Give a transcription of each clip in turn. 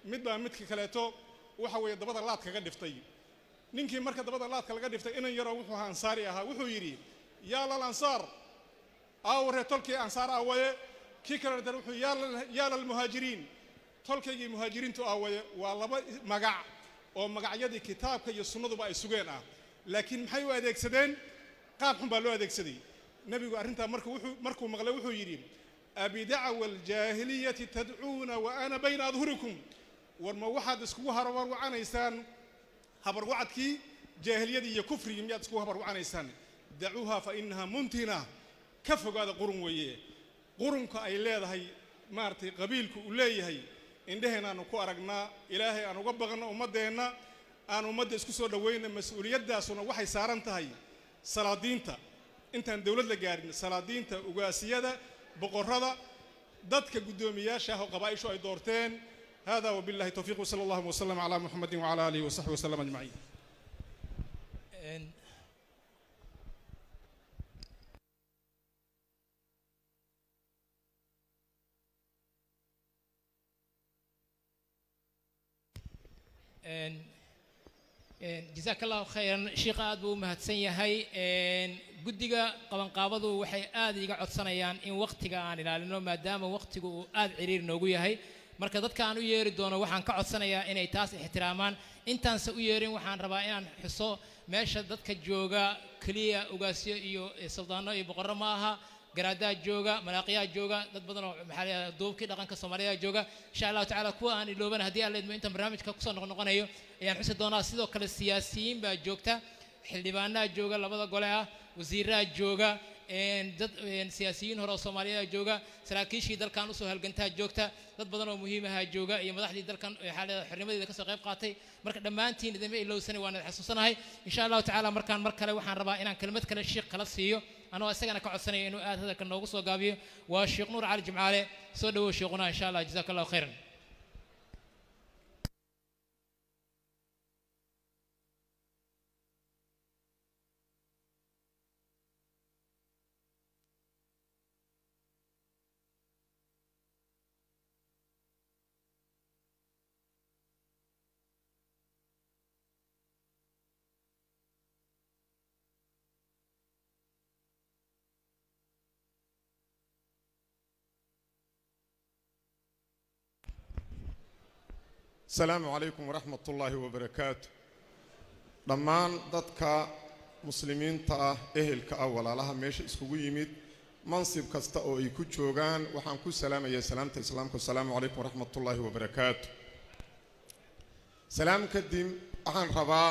mid baa midka kaleeto waxa weeye dabada laad kaga dhiftay ninkii marka dabada laadka laga dhiftay inan yaroo wuxuu ahaa ansaari ahaa wuxuu yidhi yaa lal ansaar aaware tolkii ansaar aawaye kii kale dar wuxuu yaa lalmuhaajiriin tolkaygii muhaajiriintu aawaye waa laba magac oo magacyadii kitaabka iyo sunnaduba ay sugeen ah laakiin maxay u adeegsadeen qaab xun baa loo adeegsaday nebigu arrintaa markuu wuxuu markuu maqlay wuxuu yidhi abidacwa aljaahiliyati tadcuuna wa ana bayna adhurikum war ma waxaad iskugu habarwacanaysaan habarwacadkii jaahiliyadii iyo kufrigii miyaad iskugu habarwacanaysaan dacuuha fa inaha muntina ka fogaada qurun weeye qurunka ay leedahay maaragtay qabiilku uu leeyahay indheheen aanu ku aragnaa ilaahay aan uga baqno ummaddeenna aan ummadda isku soo dhowayna mas-uuliyaddaasuna waxay saaran tahay salaadiinta intaan dowlad la gaarin salaadiinta ugaasiyada boqorrada dadka guddoomiyaasha ah oo qabaa'ishu ay doorteen hada wabillahi towfiiq wsala allahuma wasalam calaa muxamedin wacala aalihi wasaxbi wasalam ajmaciin jasaaka allahu khayran sheikha aad buu u mahadsan yahay guddiga qabanqaabadu waxay aad iga codsanayaan in wakhtiga aan ilaalino maadaama wakhtigu uu aad ciriir noogu yahay marka dadka aan u yeeri doono waxaan ka codsanayaa inay taas ixtiraamaan intaanse u yeerin waxaan rabaa inaan xuso meesha dadka jooga keliya ugaasyo iyo suldaano iyo boqorro ma aha garaadaa jooga malaaqiyaa jooga dad badan oo maxaa la duubkii dhaqanka soomaaliya jooga insha allahu tacaala kuwa aan ilooban haddii aan leedmo intaan barnaamijka kusoo noqnoqonayo ayaan xusi doonaa sidoo kale siyaasiyiin baa joogta xildhibaanaa jooga labada gole ah wasiiraa jooga dad siyaasiyiin hore oo soomaaliya jooga saraakiishii dalkan usoo halgantaa joogta dad badan oo muhiimaha jooga iyo madaxdii dalkan xaalada xornimadeeda kasoo qayb qaatay marka dhammaantiin idinma ilowsanay waan idin xasuusanahay insha allahu tacaala markaan mar kale waxaan rabaa inaan kelmad kale shiikh kala siiyo anoo isagana ka codsanaya inuu aad hadalka noogu soo gaabiyo waa sheekh nuur cali jimcaale soo dhawow sheekhuna insha allah jazaaka allahu khayran asalaamu calaykum waraxmat ullaahi wabarakaatu dhammaan dadka muslimiinta ah ehelka ah walaalaha meesha iskugu yimid mansib kasta oo ay ku joogaan waxaan ku salaamayaa salaamta islaamka asalaamu calaykum waraxmat ullaahi wabarakaatu salaam kadib waxaan rabaa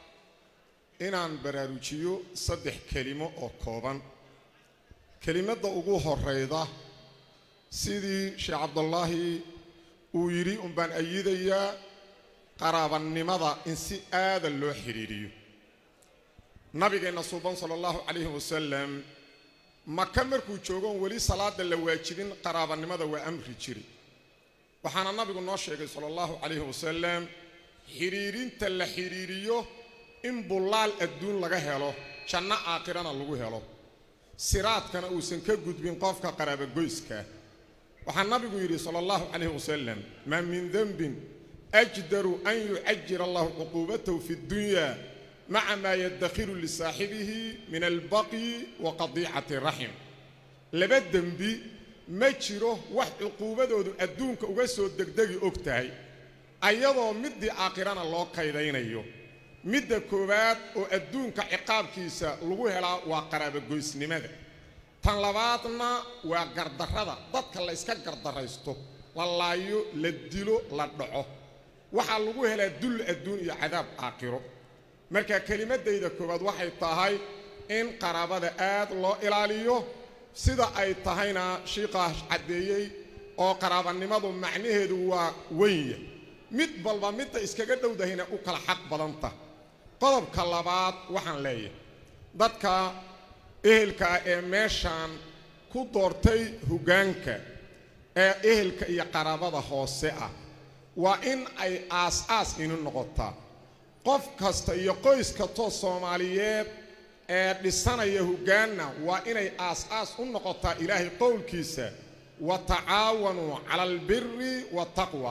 inaan baraarujiyo saddex kelimo oo kooban kelimadda ugu horeyda sidii sheekh cabdullaahi uu yidhi unbaan ayidayaa qaraabannimada in si aadan loo xidhiidhiyo nabigeenna suuban sala allahu calayhi wasalam maka markuu joogoon weli salaada la waajibin qaraabannimada waa amri jiri waxaana nabigu noo sheegay sala allahu calayhi wasalam xidhiidhinta la xidhiidhiyo in bullaal adduun laga helo janno aakhirana lagu helo siraadkana uusan ka gudbin qofka qaraabagoyska waxaa nabigu yidhi sala allahu calayhi wasalam maa min denbin ajdaru an yucajira allahu cuquubatahu fi ddunya maca maa yaddakhiru lisaaxibihi min albaqyi wa qadiicati raxim laba dembi ma jiro wax cuquubadoodu adduunka uga soo degdegi og tahay ayadoo middii aakhirana loo kaydaynayo midda koowaad oo adduunka ciqaabkiisa lagu helaa waa qaraabagoysnimada tan labaadna waa gardarrada dadka la yska gardarraysto la laayo la dilo la dhaco waxaa lagu helaa dull adduun iyo cadaab aakhiro marka kelimaddayda koowaad waxay tahay in qaraabada aad loo ilaaliyo sida ay tahayna shiiqaas caddeeyey oo qaraabannimadu macnaheedu waa wenya mid balba midda iskaga dhowdahayna u kala xaq badanta qodobka labaad waxaan leeyahay dadka ehelka ah ee meeshaan ku doortay hoggaanka ee ehelka iyo qaraabada hoose ah waa in ay aas-aas inu noqotaa qof kasta iyo qoys kastoo soomaaliyeed ee dhisanaya hoggaanna waa inay aas-aas u noqotaa ilaahay qowlkiisa wa tacaawanuu cala albiri waataqwa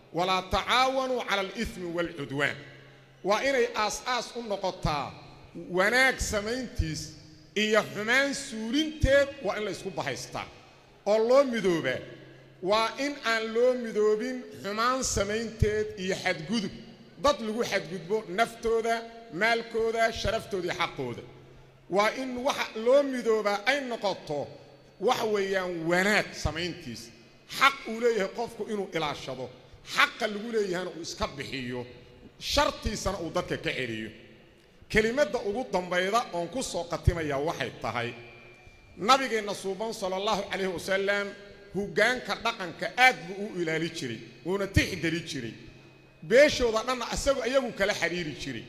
walaa tacaawanuu cala alithmi waalcudwaan waa inay aas-aas u noqotaa wanaag samayntiis iyo xumaan suulinteed waa in la ysku bahaystaa oo loo midoobaa waa in aan loo midoobin xumaan samaynteed iyo xadgudub dad lagu xadgudbo naftooda maalkooda sharaftooda iyo xaqooda waa in waxa loo midoobaa ay noqoto waxa weeyaan wanaag samayntiis xaq uu leeyahay qofku inuu ilaashado xaqa lagu leeyahayna uu iska bixiyo shartiisana uu dadka ka celiyo kelimadda ugu dambayda oon ku soo qatimayaa waxay tahay nabigeenna suuban sala allahu calayhi wasalam hoggaanka dhaqanka aad buu u ilaali jiray wuuna tixgeli jiray beeshooda dhanna isagu iyagu kala xidhiiri jiray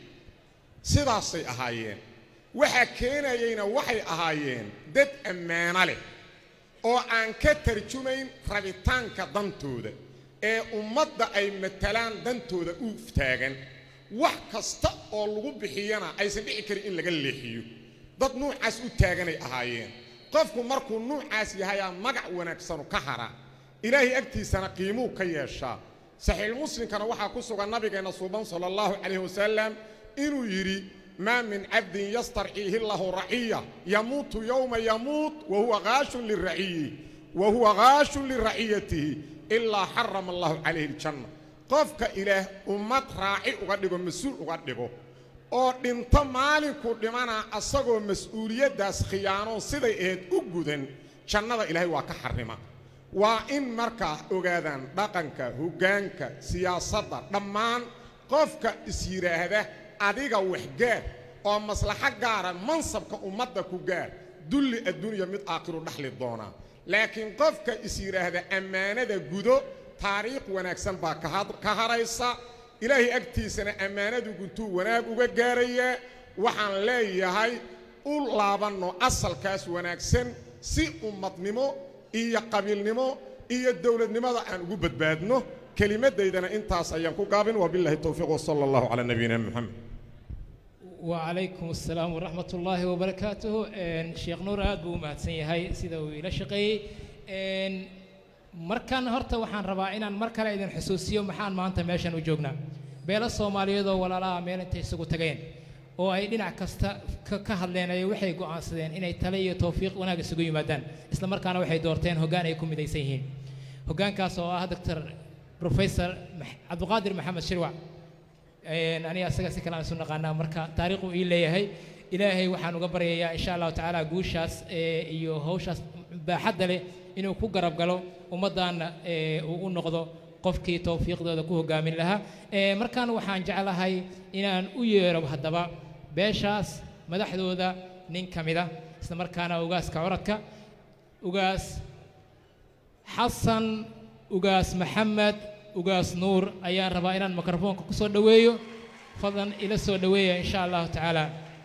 sidaasay ahaayeen waxaa keenayeyna waxay ahaayeen dad ammaano leh oo aan ka tarjumayn rabitaanka dantooda ee ummadda ay matalaan dantooda u taagan wax kasta oo lagu bixiyana aysan dhici karin in laga leexiyo dad nuucaas u taaganay ahaayeen qofku markuu nuucaas yahayaa magac wanaagsanu ka hara ilaahay agtiisana qiimuu ka yeeshaa saxiixmuslimkana waxaa ku sugan nabigeenna suuban sala allahu calayhi wasalam inuu yidhi maa min cabdin yastarciihi lahu raciya yamuutu yowma yamuut wa huwa haashun liraciyihi wa huwa haashun liraciyatihi ilaa xarama allahu calayhi aljanna qofka ilaah ummad raaci uga dhigo mas-uul uga dhigo oo dhinto maalinkuu dhimanaa asagoo mas-uuliyaddaas khiyaanoon siday ahayd u gudan jannada ilaahay waa ka xarrima waa in markaa ogaadaan dhaqanka hoggaanka siyaasadda dhammaan qofka is yidhaahda adiga waxgaar oo maslaxo gaara mansabka ummadda ku gaar dulli adduunya mid aakhiru dhaxli doonaa laakiin qofka is yidhaahda ammaanada gudo taariikh wanaagsan baa ka haraysa ilaahay agtiisana ammaanadu guntuu wanaag uga gaarayaa waxaan leeyahay u laabanno asalkaas wanaagsan si ummadnimo iyo qabiilnimo iyo dowladnimada aan ugu badbaadno kelimaddaydana intaas ayaan ku gaabin wabillahi towfiiq wasala allahu calaa nabiyina moxamed وعليكم السلام ورحمة الله وبركاته إن شيخ نور aad buu u mahadsan yahay sida uu ila shaqeeyey إن markan horta waxaan rabaa inaan mar kale idin xusuusiyo maxaan maanta meeshan u joognaa beelo soomaaliyeed oo walaalaha meel intay isugu tageen oo ay dhinac kasta ka ka hadleen ay waxay go'aansadeen inay tale iyo tawfiiq wanaag isugu yimaadaan isla markaana waxay doorteen hoggaan ay ku midaysan yihiin hoggaankaas oo ah doctor professor cabdiqaadir maxamed shirwac aniga asaga si kale aan isu naqaanaa marka taariikhu ii leeyahay ilaahay waxaan uga baryayaa insha allahu tacaala guushaas iyo hawshaas baaxadda leh inuu ku garab galo ummaddaanna uu u noqdo qofkii tawfiiqdooda ku hoggaamin lahaa markaan waxaan jeclahay inaan u yeero haddaba beeshaas madaxdooda nin ka mida isla markaana ugaaska curadka ugaas xasan ugaas maxamed ugaas nuur ayaan rabaa inaan mikrofoonka ku soo dhoweeyo fadlan ila soo dhoweeya insha allahu tacaala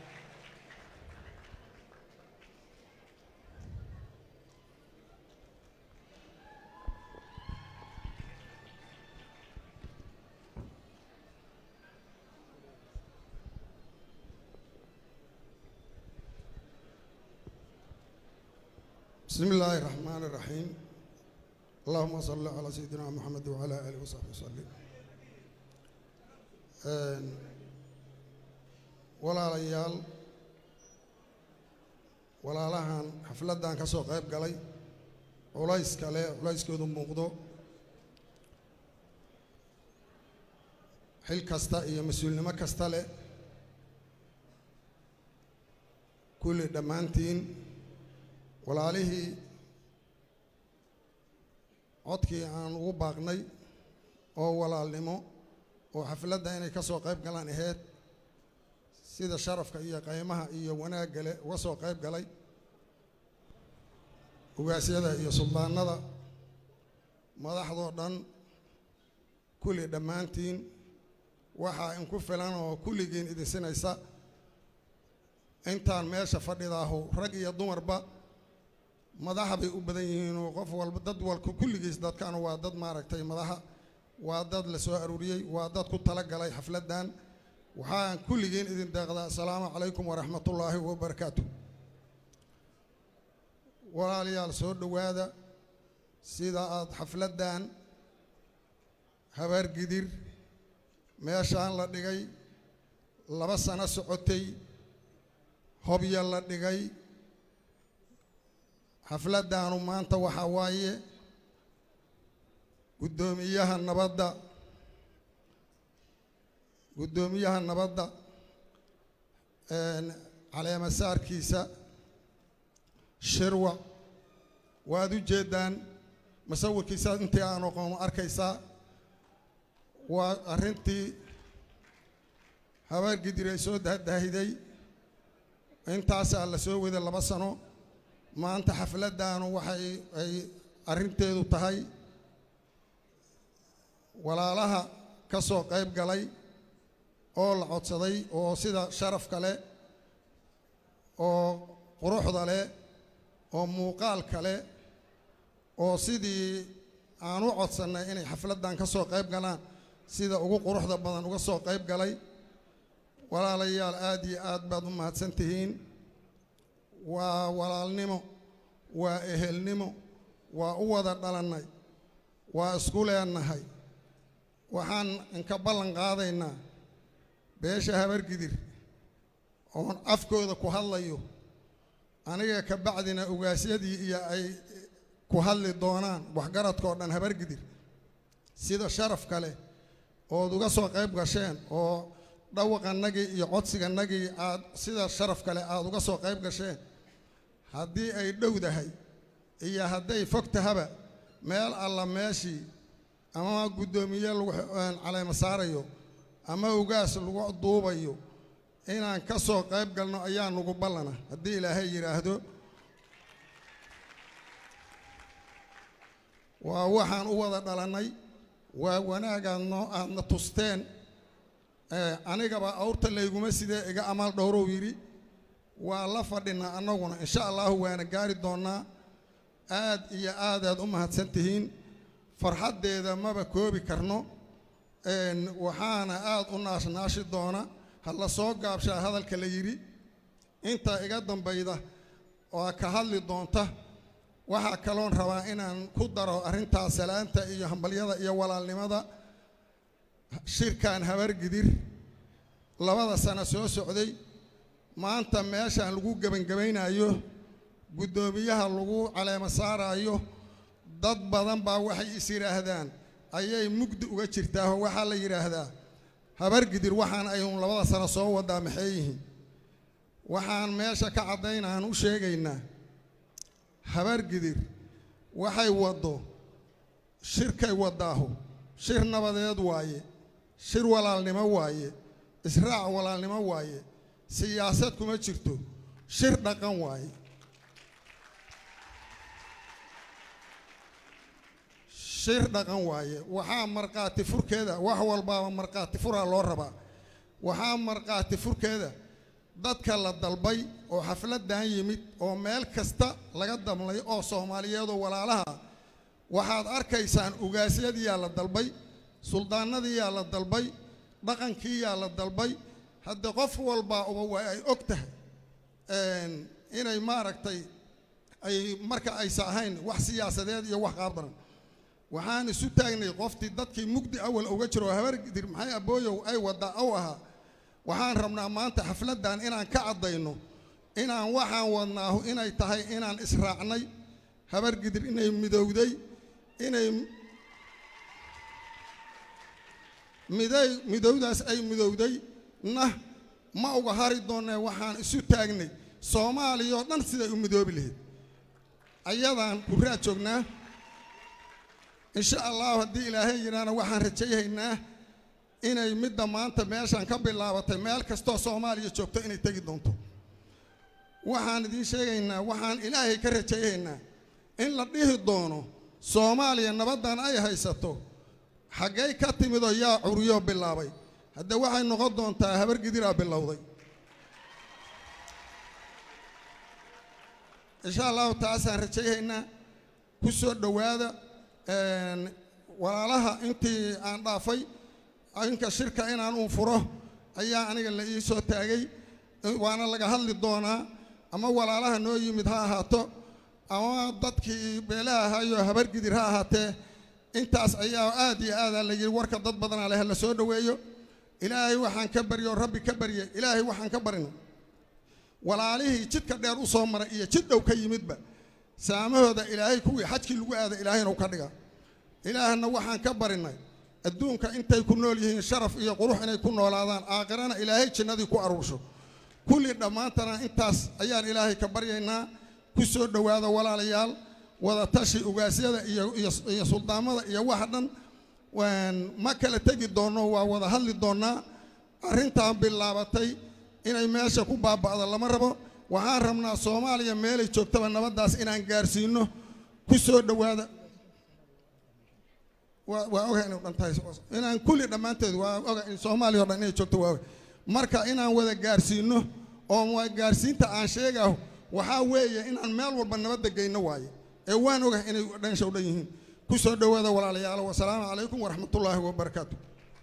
بسم الله الرحمن الرحيم اللهم صل على سيدنا محمد وعلى آله وصحبه وسلم walaalayaal walaalahan xafladdan ka soo qayb galay culays kale culayskoodu muuqdo xil kasta iyo mas-uulnimo kasta leh kulli dhammaantiin walaalihii codkii aan ugu baaqnay oo walaalnimo oo xafladda inay ka soo qayb galaan aheyd sida sharafka iyo qaymaha iyo wanaagga leh uga soo qayb galay ugaasyada iyo suldaanada madaxdoo dhan kulli dhammaantiin waxaa inku filan oo kulligiin idinsinaysa intaan meesha fadhidaahu rag iyo dumarba madaxa bay u badan yihiin oo qof walba dad walka kulligiis dadkan waa dad maaragtay madaxa waa dad la soo aruuriyey waa dad ku tala galay xafladdan waxaan kulligiin idin deeqdaa assalaamu calaykum waraxmatullaahi wabarakaatu walaalayaal soo dhowaada sida aada xafladdan habaargidir meeshaan la dhigay laba sano socotay hobya la dhigay xafladdaanu maanta waxaa waaye guddoomiyaha nabadda guddoomiyaha nabadda caleemasaarkiisa shirwa waad u jeeddaan musawirkiisa intii aan oqoon arkaysaa waa arrintii habaargidir ay soo dahdaahiday intaasaa la soo waday laba sano maanta xafladdaanu waxay ay arrinteedu tahay walaalaha ka soo qayb galay oo la codsaday oo sida sharafka leh oo quruxda leh oo muuqaalka leh oo sidii aan u codsannay inay xafladdan ka soo qayb galaan sida ugu quruxda badan uga soo qayb galay walaalayaal aad iyo aad baad u mahadsan tihiin waa walaalnimo waa ehelnimo waa u wada dhalannay waa isku leenahay waxaan inka ballan qaadaynaa beesha habargidir oon afkooda ku hadlayo aniga ka bacdina ugaasyadii iyo ay ku hadli doonaan waxgaradkao dhan habargidir sida sharaf kale ood uga soo qayb gasheen oo dhawaqannagii iyo codsigannagii aad sida sharaf kale aad uga soo qayb gasheen haddii ay dhowdahay iyo hadday fog tahaba meel alla meeshii ama guddoomiye lagu caleema saarayo ama ugaas lagu duubayo inaan ka soo qayb galno ayaa nugu ballana haddii ilaahay yidhaahdo waa waxaan u wada dhalannay waa wanaagaad noo aadna tusteen anigaba awrta layguma sidee iga amaal dhowrow yidhi waa la fadhinaa annaguna insha allahu waana gaari doonnaa aad iyo aadaad u mahadsan tihiin farxaddeeda maba koobi karno waxaana aad u naashnaashi doona ha la soo gaabshaa hadalka la yidhi inta iga dambayda oo ka hadli doonta waxaa kaloon rabaa inaan ku daro arrintaas salaanta iyo hambalyada iyo walaalnimada shirkan habargidir labada sano soo socday maanta meeshaan lagu gebangebaynayo guddoomiyaha lagu caleemo saarayo dad badan baa waxay is yidhaahdaan ayay mugdi uga jirtaaho waxaa la yidhaahdaa habargidir waxaan aynu labada sano soo wadaa maxay yihiin waxaan meesha ka caddaynaan u sheegaynaa habargidir waxay waddo shirkay waddaahu shir nabadeed waaye shir walaalnimo waaye israac walaalnimo waaye siyaasad kuma jirto shir dhaqan waaye shir dhaqan waaye waxaa markhaati furkeeda wax walbaaba markhaati furaa loo rabaa waxaa markhaati furkeeda dadka la dalbay oo xafladdan yimid oo meel kasta laga damlay oo soomaaliyeedoo walaalaha waxaad arkaysaan ugaasyadiyaa la dalbay suldaanadiyaa la dalbay dhaqankiiyaa la dalbay hadde qof walbaa uba waa ay og tahay inay maaragtay ay marka aysa ahayn wax siyaasadeed iyo wax qaabdaran waxaan isu taagnay qoftii dadkii mugdi awal uga jiro oo habargidir maxay abooyow ay waddaa ow ahaa waxaan rabnaa maanta xafladdan inaan ka caddayno inaan waxaan wadnaahu inay tahay inaan israacnay habargidir inay midowday inay miday midowdaas ay midowday na ma uga hari doonnee waxaan isu taagnay soomaaliya oo dhan siday u midoobi lahayd ayadaan kurraad joognaa insha allahu haddii ilaahay yidhaahna waxaan rajayhaynaa inay midda maanta meeshaan ka bilaabatay meel kastoo soomaaliya joogto inay tegi doonto waxaan idiin sheegaynaa waxaan ilaahay ka rajayhaynaa in la dhihi doono soomaaliya nabaddan ay haysato xaggay ka timidoo yaa curiyoo bilaabay hadde waxay noqon doontaa habargidiraa bilowday insha allahu taasaan rajayhaynaa ku soo dhowaada walaalaha intii aan dhaafay inka shirka inaan uun furo ayaa aniga la ii soo taagay waana laga hadli doonaa ama walaalaha noo yimid ha ahaato ama dadkii beelaha ahaayo habargidir ha ahaatee intaas ayaa aad iyo aadaa la yidhi warka dad badanaa leh la soo dhoweeyo ilaahay waxaan ka baryo rabbi ka barye ilaahay waxaan ka barina walaalihii jidka dheer u soo maray iyo jid dhow ka yimidba saamahooda ilaahay kuwii xajkii lagu aada ilaahayna u ka dhiga ilaahna waxaan ka barinay adduunka intay ku nool yihiin sharaf iyo qurux inay ku noolaadaan aakhirana ilaahay jannadii ku aruursho kulli dhammaantana intaas ayaan ilaahay ka baryaynaa ku soo dhowaada walaalayaal wada tashi ugaasyada iyo iyo iyo suldaamada iyo waxa dhan waan ma kala tegi doonno waa wada hadli doonnaa arrintaan bilaabatay inay meesha ku baaba'do lama rabo waxaan rabnaa soomaaliya meelay joogtaba nabaddaas inaan gaarsiino ku soo dhowaada waa waa ogahay inay dhan tahay inaan kulli dhammaanteed waa ogahay in soomaaliya oo dhan inay joogto waa ogahay marka inaan wada gaarsiino oo waa gaarsiinta aan sheegaho waxaa weeye inaan meel walba nabadda geyno waaye ee waan ogahay inay dhansha u dhan yihiin ku soo dhowaada walaalayaal wasalaamu calaykum waraxmatullaahi wabarakaatu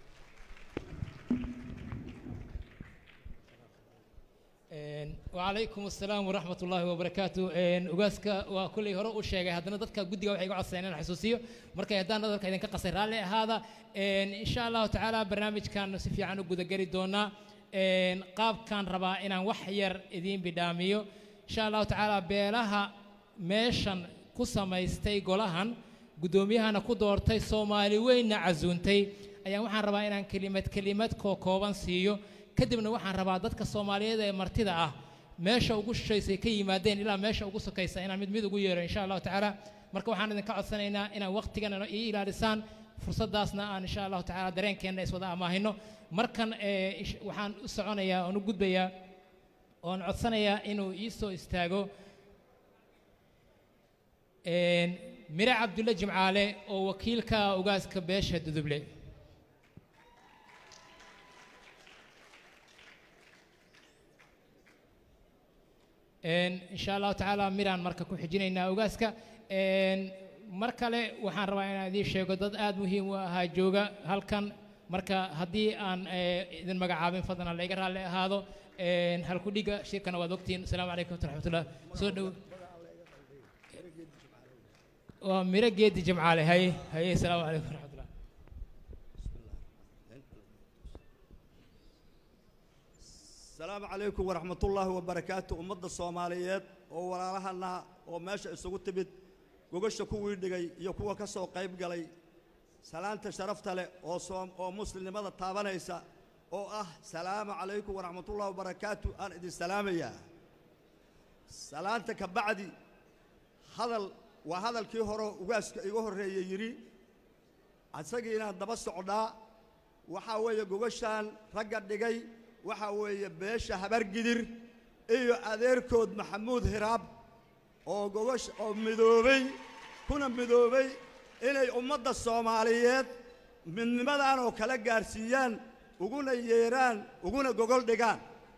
وعليكم السلام ورحمة الله وبركاته أجازك وكل هراء وشيء هذا ندرك جودي وحي قاعد سنين حسوسية مركز هذا ندرك إذا كقصير على هذا إن شاء الله تعالى برنامج كان سفي عنه جود جري دونا قاب كان ربا إن وحير إذين بداميو إن شاء الله تعالى بيلها ميشن قصة يستي قولهن قدوميها نقدرتي سومالي وين عزونتي أيام وحن ربا إن كلمة كلمة كوكوبان سيو kadibna waxaan rabaa dadka soomaaliyeed ee martida ah meesha ugu shishaysay ka yimaadeen ilaa meesha ugu sokaysa inaan mid mid ugu yeero insha allahu tacaala marka waxaan idinka codsanaynaa inaan waqtigan ii ilaalisaan fursaddaasna aan insha allahu tacaala dareenkeenna iswada amaahino markan waxaan u soconayaa oon u gudbayaa oon codsanayaa inuu ii soo istaago mire cabdulle jimcaale oo wakiilka ugaaska beesha duduble إن شاء الله تعالى ميران مركا كحجينينا أوغاسكا mar kale waxaan rabaa inaan idiin sheego dad aad muhiim u ahaa jooga halkan marka haddii aan idin magacaabin fadlan layga raalli ahaado halkudhiga shirkana waad ogtihiin asalaamu calaykum waraxmatullah soo dhow waa miro geedi jimcaale haye haye asalaamu calaykum waraxmatullah السلام عليكم ورحمة الله وبركاته أمد الصوماليات oo walaalahana oo meesha isugu timid gogasha kuwii dhigay iyo kuwa ka soo qayb galay salaanta sharafta leh oo soom oo muslimnimada taabanaysa oo ah salaamu calaykum waraxmatullahi wabarakaatu aan idin salaamayaa salaanta ka bacdi hadal waa hadalkii hore ugaaska iga horreeyey yidhi asagii inaan daba socdaa waxaa weeye gogashaan ragga dhigay waxaa weeye beesha habargidir iyo adeerkood maxamuud hiraab oo gogash oo midoobay kuna midoobay inay ummadda soomaaliyeed midnimadan oo kala gaarsiiyaan uguna yeeraan uguna gogol dhigaan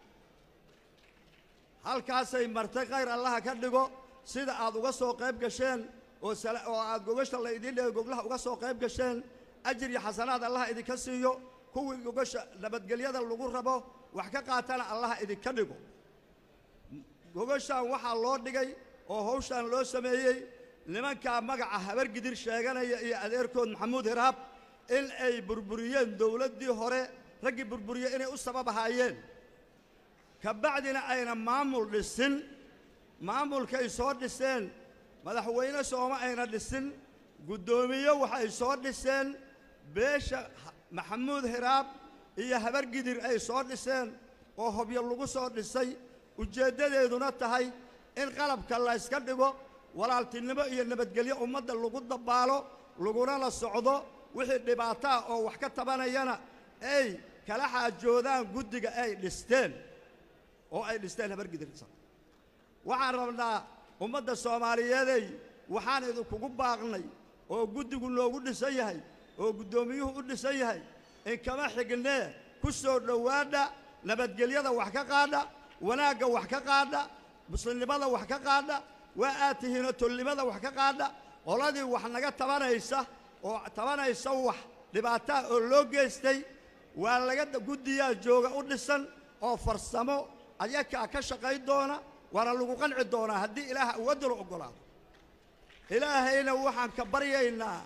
halkaasay martay khayr allaha ka dhigo sida aad uga soo qayb gasheen oo oo aad gogasha la idiin dhigay goglaha uga soo qayb gasheen ajir iyo xasanaad allaha idinka siiyo kuwii gogasha nabadgelyada lagu rabo wax ka qaatana allaha idinka dhigo gogashaan waxaa loo dhigay oo hawshaan loo sameeyey nimankaa magaca habargidir sheeganaya iyo adeerkood maxamuud hiraab in ay burburiyeen dowladdii hore raggii burburiye inay u sabab ahaayeen ka bacdina ayna maamul dhisin maamulkay soo dhiseen madaxweyne sooma ayna dhisin guddoomiye waxay soo dhiseen beesha maxamuud hiraab iyo habargidir ay soo dhiseen oo hobyo lagu soo dhisay ujeeddadeeduna tahay in qalabka la yska dhigo walaaltinimo iyo nabadgelyo ummadda lagu dabaalo laguna la socdo wixii dhibaato ah oo wax ka tabanayana ay kala xaajoodaan guddiga ay dhisteen oo ay dhisteen habargidir waxaan rabnaa ummadda soomaaliyeeday waxaan idinkugu baaqnay oo guddigu noogu dhisan yahay oo guddoomiyuhu u dhisan yahay in kama xignee ku soo dhowaadha nabadgelyada wax ka qaadha wanaagga wax ka qaadha muslimnimada wax ka qaadha waa aad tihiinoo tolnimada wax ka qaadha qoladii wax naga tabanaysa oo tabanaysa wax dhibaataa oo loo geystay waa laga guddiyaa jooga u dhisan oo farsamo ayakaa ka shaqayn doona waana lagu qanci doonaa haddii ilaaha awoodda la oggolaado ilaahayna waxaan ka baryaynaa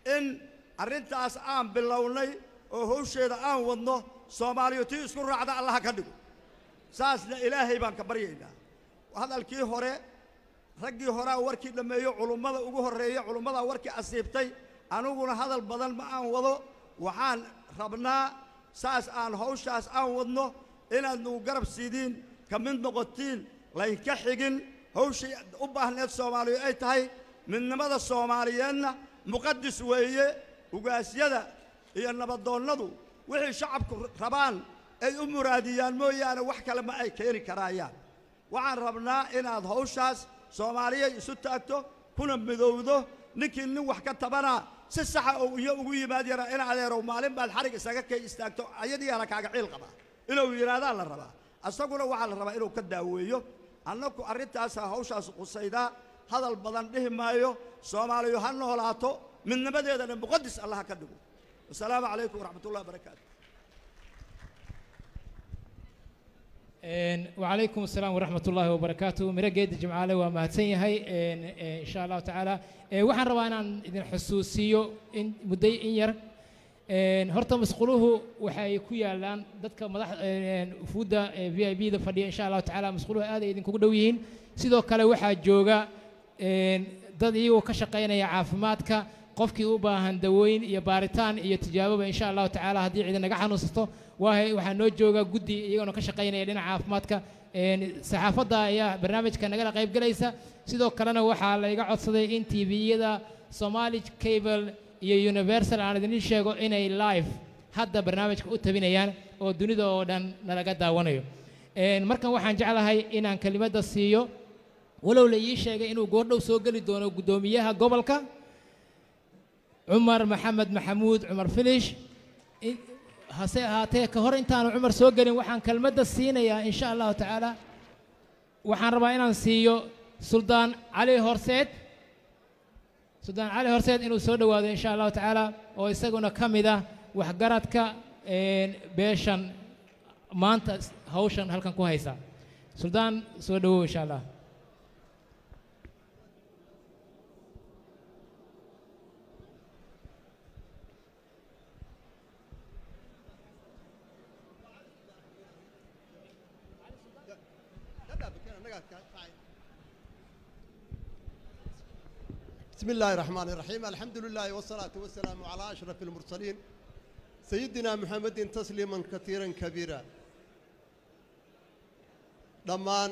in arrintaas aan bilownay oo hawsheeda aan wadno soomaaliyu tii isku raacda allaha ka dhigo saasna ilaahay baan ka baryaynaa hadalkii hore raggii horaa warkii dhammeeyo culummada ugu horreeya culummadaa warkii asiibtay aniguna hadal badan ma aan wado waxaan rabnaa saas aan hawshaas aan wadno inaad nagu garab siidiin ka mid noqotiin laynka xigin hawshii u baahneed soomaaliyu ay tahay midnimada soomaaliyeedna muqadis weeye ugaasyada iyo nabadoonnadu wixii shacabku rabaan ay u muraadiyaan mooyaane wax kale ma ay keeni karaayaan waxaan rabnaa inaad hawshaas soomaaliyay isu taagto kuna midowdo ninkii nin wax ka tabanaa si saxa oo iyo ugu yimaad yara in adeerow maalin baad xarig isaga kay istaagto ayadiyaana kaaga ciil qabaa inuu yidhaadaa la rabaa asaguna waxaa la rabaa inuu ka daaweeyo annaku arrintaasaa hawshaas qusaydaa hadal badan dhihi maayo soomaaliyu ha noolaato midnimadeedana muqadis allaha ka dhigo wasalaamu calaykum waraxmat ullahi wabarakaatu وعليكم السلام ورحمة الله وبركاته مرقد جمعالي وما هتسيهي إن شاء الله تعالى waxaan rabaa inaan idin xusuusiyo in mudday in yar horta masquuluhu waxay ku yaalaan dadka madax fuudda v i b da fadhiya insha allahu tacaala masquuluhu aad ay idinkugu dhow yihiin sidoo kale waxaa jooga dad iyagoo ka shaqaynaya caafimaadka qofkii u baahan dawooyin iyo baaritaan iyo tijaaboba insha allahu tacaala haddii cidi naga xanuunsato waahay waxaa noo jooga guddi iyagana ka shaqaynaya dhinaca caafimaadka saxaafadda ayaa barnaamijka nagala qayb galaysa sidoo kalena waxaa layga codsaday in tviyada somali cable iyo universal aan idin sheego inay live hadda barnaamijka u tabinayaan oo dunida oo dhan nalaga daawanayo markan waxaan jeclahay inaan kelimadda siiyo walow la ii sheegay inuu goordhow soo geli doono guddoomiyaha gobolka cumar maxamed maxamuud cumar filish hase ahaatee ka hor intaanu cumar soo gelin waxaan kelmadda siinayaa in sha allahu tacaala waxaan rabaa inaan siiyo suldaan cali horseed suldaan cali horseed inuu soo dhowaado in sha allahu tacaala oo isaguna ka mid ah waxgaradka beeshan maanta hawshan halkan ku haysa suldaan soo dhowow insha allah بسم الله الرحمن الرحيم الحمد لله والصلاة والسلام على أشرف المرسلين سيدنا محمد تسليما كثيرا كبيرا دمان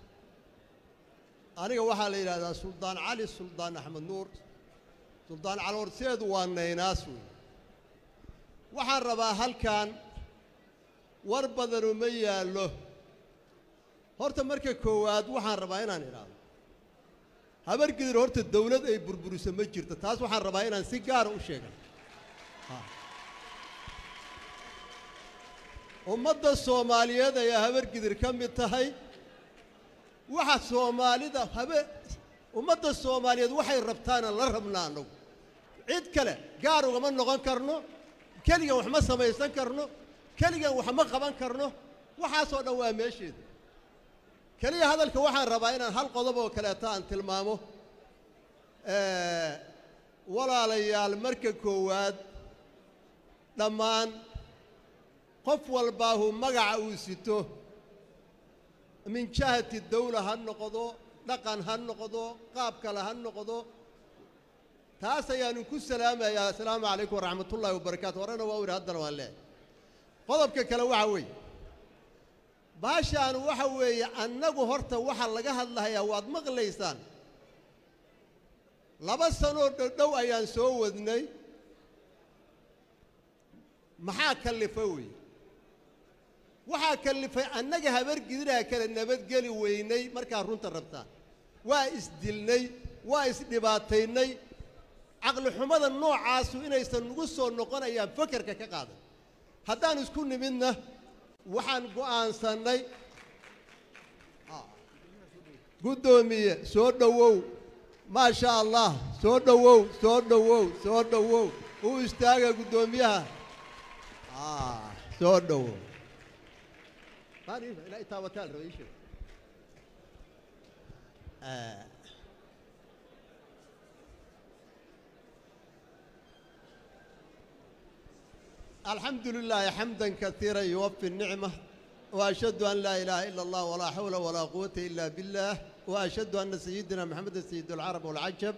أنا waxaa la yidhahdaa suldaan cali suldaan axmed nuur suldaan cali horseedu waa naynaas wey waxaan rabaa halkan war badanu ma yaallo horta marka koowaad waxaan rabaa inaan idhaahdo habargidir horta dawlad ay burburiso ma jirto taas waxaan rabaa inaan si gaara u sheega ummadda soomaaliyeed ayaa habargidir ka mid tahay waxa soomaalida habe ummadda soomaaliyeed waxay rabtaana la rabnaa annagu cid kale gaar ugama noqon karno keligan wax ma samaysan karno keligan wax ma qaban karno waxaasoo dhan waa meesheeda keliya hadalka waxaan rabaa inaan hal qodob oo kaleeto aan tilmaamo walaalayaal marka koowaad dhammaan qof walbaahu magaca uu sito min jahati dawla ha noqdo dhaqan ha noqdo qaab kale ha noqdo taas ayaanu ku salaamayaa assalaamu calaykum waraxmat ullaahi wabarakaatu horena waa u idhi haddana waan leehay qodobka kale waxaa weeye baashaan waxa weeye annagu horta waxa laga hadlahayaa waad maqlaysaan laba sanoo dhodhow ayaan soo wadnay maxaa kallifa weeye waxaa kallifay annaga habargidiraa kale nabadgeli weynay markaa runta rabtaan waa isdilnay waa isdhibaataynay caqlixumada noocaasu inaysan nagu soo noqonayaan fakerka ka qaadan haddaan isku nimidna waxaan go'aansannay guddoomiye soo dhowow maa sha allah soo dhowow soo dhowow soo dhowow u istaaga guddoomiyaha soo dhowow الحمد لله حمدا كثيرا يوفي النعمة وأشهد أن لا إله إلا الله ولا حول ولا قوة إلا بالله وأشهد أن سيدنا محمد سيد العرب والعجب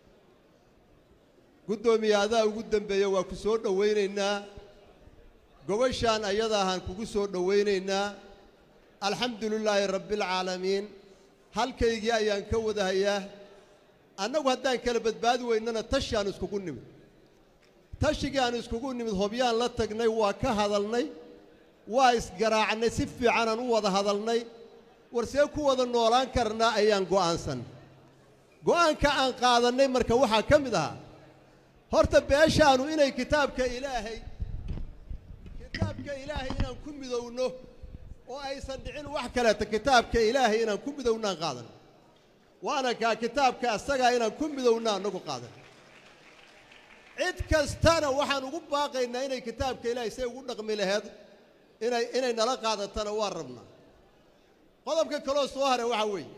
قدومي هذا وقدم بيا وكسور دوينينا قوشان أيضا هان كسور دوينينا الحمد لله رب العالمين هل كيجي أيان كوذا هياه أنا وهدان كلبت باد وإننا تشان اسكو نمت tashigii aan iskugu nimid hobyaan la tagnay waa ka hadalnay waa isgaraacnay si fiicanaan u wada hadalnay war see ku wada noolaan karnaa ayaan go'aansan go'aanka aan qaadannay marka waxaa ka mid ahaa horta beeshaanu inay kitaabka ilaahay kitaabka ilaahay inaan ku midowno oo aysan dhicin wax kaleeta kitaabka ilaahay inaan ku midowno aan qaadan waana kaa kitaabka asagaa inaan ku midowno annagu qaadan cid kastana waxaan ugu baaqaynaa inay kitaabka ilaahay say ugu dhaqmi laheed inay inay nala qaadatana waan rabnaa qodobka kaloo soo haray waxaa weeye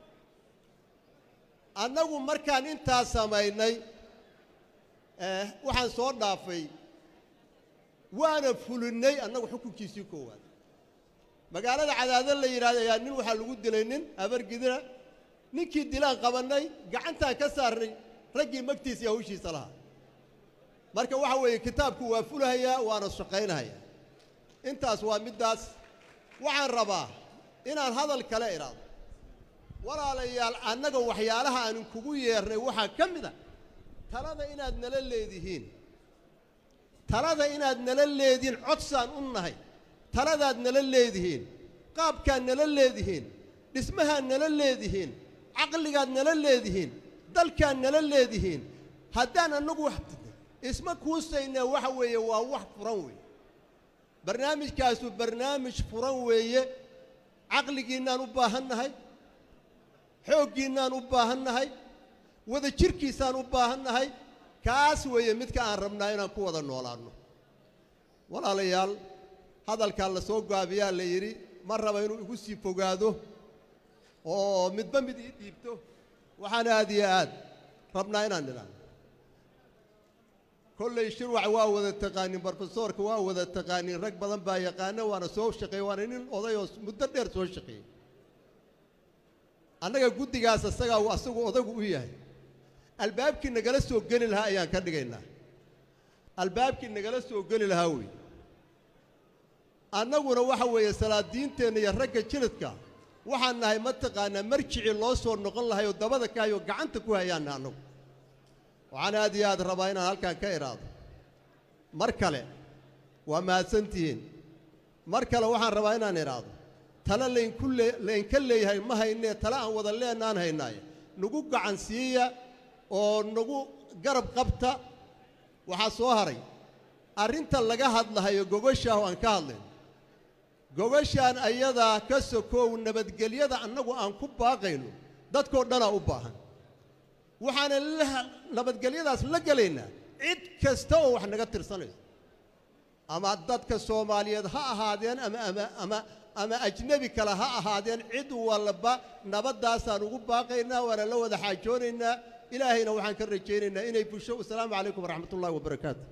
annagu markaan intaa samaynay waxaan soo dhaafay waana fulinnay annagu xukunkiisii koowaad magaalada cadaado la yidhahda ayaa nin waxaa lagu dilay nin abargidina ninkii dilaan qabannay gacantaan ka saarnay raggii magtiisa iyo hawshiisa lahaa marka waxa weeye kitaabku waa fulahayaa waana shaqaynahayaa intaas waa middaas waxaan rabaa inaan hadal kale idhaado walaalayaal annaga waxyaalaha aanin kugu yeernay waxaa ka mid a talada inaad nala leedihiin talada inaad nala leedihiin codsaan u nahay taladaad nala leedihiin qaabkaad nala leedihiin dhismahaad nala leedihiin caqligaad nala leedihiin dalkaad nala leedihiin haddaan annagu wax isma kuusayna waxa weeye waa wax furan weeye barnaamijkaasu barnaamij furan weeye caqligiinnaan u baahan nahay xooggiinnaan u baahan nahay wada jirkiisaan u baahan nahay kaas weeye midka aan rabnaa inaan ku wada noolaanno walaalayaal hadalkaa la soo gaabiyaa la yidhi ma raba inuu igu sii fogaado oo midba mid ii dhiibto waxaan aad iyo aad rabnaa inaan nidhaano kolley shirwac waa wada taqaanin brofesoorka waa wada taqaanin rag badan baa yaqaana waana soo shaqeeye waana nin oday oo muddo dheer soo shaqeeyey annaga guddigaas asagaa asagu odagu u yahay albaabkii nagala soo geli lahaa ayaan ka dhigaynaa albaabkii nagala soo geli lahaa wey annaguna waxa weeye salaadiinteenna iyo ragga jiridka waxaan nahay mataqaanaa marjicii loo soo noqon lahay oo dabada ka hayoo gacanta ku hayaanna annagu waxaan aad iyo aad rabaa inaan halkaan ka idhaado mar kale waa mahadsantihiin mar kale waxaan rabaa inaan idhaado tale laynku lee laynka leeyahay ma haynee tale aan wada leenaan haynaaye nagu gacan siiya oo nagu garab qabta waxaa soo haray arrinta laga hadlahayo gogoshaah aan ka hadlayn gogashaan ayadaa ka sokoow nabadgelyada annagu aan ku baaqayno dadkoo dhanaa u baahan waxaana nabadgelyadaas la gelaynaa cid kasta oo wax naga tirsanayso ama dadka soomaaliyeed ha ahaadeen ama ama ama ama ajnebi kale ha ahaadeen cid walba nabaddaasaan ugu baaqaynaa waana la wada xaajoonaynaa ilaahayna waxaan ka rajaynaynaa inay busho wasalaamu calaykum waraxmat ullahi wabarakaatu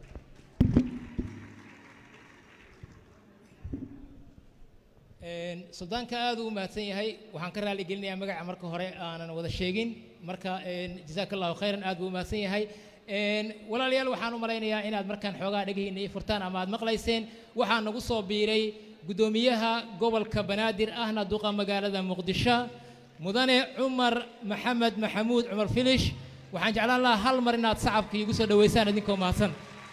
suldaanka aad uu mahadsan yahay waxaan ka raali gelinayaa magaca marka hore aanan wada sheegin marka jazaaka allahu khayran aad buu u mahadsan yahay walaalayaal waxaan u malaynayaa inaad markaan xoogaa dhegihiina ii furtaan ama aad maqlayseen waxaa nagu soo biiray guddoomiyaha gobolka banaadir ahna duqa magaalada muqdisho mudane cumar maxamed maxamuud cumar filish waxaan jeclaan lahaa hal mar inaad sacabka iigu soo dhoweysaan idinkoo mahadsan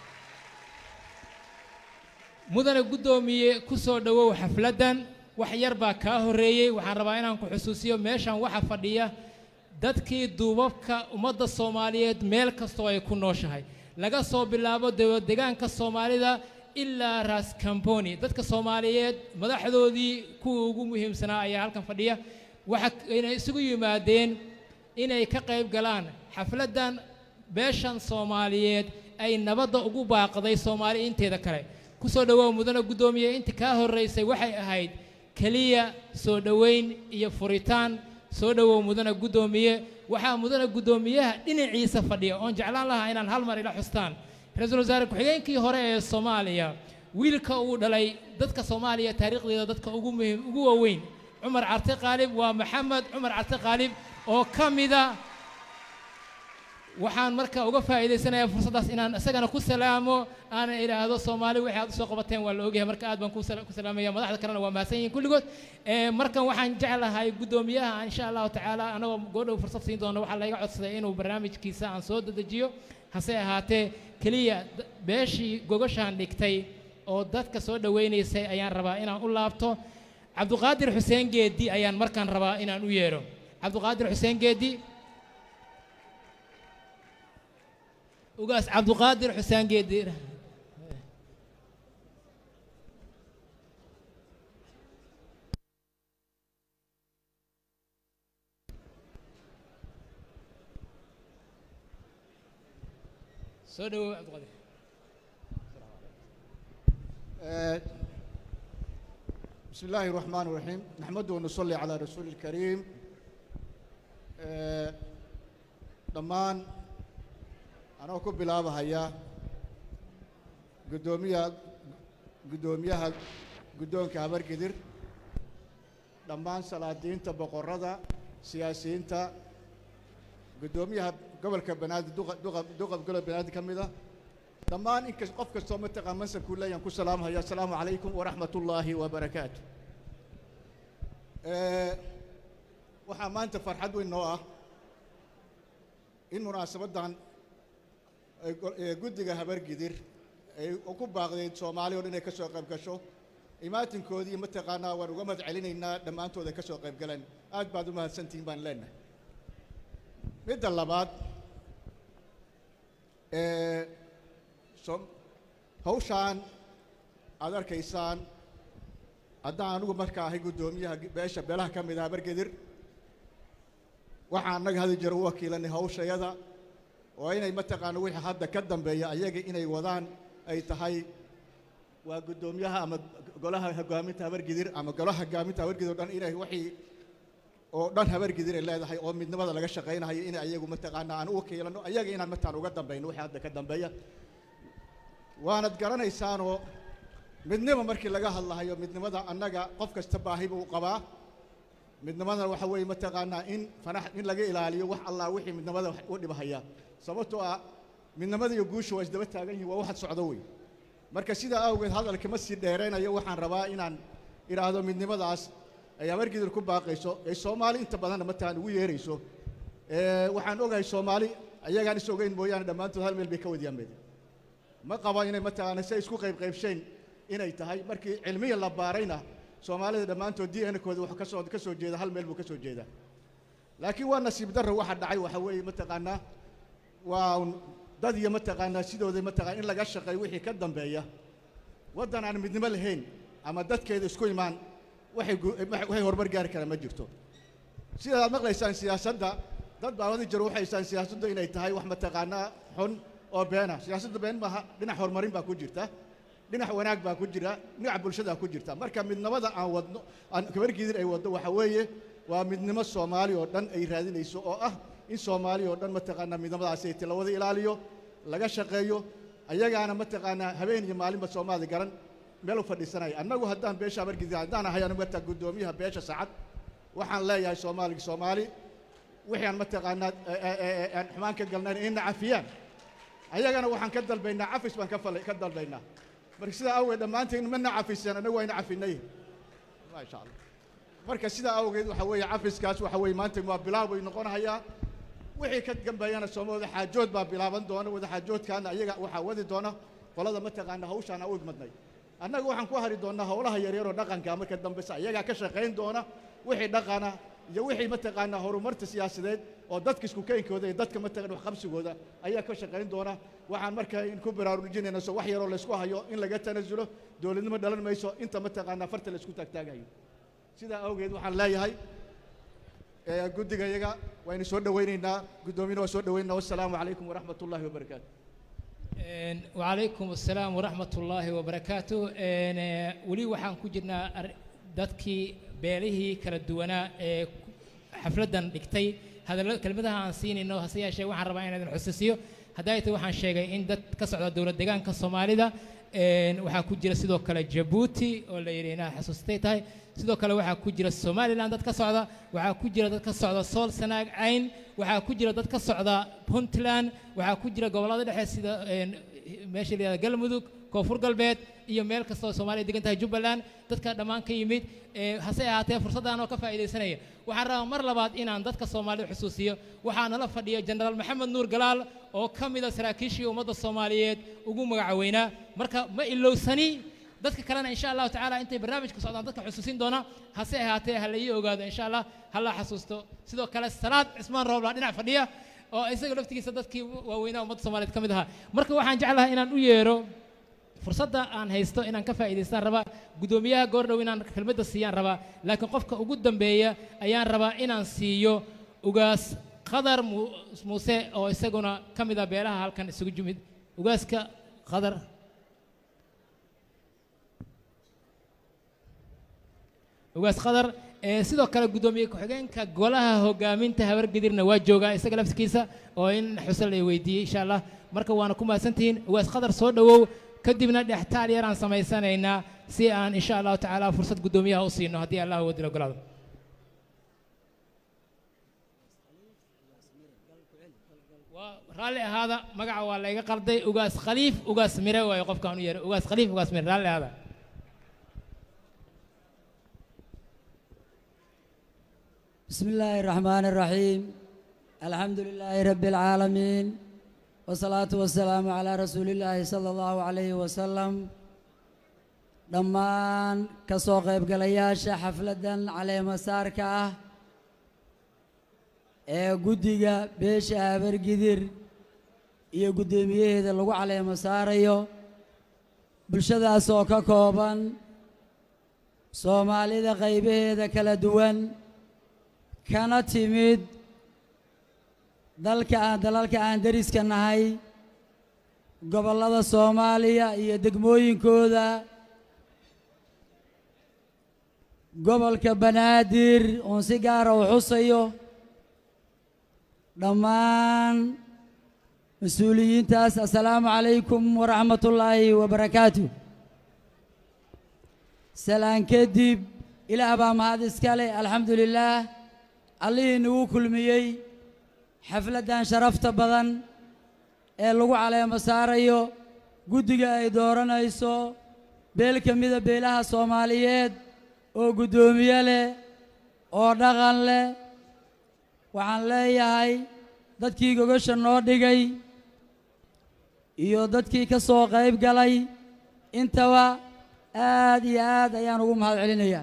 mudane guddoomiye ku soo dhowow xafladdan wax yar baa kaa horreeyey waxaan rabaa inaan ku xusuusiyo meeshan waxa fadhiya dadkii duubabka ummadda soomaaliyeed meel kastoo ay ku nooshahay laga soo bilaabo degaanka soomaalida ilaa ras camboni dadka soomaaliyeed madaxdoodii kuwa ugu muhiimsanaa ayaa halkan fadhiya waxa ayna isugu yimaadeen inay ka qayb galaan xafladdan beeshan soomaaliyeed ay nabadda ugu baaqday soomaali inteeda kale ku soo dhowow mudane guddoomiye inta kaa horraysay waxay ahayd keliya soo dhoweyn iyo furitaan soo dhowow mudane guddoomiye waxaa mudane guddoomiyaha dhinaciisa fadhiya oon jeclaan lahaa inaan hal mar ila xustaan ra-iisul wasaare ku-xigeenkii hore ee soomaaliya wiilka uu dhalay dadka soomaaliya taariikhdeeda dadka ugu muhiim ugu waaweyn cumar carte qaalib waa maxamed cumar carte qaalib oo ka mida waxaan marka uga faa'iidaysanayaa fursaddaas inaan isagana ku salaamo aana idhaahdo soomaali wixii aad usoo qabateen waa la ogyahay marka aad baan ku sala- ku salaamaya madaxda kalena waa mahadsan yihiin kulligood Eh, markan waxaan jeclahay guddoomiyaha insha allahu tacaala anagoo goodhow fursad siin doona waxaa layga codsaday inuu barnaamijkiisa aan soo dedejiyo hase ahaatee keliya d- beeshii gogashaan dhigtay oo dadka soo dhowaynaysay ayaan rabaa inaan u laabto cabduqaadir xuseen geedi ayaan markaan rabaa inaan u yeedho cabduqaadir xuseen geedi ugaas cabduqaadir xuseen geedi soo dhawow cabduqaadir آه، بسم الله الرحمن الرحيم نحمده ونصلي على رسول الكريم آه، dhammaan anoo ku bilaabahaya guddoomiyaha guddoomiyaha guddoonka habargidir dhammaan salaadiinta boqorrada siyaasiyiinta guddoomiyaha gobolka banaadir duqa- duqa- duqa gobolka banaadir ka mid ah dhammaan inkas qof kastoo mataqaan mansabkuu leeyaan ku salaamhaya asalaamu calaykum waraxmat ullaahi wabarakaatu Eh, waxaa maanta farxad weyn noo ah in munaasabaddan ay go- ee guddiga habargidir ay ku baaqdeed soomaali oo dhan inay ka soo qayb gasho imaatinkoodii mataqaanaa waan uga mahad celinaynaa dhammaantood ay ka soo qayb galeen aad baad u mahadsantihiin baan leenahay midda labaad ee som- hawshaan aad arkaysaan haddaan anigu markaa ahay guddoomiyaha beesha beelaha ka mid ah habargedir waxaan annaga hadi jiro u wakiilanay hawshayada oo inay mataqaana wixii hadda ka dambeeya ayaga inay wadaan ay tahay waa guddoomiyaha ama golaha hogaaminta habargidir ama golaha hogaaminta habargidir oo dhan inay wixii oo dhan habargidir ay leedahay oo midnimada laga shaqaynayo in ayagu mataqaana aan u wakiilano ayaga inaan mataan uga dambayno wixii hadda ka dambeeya waanad garanaysaanoo midnimo markii laga hadlahayo midnimada annaga qof kasta baahi buu qabaa midnimadana waxa weeye mataqaanaa in fanax in laga ilaaliyo wax allah wixii midnimada wax u dhibahaya sababtoo ah midnimada iyo guusha waa isdaba taagan yihiin waa waxad socdo wey marka sidaa awgeed hadalka ma sii dheeraynayo waxaan rabaa inaan idhaahdo midnimadaas ay habargidir ku baaqayso ay soomaali inta badanna mataqaan ugu yeerayso Eh, waxaan ogahay soomaali ayagaan is ogeyn mooyaane dhammaantood hal meel bay ka wadyaameen ma qabo inay mataqaana say isku qayb qaybsheen inay tahay markii cilmiya la baarayna soomaalida dhammaantood d n kooda wax ka soo ka soo jeeda hal meel buu ka soo jeedaa laakiin waa nasiib darro waxa dhacay waxa weeye mataqaanaa waa un dad iyo mataqaanaa sidooda mataqaana in laga shaqeeyo wixii ka dambeeya waddan aan midnimo lahayn ama dadkeeda isku imaan waxay gu- waxay horumar gaari karaan ma jirto sida aad maqlaysaan siyaasadda dad baa wadi jiro waxay haystaan siyaasaddu inay tahay wax mataqaanaa xun oo beena siyaasadda been maaha dhinac horumarin baa ku jirta dhinac wanaag baa ku jira dhinac bulshadaa ku jirta marka midnimada aan wadno aan kabargidir ay waddo waxa weeye waa midnimo soomaali oo dhan ay raadinayso oo ah in soomaali oo dhan mataqaanaa midnimadaasi ay la wada ilaaliyo laga shaqeeyo ayagaana mataqaanaa habeen iyo maalinba soomaali garan meel u fadhiisanaya annagu haddaan beesha habargidir haddaan ahay anigu mataa guddoomiyaha beesha sacad waxaan leeyahay soomaaligi soomaali wixii aan mataqaanaa ee- ee- ee- aan xumaan ka galnayn inna cafiyaan ayagana waxaan ka dalbaynaa cafis baan ka fal ka dalbaynaa marka sidaa awgeed dhammaanteen mana cafiseen annagu wayna cafinay maasha allah marka sidaa awgeed waxa weeye cafiskaas waxa weeye maanta waa bilaab bay noqonahayaa wixii ka dambeeyana sooma wada xaajood baa bilaaban doona wada xaajoodkaana ayaga waxaa wadi doona qolada mataqaana hawshaan aan u igmadnay annaga waxaan ku hari doonaa howlaha yaryaroo dhaqanka marka dambesa ayagaa ka shaqayn doona wixii dhaqana iyo wixii mataqaanaa horumarta siyaasadeed oo dadka isku keenkooda iyo dadka mataqaan waxqabsigooda ayaa ka shaqayn doona waxaan marka in ku baraarujinayna so wax yaroo laysku hayo in laga tanasulo dowladnimo dhalan mayso inta mataqaanaa farta laysku taagtaagayo sidaa awgeed waxaan leeyahay ee, guddiga iyaga waynu soo dhowaynaynaa guddoomiyana waa soo dhowaynaynaa wassalaamu calaykum waraxmat ullaahi wabarakaatu Een, وعليكم السلام ورحمة الله وبركاته een, eh, weli waxaan ku jirnaa ar- dadkii beelihii kala duwanaa ee ku- xafladdan dhigtay hadalla kelmadaha aan siinayno hase yeeshee waxaan rabaa inaan idin xusuusiyo hadday tahay waxaan sheegay in dad ka socda dowlad deegaanka soomaalida een, waxaa ku jira sidoo kale jabuuti oo la yidhi inaad xasuustay tahay sidoo kale waxaa ku jira somalilan dad ka socda waxaa ku jira dad ka socda sool sanaag cayn waxaa ku jira dad ka socda puntland waxaa ku jira gobollada dhexe sida een, meesha la yihahda galmudug koonfur galbeed iyo meel kasta oo soomaaliya degan tahay jubbaland dadka dhammaan ka yimid ee, hase ahaatee fursaddan oo ka faa'iidaysanaya waxaan rabaa mar labaad inaan dadka soomaalida xusuusiyo waxaa nala fadhiya jenaraal maxamed nuur galaal oo ka mida saraakiishii ummadda soomaaliyeed ugu magacaweynaa marka ma ilowsani dadka kalena insha allahu tacaala intay barnaamijka socdaan dadka xusuusin doona hase ahaatee ha la ii ogaado insha allah ha la xasuusto sidoo kale salaad cismaan rooblaa dhinac fadhiya oo isaga laftigiisa dadkii waaweynaa ummadda soomaaliyeed ka mid ahaa marka waxaan jeclahay inaan u yeero fursadda aan haysto inaan ka faa'iidaystaan rabaa guddoomiyaha goordhow inaan kelmadda siiyaan rabaa laakiin qofka ugu dambeeya ayaan rabaa inaan siiyo ugaas qadar Mu- muuse oo isaguna ka mid ah beelaha halkan isugu jimid ugaaska qadar ugaas qadar ee sidoo kale guddoomiye ku-xigeenka golaha hogaaminta habargedirna waa joogaa isaga laftigiisa oo in xusal ay weydiiyey insha allah marka waana ku mahadsantihiin ugaas qadar soo dhowow kadibna dhextaal yaraan samaysanaynaa si aan insha allahu tacaala fursad guddoomiyaha u siino haddii allah wadil ogolaado waa raalli ahaada magaca waa layga qalday ugaas khaliif ugaas mire waayo qofkaan u yeeray ugaas khaliif ugaas mire raalli ahaada بسم الله الرحمن الرحيم الحمد لله رب العالمين والصلاة والسلام على رسول الله صلى الله عليه وسلم dhammaan ka soo qaybgalayaasha xafladdan caleemasaarka ah ee guddiga beesha habargidir iyo guddoomiyaheeda lagu caleemo saarayo bulshadaas oo ka kooban soomaalida qaybaheeda kala duwan kana timid dalka aan dalalka aan deriska nahay gobollada soomaaliya iyo degmooyinkooda gobolka banaadir oon si gaara u xusayo dhammaan mas-uuliyiintaas assalaamu calaykum waraxmatullaahi wabarakaatu salaan kadib ilaah baa mahad iska leh alxamdu lilaah allihii nagu kulmiyey xafladdan sharafta badan ee lagu caleemo saarayo guddiga ay dooranayso beel ka mida beelaha soomaaliyeed oo guddoomiye leh oo dhaqan leh waxaan leeyahay dadkii gogasha noo dhigay iyo dadkii ka soo qayb galay intaba aad iyo aad ayaan ugu mahad celinayaa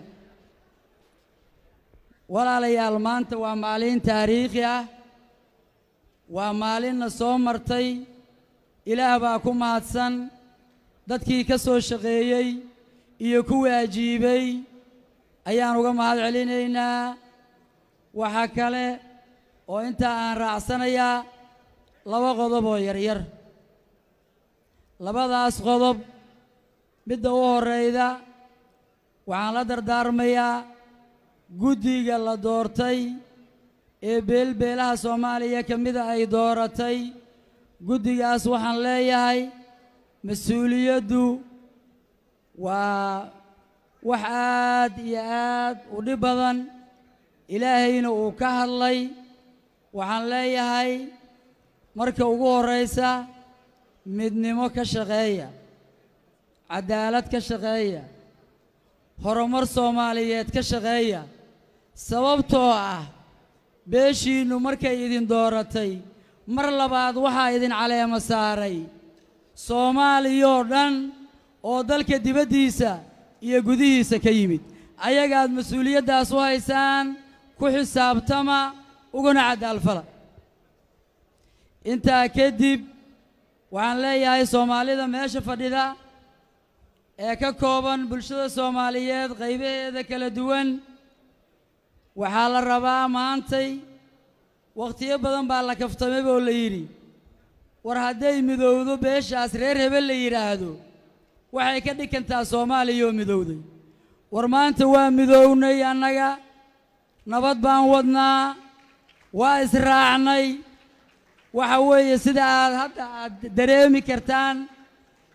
walaalayaal maanta waa maalin taariikhi ah waa maalinna soo martay ilaah baa ku mahadsan dadkii ka soo shaqeeyey iyo kuwii ajiibay ayaan uga mahad celinaynaa waxaa kale oo intaa aan raacsanayaa laba qodob oo yaryar labadaas qodob midda u horrayda waxaan la dardaarmayaa guddiga la doortay ee beelbeelaha soomaaliya ka mida ay dooratay guddigaas waxaan leeyahay mas-uuliyaddu waa wax aad iyo aad u dhib badan ilaahayna uu ka hadlay waxaan leeyahay marka ugu horraysa midnimo ka shaqeeya caddaalad ka shaqeeya horumar soomaaliyeed ka shaqeeya sababtoo ah beeshiinnu markay idin dooratay mar labaad waxaa idin caleemo saaray soomaaliyoo dhan oo dalka dibaddiisa iyo gudihiisa ka yimid ayagaad mas-uuliyaddaas u haysaan ku xisaabtama uguna caddaalfala intaa kadib waxaan leeyahay soomaalida meesha fadhida ee ka kooban bulshada soomaaliyeed qaybaheeda kala duwan waxaa la rabaa maantay wakhtiyo badan baa la kaftamay oo la yidhi war hadday midowdo beeshaas reer hebel la yidhaahdo waxay ka dhigantaa soomaaliya oo midowday war maanta waa midownay annaga nabad baan wadnaa waa israacnay waxa weeye sida aad hadda aad dareemi kartaan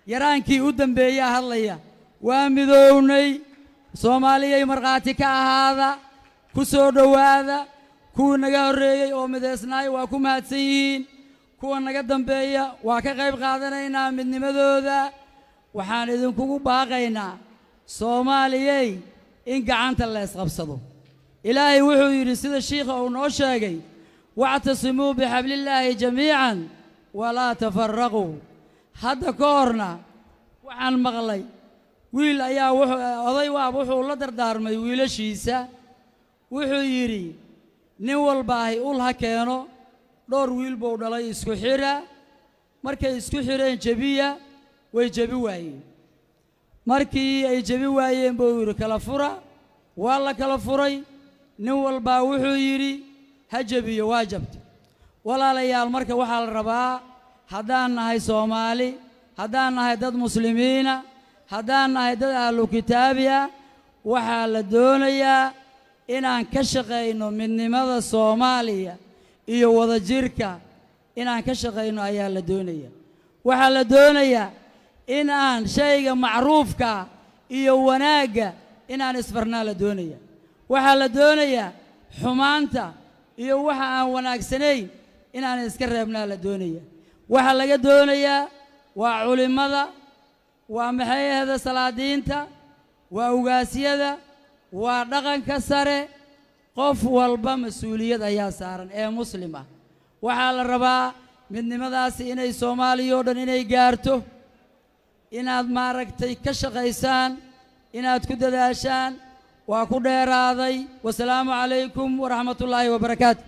yaraankii u dambeeyaa hadlaya waa midoownay soomaaliyay markhaati ka ahaada ku soo dhowaada kuwii naga horreeyey oo midaysnaay waa ku mahadsan yihiin kuwa naga dambeeya waa ka qayb qaadanaynaa midnimadooda waxaan idinkugu baaqaynaa soomaaliyey in gacanta la isqabsado ilaahay wuxuu yidhi sida shiikha uu noo sheegay wactasimuu bixablillaahi jamiican walaa tafaraquu hadda ka horna waxaan maqlay wiil ayaa wuxuu oday waab wuxuu la dardaarmay wiilashiisa wuxuu yidhi nin walbaahi ul ha keeno dhowr wiil buu dhalay isku xidha markay isku xidheen jebiya way jebi waayeen markii ay jebi waayeen buu yidhi kala fura waa la kala furay nin walbaa wuxuu yidhi ha jebiyo waa jabta walaalayaal marka waxaa la rabaa haddaan nahay soomaali haddaan nahay dad muslimiina haddaan nahay dad ahlu kitaabi ah waxaa la doonayaa inaan ka shaqayno midnimada soomaaliya iyo wadajirka inaan ka shaqayno ayaa la doonaya waxaa la doonayaa in aan shayga macruufka iyo wanaagga inaan isfarnaa la doonaya waxaa la doonayaa xumaanta iyo waxa aan wanaagsanayn inaan iska reebnaa la doonaya waxaa laga doonayaa waa culimmada waa maxay ahda salaadiinta waa ugaasyada waa dhaqanka sare qof walba mas-uuliyad ayaa saaran ee muslim ah waxaa la rabaa midnimadaasi inay soomaaliya oo dhan inay gaarto inaad maaragtay ka shaqaysaan inaad ku dadaashaan waa ku dheeraaday wasalaamu calaykum waraxmat ullaahi wabarakaatu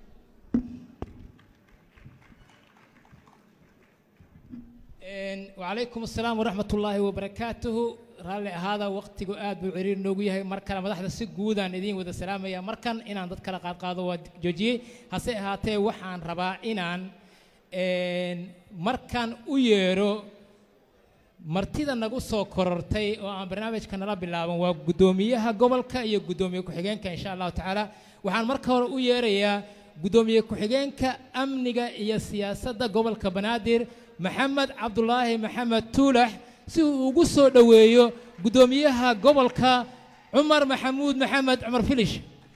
wacalaykum asalaam waraxmat ullaahi wabarakaatuhu raalli ahaada waqtigu aad buu ciriir noogu yahay mar kale madaxda si guudaan idiin wada salaamaya markan inaan dad kala qaadqaado waa joojiyey hase ahaatee waxaan rabaa inaan markan u yeedho martida nagu soo korortay oo aan barnaamijka nala bilaaban waa guddoomiyaha gobolka iyo guddoomiye ku-xigeenka insha allahu tacaala waxaan marka hore u yeerayaa guddoomiye ku-xigeenka amniga iyo siyaasadda gobolka banaadir maxamed cabdulaahi maxamed tuulax si uu ugu soo dhoweeyo guddoomiyaha gobolka cumar maxamuud maxamed cumar filish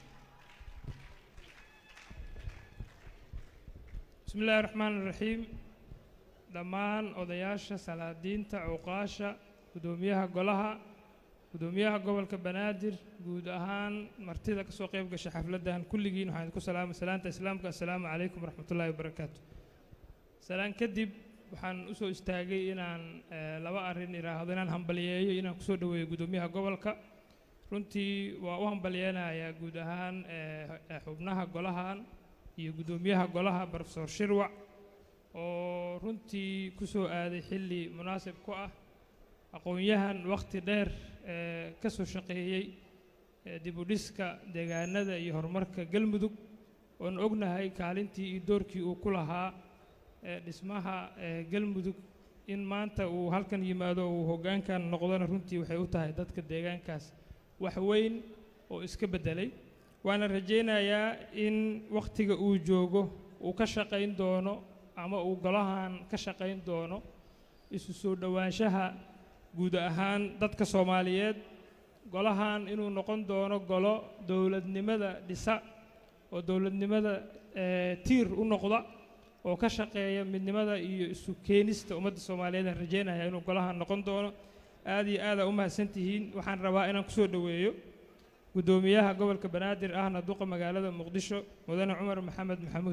bismi illaahi raxmaan iraxiim dhammaan odayaasha salaadiinta cuqaasha guddoomiyaha golaha guddoomiyaha gobolka banaadir guud ahaan martida ka soo qayb gasha xafladdan kulligiin waxaan idinku salaamay salaanta islaamka assalaamu calaykum waraxmat ullaahi wabarakaatu salaan kadib waxaan u soo istaagay inaan laba arrin idhaahdo inaan hambaliyeeyo inaan kusoo dhoweeyo guddoomiyaha gobolka runtii waa u hambaliyeynayaa guud ahaan xubnaha golahan iyo guddoomiyaha golaha profesor shirwac oo runtii ku soo aaday xilli munaasib ku ah aqoon-yahan wakhti dheer ee ka soo shaqeeyey dib u dhiska deegaanada iyo horumarka galmudug oon ognahay kaalintii iyo doorkii uu ku lahaa dhismaha galmudug in maanta uu halkan yimaado uu hoggaankan noqdona runtii waxay u tahay dadka deegaankaas wax weyn oo iska beddelay waana rajaynayaa in wakhtiga uu joogo uu ka shaqayn doono ama uu golahan ka shaqayn doono isu soo dhowaanshaha guud ahaan dadka soomaaliyeed golahan inuu noqon doono golo dowladnimada dhisa oo dowladnimada tiir u noqda oo ka shaqeeya midnimada iyo isu keenista ummadda soomaaliyeed aan rajaynaya inuu golahan noqon doono aad iyo aada u mahadsantihiin waxaan rabaa inaan kusoo dhoweeyo guddoomiyaha gobolka banaadir ahna duqa magaalada muqdisho mudane cumar maxamed maxamuud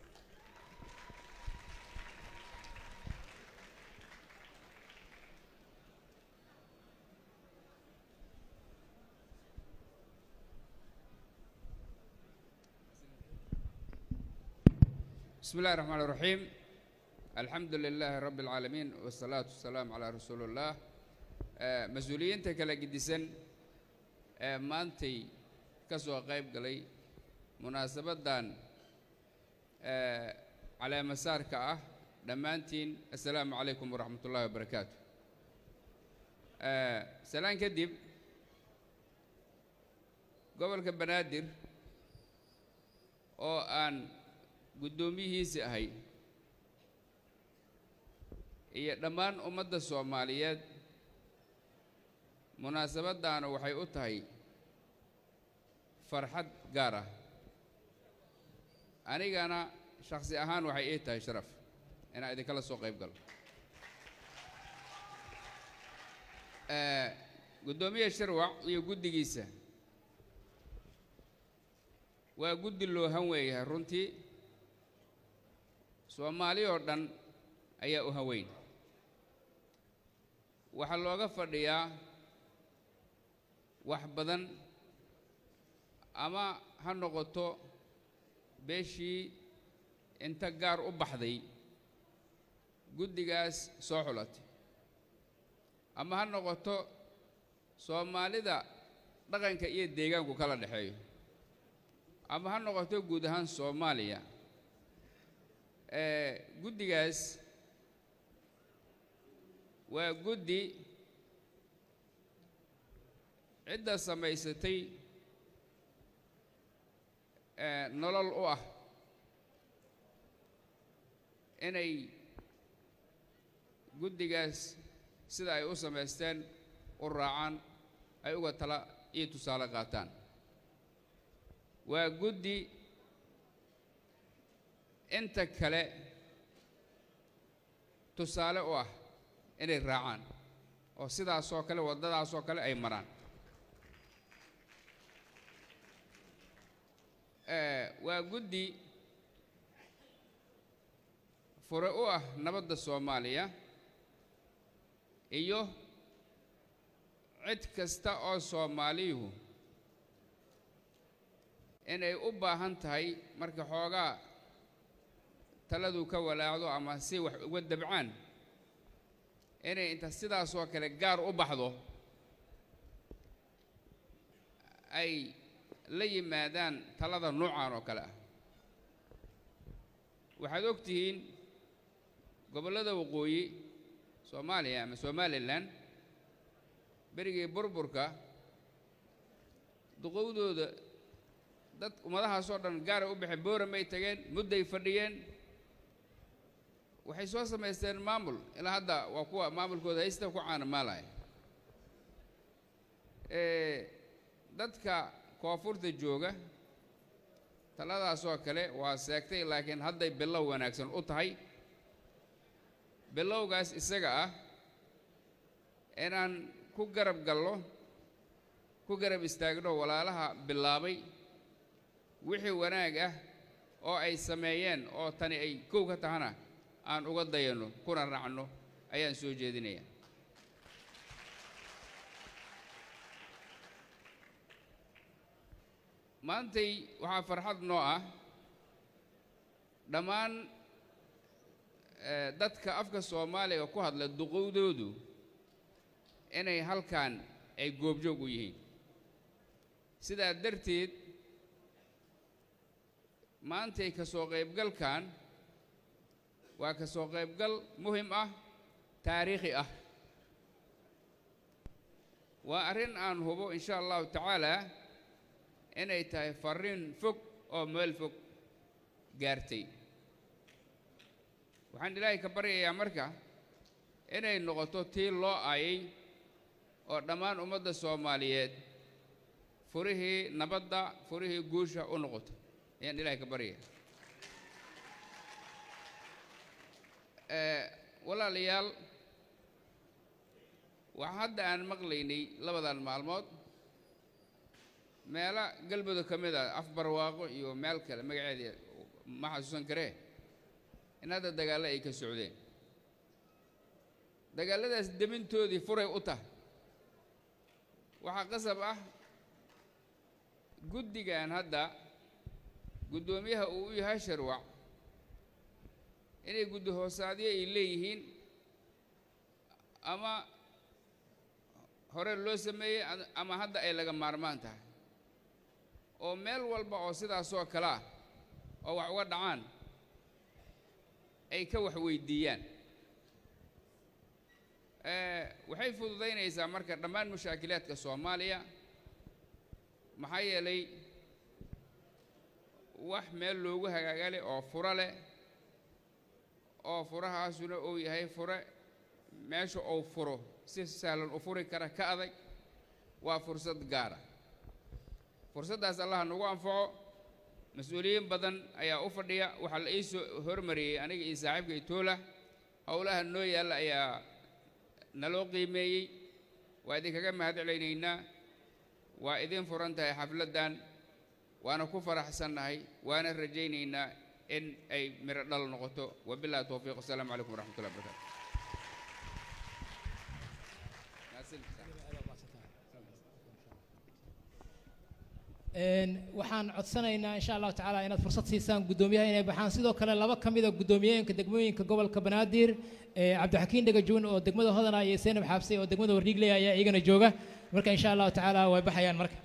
بسم الله الرحمن الرحيم الحمد لله رب العالمين والصلاة والسلام على رسول الله آه، مسؤوليinta kala gedisan ee maantay ka soo qayb galay munaasabadan ee caleemasaarka ah dhammaantiin assalaamu calaykum waraxmat ullahi wabarakaatu salaan kadib gobolka banaadir oo aan guddoomiyihiisi ahay iyo dhammaan ummadda soomaaliyeed munaasabaddaana waxay u tahay farxad gaar ah anigana shakhsi ahaan waxay ii tahay sharaf inaan idinkala soo qayb galo guddoomiye sharwac iyo guddigiisa waa guddi loo han weeyahay runtii soomaali oo dhan ayaa u haweyn waxaa looga fadhiyaa wax badan ama ha noqoto beeshii inta gaar u baxday guddigaas soo xulatay ama ha noqoto soomaalida dhaqanka iyo deegaanku kala dhexeeyo ama ha noqoto guud ahaan soomaaliya guddigaas waa guddi cidda samaysatay nolol u ah inay guddigaas sida ay u samaysteen u raacaan ay uga tala iyo tusaale qaataan waa guddi inta kale tusaale u ah inay raacaan oo sidaasoo kale waddadaasoo kale ay maraan waa guddi fure u ah nabadda soomaaliya iyo cid kasta oo soomaaliyuhu inay u baahan tahay marka xoogaa taladu ka walaacdo ama si wax uga dabcaan inay inta sidaasoo kale gaar u baxdo ay la yimaadaan talada noocan oo kale ah waxaad og tihiin gobollada waqooyi soomaaliya ama somalilan berigii burburka duqowdooda dad ummadahaasoo dhan gaaray u baxeen booramay tageen mudday fadhiyeen waxay soo samaysteen maamul ilaa hadda waa kuwa maamulkooda haysta ku caanamaalaya dadka koonfurta jooga taladaasoo kale waa seegtay laakiin hadday bilow wanaagsan u tahay bilowgaas isaga ah inaan ku garab gallo ku garab istaagno walaalaha bilaabay wixii wanaag ah oo ay sameeyeen oo tani ay kow ka tahana aan uga dayanno kuna raacno ayaan soo jeedinaya maantay waxaa farxad noo ah dhammaan dadka afka soomaaliga ku hadla duqowdoodu inay halkan ay goobjoog u yihiin sidaa darteed maantay ka soo qaybgalkan waa ka soo qaybgal muhim ah taariikhi ah waa arrin aan hubo in sha allahu tacaalaa inay tahay farriin fog oo meel fog gaartay waxaan ilaahay ka baryayaa marka inay noqoto tii loo aayay oo dhammaan ummadda soomaaliyeed furihii nabadda furihii guusha u noqoto ayaan ilaahay ka baryaya walaalayaal waxaa hadda aan maqlaynay labadan maalmood meelo galmudug ka mid a afbarwaaqo iyo meel kale magaceedii ma xasuusan karee in hadda dagaallo ay ka socdeen dagaalladaas demintoodii furay u tahay waxaa qasab ah guddigan hadda guddoomiyaha uu u yahay sharwac inay guddi hoosaadyo ay leeyihiin ama hore loo sameeyey ama hadda ay laga maarmaan tahay oo meel walba oo sidaasoo kale ah oo wax uga dhacaan ay ka wax weydiiyaan waxay fududaynaysaa marka dhammaan mushaakilaadka soomaaliya maxaa yeelay wax meel loogu hagaaga leh oo furo leh oo furahaasuna uu yahay fure meesha uu furo si sahlan u furi kara ka adag waa fursad gaara fursaddaas allaha nagu anfaco mas-uuliyiin badan ayaa u fadhiya waxaa la ii soo hormariyey aniga iyo saaxiibka itoola howlaha noo yaalla ayaa naloo qiimeeyey waa idinkaga mahad celaynaynaa waa idin furan tahay xafladdan waana ku faraxsannahay waana rajaynaynaa in ay miro dhal noqoto wabillahi towfiiq wasalaamu calaykum waraxmatullahi wabarakatu waxaan codsanaynaa insha allahu tacaala inaad fursad siisaan guddoomiyaha inay baxaan sidoo kale laba ka mida guddoomiyeynka degmooyinka gobolka banaadir cabdixakiin dhagajuun oo degmada hodana iyo seenab xaabse oo degmada warriigley ayaa iyagana jooga marka insha allahu tacaala way baxayaan marka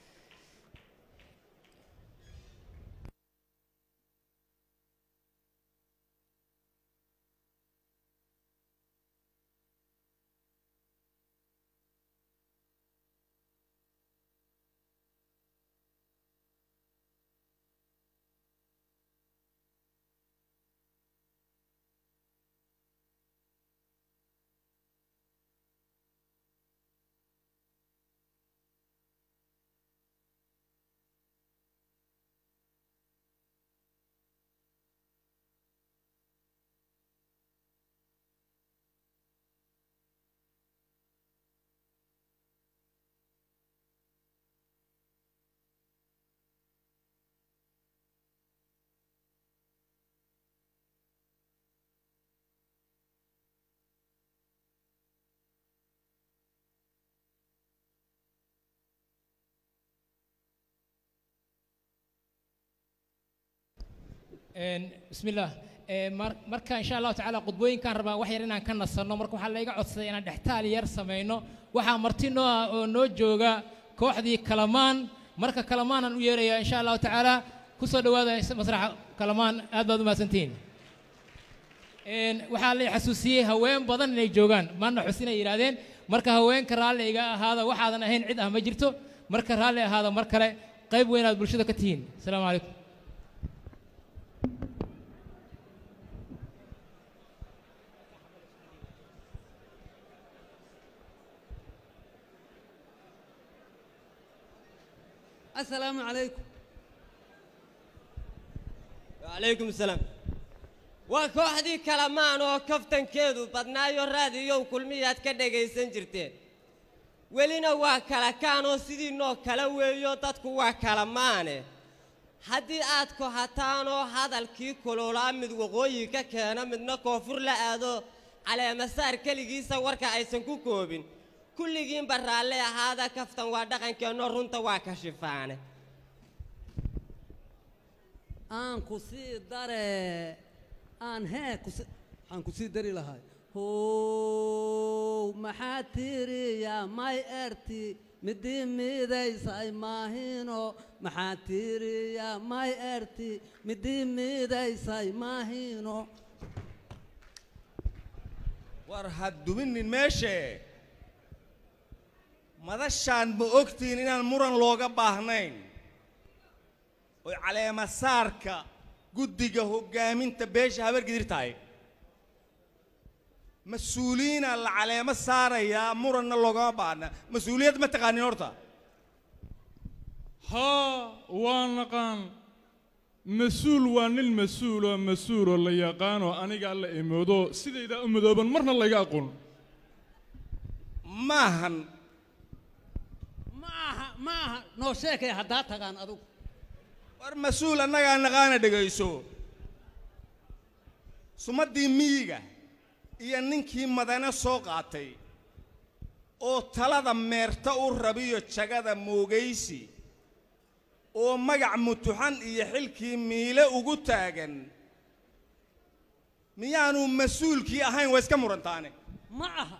بسم الله marka insha allahu tacaala qudbooyinkaan rabaa wax yar inaan ka nasanno marka waxaa layga codsaday inaan dhextaal yar samayno waxaa marti noo ah oo noo jooga kooxdii kalamaan marka kalamaanaan u yeerayaa insha allahu tacaala ku soo dhowaada masraxa kalamaan aad baad u mahadsantihiin waxaa la xasuusiyey haween badan inay joogaan maana xusinay yidhaahdeen marka haweenka raalli iga ahaada waxaadan ahayn cid ah ma jirto marka raalli ahaada mar kale qayb weynaad bulshada ka tihiin asalaamu calaykum السلام عليكم وعليكم السلام وكوحدي كلمان oo kaftankeedu badnaayo raadiyow kulmiyaad ka dhagaysan jirteen welina waa kala kaanoo sidiinoo kala weeyo dadku waa kala maane haddii aad kohataanoo hadalkii kululaa mid waqooyi ka keena midna koonfur la aado caleemasaar keligiisa warka aysan ku koobin kulligiinba raalle ahaada kaftan waa dhaqankeenno runta waa ka shifaane aan ku sii dare aan hee kusi aan ku sii dari lahay how maxaa tiiriya may erti midii miidaysay maahino maxaa tiiriya may erti midii miidaysay maahino war ha duminin meeshee madashaan ma ogtihiin inaan muran looga baahnayn oy caleemasaarka guddiga hoggaaminta beesha habargidir tahay mas-uuliyiinaa la caleemo saarayaa muranna loogama baahna mas-uuliyad ma taqaanin horta haa waa naqaan mas-uul waa nin mas-uuloo mas-uuloo la yaqaanoo aniga alla imoodo sidaydaa u madooban marna layga aqoon maahan maaha maaha noo sheekay haddaa tagaan adugu war mas-uul annagaa naqaana dhegayso sumaddii miyiga iyo ninkii madane soo qaatay oo talada meerta u rabiyo jagada moogaysi oo magac mutuxan iyo xilkii miile ugu taagan miyaanu mas-uulkii ahayn waa iska murantaane ma aha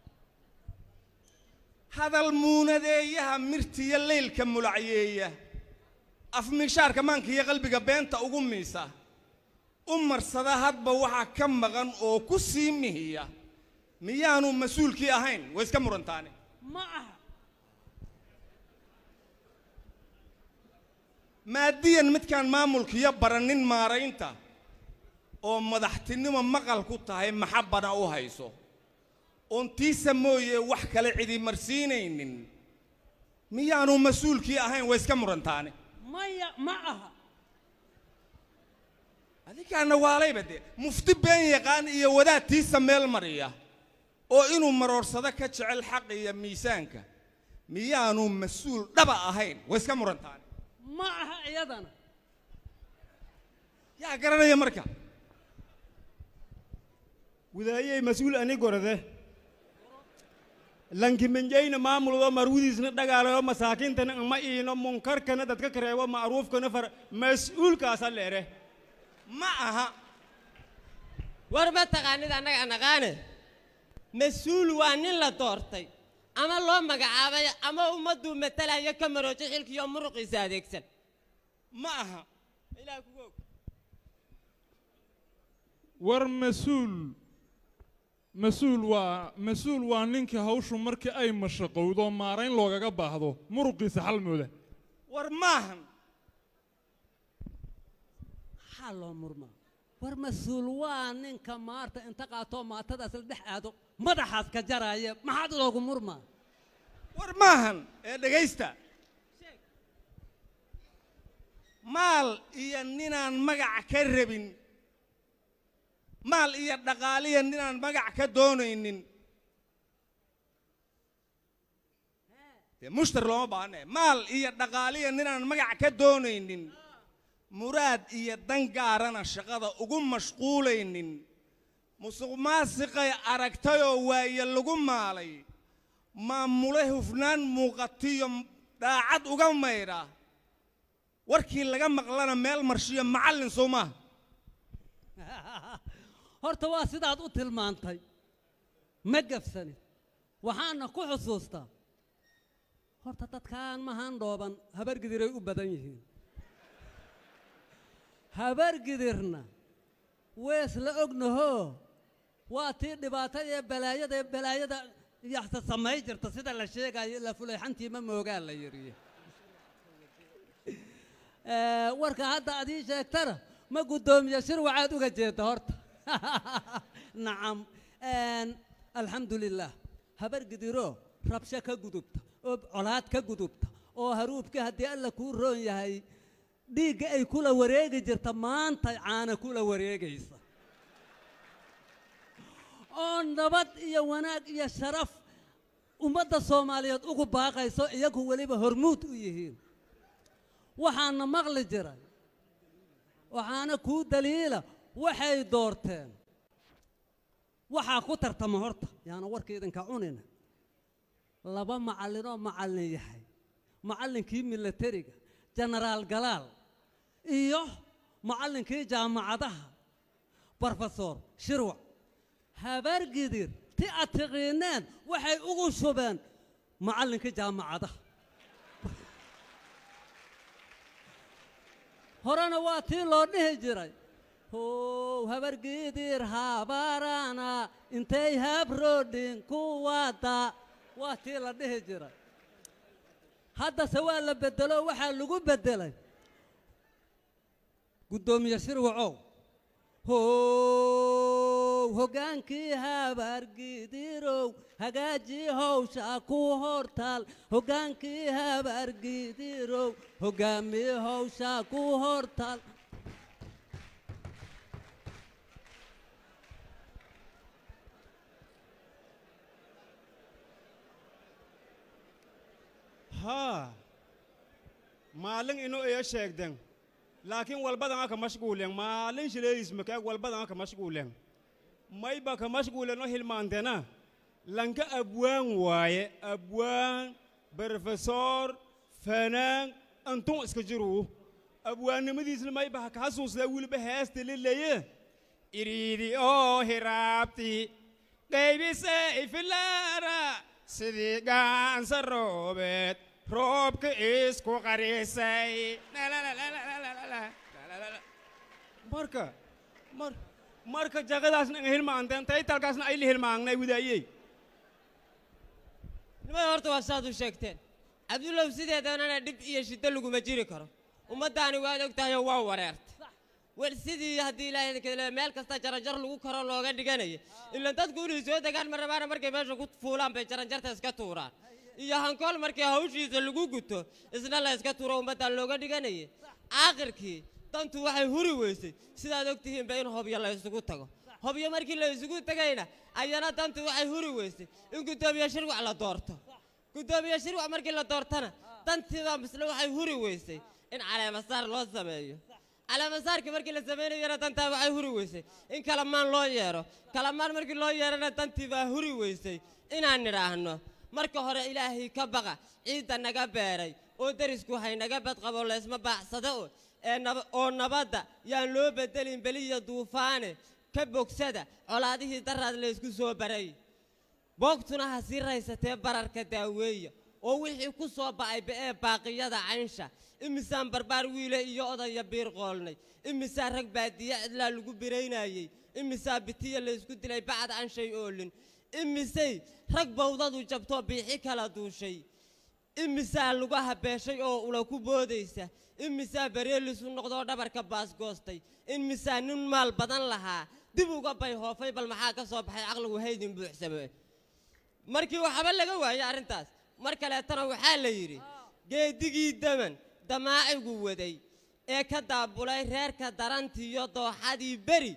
hadal muunadeeyaha mirtiyo leylka mulacyeeya afmiishaarka maanka iyo qalbiga beenta ugu miisa u marsada hadba waxaa ka maqan oo ku sii mihiya miyaanu mas-uulkii ahayn waa iska murantaane ma aha maadiyan midkaan maamulkiyo baranin maaraynta oo madaxtinimo maqal ku tahay maxabbana u hayso oon tiisa mooye wax kale cidi marsiinaynin miyaanu mas-uulkii ahayn way iska murantaane maya ma aha adinkaana waalayba dee mufti been yaqaan iyo wadaad tiisa meel mariya oo inuu maroorsado ka jecel xaq iyo miisaanka miyaanu mas-uul dhaba ahayn way iska murantaane ma aha iyadana yaa garanaya marka widaayey mas-uul ani gorode lankimanjayna maamuldo marwidiisna dhagaalayo masaakiintana ama iino munkarkana dadka kareebo macruufkana far mas-uulkaasa leere ma aha war ma taqaanid annaga naqaane mas-uul waa nin la doortay ama loo magacaabay ama ummadduu matalayo ka maroojo xilkiiyo muruqiisa adeegsan ma aha ilaah kugu og war mas-uul mas-uul waa mas-uul waa ninkii hawshu markii ay mashaqowdo maarayn loogaga baahdo muruqiisa xalmooda war maahan maxaa loo murmaa war mas-uul waa ninka maarta inta qaatoo maatadaas la dhex aado madaxaas ka jaraya maxaad loogu murmaa war maahan ee dhegaysta maal iyo ninaan magac ka rabin maal iyo dhaqaaliya ninaan magac ka doonaynin dee mushtar looma baahne maal iyo dhaqaaliya ninaan magac ka doonaynin muraad iyo dan gaarana shaqada ugu mashquulaynin musuq maasiqay aragtayoo waaye lagu maalay maamule hufnaan muuqatiyo dhaacad uga maydha warkii laga maqlana meel marshiyo macallin soo maaha horta waa sidaad u tilmaantay ma gafsanid waxaana ku xusuustaa horta dadkaan mahaan dhooban habargidiray u badan yihiin habargidirna wees la ognahoo waa tii dhibaatada ee balaayada ee balaayada yaxta samay jirta sida la sheegayo ilaa fulayxantii ma moogaa la yidhi warka hadda ad ii sheegtana ma guddoomiye shir waxaad uga jeedda horta nacam alxamdu lilah habargidiroo rabsho ka gudubta oo colaad ka gudubta oo haruubka haddii alla kuu roon yahay dhiigga ay kula wareegi jirta maanta caana kula wareegaysa oo nabad iyo wanaag iyo sharaf ummadda soomaaliyeed ugu baaqayso iyagu weliba hormuud u yihiin waxaana maqli jiray waxaana kuu daliila waxay doorteen waxaa ku tartama horta yaana warka idinka cunina laba macallinoo macallin yahay macallinkii milatariga jenaraal galaal iyo macallinkii jaamacadaha brofesor shirwac habargidir ti aad tiqiineen waxay ugu shubeen macallinkii jaamacadaha horena waa tii loo dhihi jiray how habargidir habarana intay habrodhin ku wada waa tii la dhihi jiray haddase waa la bedelo waxaa lagu beddelay guddoomiye shirwacow how hoggaankii habargidirow hagaajii howsha ku hortaal hoggaankii habargidirow hoggaamii howsha ku hortaal haa maalin inu iyo sheegden laakiin walbadan aka mashguulen maalin shileeyis makaag walbadan aka mashguulen mayba ka mashguulen o hilmaantena lanka abwaan waaye abwaan brofesor fanaan antun iska jiruu abwaannimadiisna mayba ha ka xasuusdaa wiliba heesta lileye iriidi oo hiraabti qaybisay filaara sidii gaansa roobeed roobka isku qarisay marka mar marka jaqadaasna nga hilmaanteen taytalkaasna ayla hilmaangnay widaayey nimada horta waa saad u sheegteen cabdullow sideedanana dhib iyo shiddo laguma jiri karo ummaddaani waad og tahayoo waa wareertay war sidii haddii ilaahay kale meel kasta jaranjar lagu karo looga dhiganaya ilaan dadku inay soo degaan ma rabaana markay meesha ku fuulaan bay jaranjarta iska tuuraan iyo hankool markii hawshiisa lagu guto isna la iska tuuro ummaddan looga dhiganaya aakhirkii dantu waxay huri weysay sidaad ogtihiinba in hobyo la isugu tago hobyo markii la isugu tegayna ayana dantu waxay huri weysay in guddoomiye shirwac la doorto guddoomiye shirwac markii la doortana dantiiba misle waxay huri weysay in caleemasaar loo sameeyo caleemasaarkii markii la samaynayana dantaa waxay huri weysay in kalamaan loo yeero kalamaan markii loo yeerana dantii baa huri weysay inaan nidhaahno marka hore ilaahay ka baqa ciidda naga beeray oo derisku haynaga badqabo laysma baacsado oo ee naba- oo nabadda yaan loo bedelin beliya duufaane ka bogsada colaadihii daraad laysku soo baray boogtuna ha sii raysatee bararka daaweeya oo wixii ku soo ba'ay ba'ee baaqiyada caynsha imisaan barbaar wiile iyo odaya biir qoolnay imisaa rag baadiye cidlaa lagu biraynayey imisaa bitiya laysku dilay bacad anshay oolin imisay rag bawdadu jabtoo biixi kala duushay imisaa lugaha beeshay oo ula ku boodaysa imisaa bareelisu noqdoo dhabarka baasgoostay imisaa nin maal badan lahaa dib uga bay hoofay bal maxaa ka soo baxay caqligu haydin buuxsame markii waxba laga waayey arrintaas mar kaleetana waxaa la yidhi geedigii daman damaacigu waday ee ka daabulay reerka darantiiyo dooxadii beri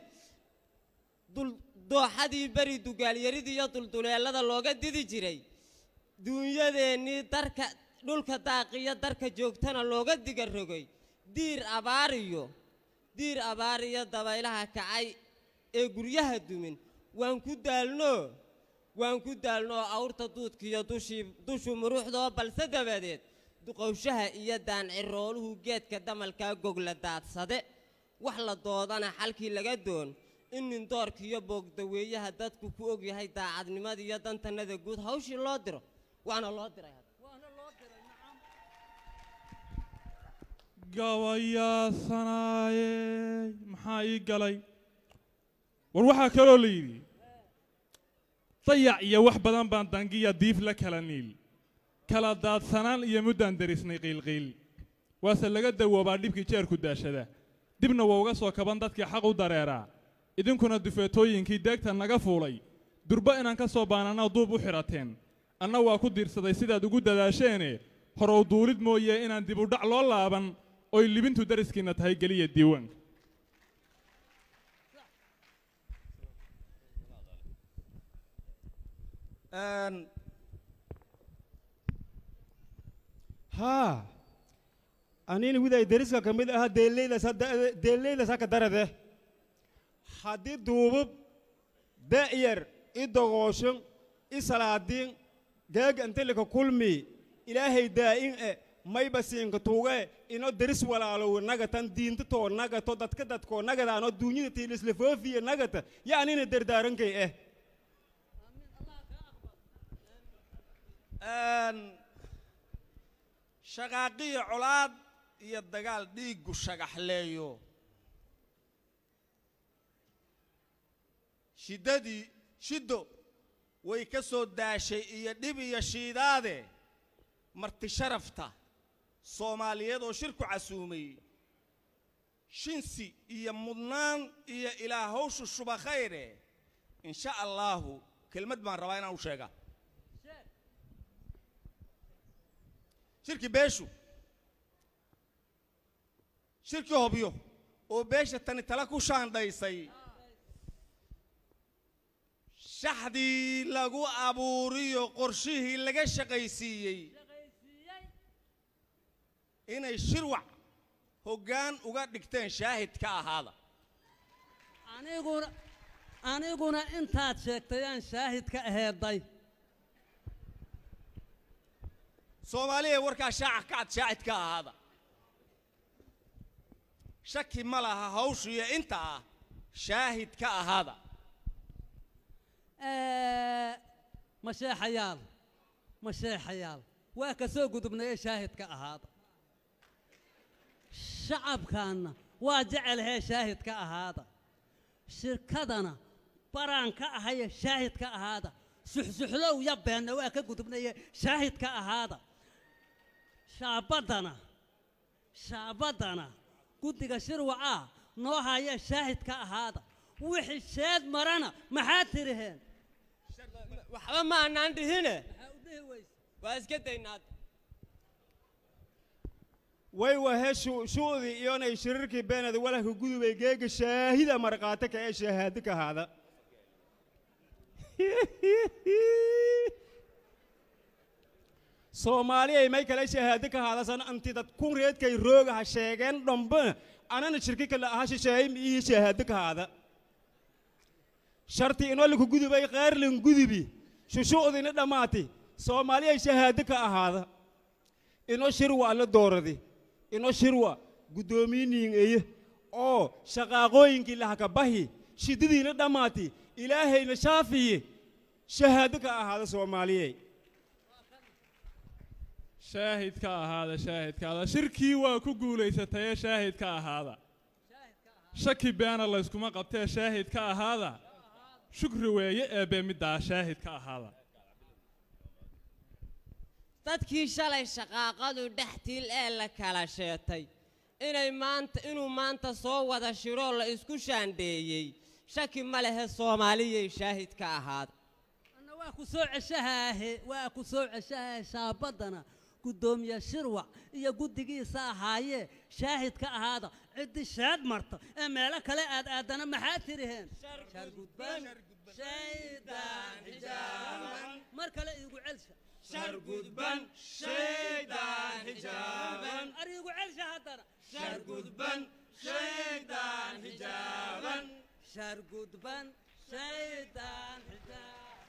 dul- dooxadii beri dugaalyaridii iyo dulduleelada looga didi jiray duunyadeennii darka dhulka daaqiyo darka joogtana looga diga rogay diir abaariyo diir abaariyo dabaylaha kacay ee guryaha dumin waan ku daalnoo waan ku daalnoo awrta duudkiiyo dushii dushu muruuxdoo balse dabadeed duqowshaha iyo daancirooluhu geedka damalkaa gogla daadsade wax la doodana xalkii laga doon in nindoorkiiyo boogdaweeyaha dadku ku ogyahay daacadnimada iyo dantanada guud hawshii loo diro waana loo diray hadda. gabayaasanaaye maxaa ii galay war waxaa kaloo la yidhi dayac iyo wax badan baan dangiya diif la kala niil kala daadsanaan iyo muddaan derisnay qiilqiil waase laga dawoobaa dhibkii jeerku daashada dibna waa uga soo kaban dadkii xaq u dareeraa idinkuna dufeetooyinkii deegta naga fuulay durba inaan ka soo baanana duub u xidhateen anna waa ku diirsaday sidaad ugu dadaasheene horow duulid mooye inaan dib u dhac loo laaban oy libintu dariskiinna tahay geliya diiwaanka Een, haa anina widay deriska ka mid aha deeleydas hadda- deeleydas haka darade haddii duubub da'yar i dogooshin i salaadiin geega intilika kulmi ilaahay daa'in e mayba siinka tuuge ino deris walaalowe nagatan diinta too nagato dadka dadkoo nagadaano duunyada tiilisla foofiye nagata ya anina dardaarankay eh Een, shaqaaqiyo colaad iyo dagaal dhiiggu shagaxleeyo shiddadii shiddo way ka soo daashay iyo dhib iyo shiidaade marti sharafta soomaaliyeed oo shirku casuumay shinsi iyo mudnaan iyo ilaa hawshu shuba khayre insha allaahu kelmad baan rabaa inaan u sheegaa shirki beeshu shirki hobyo oo beesha tani tala ku shaandhaysay shaxdii lagu abuuriyo qorshihii laga shaqaysiiyey inay shirwac hoggaan uga dhigteen shaahid ka ahaada aniguna aniguna intaad sheegtay aan shaahid ka aheeday soomaaliya warkaa shaaca kacad shaahid ka ahaada shaki ma laha hawshiyo inta ah shaahid ka ahaada Eh, masheexayaal masheexayaal waa ka soo gudubnay ee shaahidka ahaada shacabkaanna waa jecelhee shaahidka ahaada shirkadana baraan ka ahaye shaahidka ahaada suxsuxlow ya beenna waa ka gudubnaye shaahidka ahaada shaabaddana shaabaddana guddiga shirwacaa noo haya shaahid ka ahaada wixii sheed marana maxaad tiriheen waxba ma aanaan dhihine waa iska daynaa way wahe shu'dii iyonay shirirkii beenada walahka gudubay geega shaahida marqaate ka ee shahaado ka haada soomaaliyay may kale shahaado ka haadasan anti dad kun reedkay rooga ha sheegeen dhambe anana shirki kale aha shisheeyay ii shahaado ka haada sharti inoo laku gudubay qaarlin gudubi shushu'diina dhammaati soomaaliyay shahaado ka ahaada inoo shirwa alla dooradi inoo shirwa guddoomiyiin eye oo shaqaaqooyinkii lahaka bahi shiddadiina dhammaati ilaahayna shaafiye shahaado ka ahaada soomaaliyey shaahid ka ahaada shaahid ka ahaada shirkii waa ku guulaysatayee shaahid ka ahaada shaki beena layskuma qabtee shaahid ka ahaada shukri weeye eebbe middaa shaahid ka ahaada dadkii shalay shaqaaqadu dhextiil ee la kala sheetay inay maanta inuu maanta soo wada shiroo la isku shaandheeyey shaki ma lehe soomaaliyay shaahid ka ahaada anna waa ku soo ceshahaahe waa ku soo ceshahaahe shaabaddana guddoomiye shirwac iyo guddigiisa ahaayee shaahid ka ahaada ciddii sheed marta ee meelo kale aad aadana maxaad tiriheen shargudban shaydaan xijaaban mar kale iigu celsha shargudban shaydaan xijaaban ariigu celsha haddana shargudban shaydaan xijaaban shargudban shaydaan xijaaban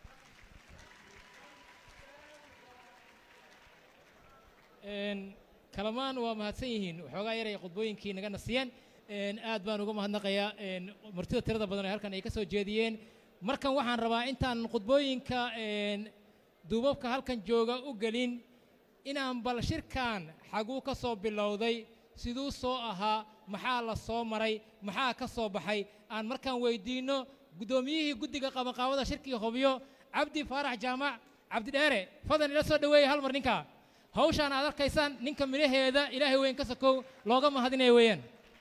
kalamaan waa mahadsan yihiin waxoogaa yaray khudbooyinkii naga nasiyeen aad baan uga mahadnaqayaa martida tirada badan ee halkan ay ka soo jeediyeen markan waxaan rabaa intaan khudbooyinka duubabka halkan jooga u gelin inaan bal shirkan xaguu ka soo bilowday siduu soo ahaa maxaa la soo maray maxaa ka soo baxay aan markaan weydiinno guddoomiyihii guddiga qabanqaabada shirkii hobyo cabdi faarax jaamac cabdidheere fadan ila soo dhoweeya hal mar ninka hawshaan aad arkaysaan ninka midhaheeda ilaahay weyn ka sakow looga mahadinaya weeyaan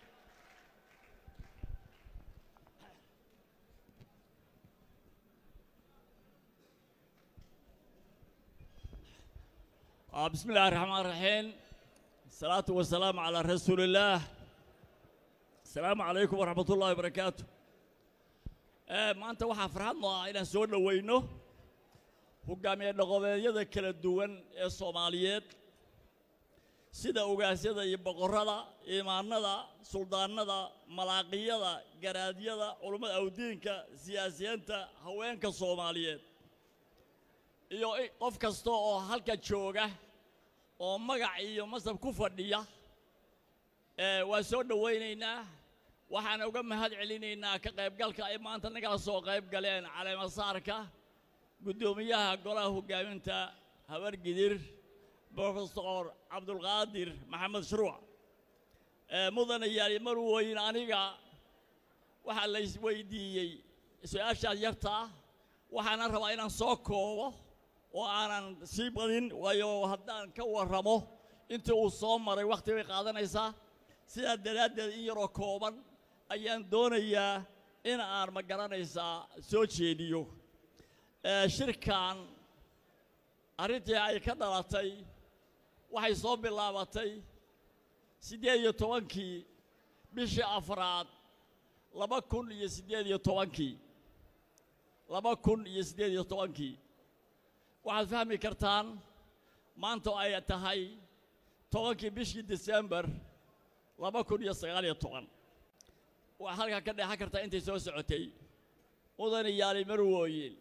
بسم الله الرحمن الرحيم الصلاة والسلام على رسول الله السلام عليكم ورحمة الله وبركاته maanta waxaa farxad noo ah inaan soo dhowayno hogaamiye dhaqameedyada kala duwan ee soomaaliyeed sida ogaasyada iyo boqorrada imaanada suldaanada malaaqiyada garaadyada culummada awdiinka siyaasiyiinta haweenka soomaaliyeed iyo qof kasta oo halka jooga oo magac iyo masab ku fadhiya waa soo dhowaynaynaa waxaan uga mahad celinaynaa ka qaybgalka ay maanta nagala soo qayb galeen caleemasaarka guddoomiyaha golaha hoggaaminta habargidir brofesor cabdulqaadir maxamed shuruuc mudana yaali mar weyn aniga waxaa la isweydiiyey su-aashaas yarta ah waxaana rabaa inaan soo koobo oo aanan sii badin waayo haddaan ka warramo intii uu soo maray wakhti bay qaadanaysaa sidaa daraaddeed in yaroo kooban ayaan doonayaa in aan ma garanaysaa soo jeediyo shirkan arrintii ay ka dhalatay waxay soo bilaabatay siddeed iyo tobankii bishii afraad laba kun iyo siddeed iyo tobankii laba kun iyo siddeed iyo tobankii waxaad fahmi kartaan maanta ay tahay tobankii bishii desembar laba kun iyo sagaal iyo toban waxaa halkaa ka dheexan kartaa intay soo socotay mudana yaali marwooyin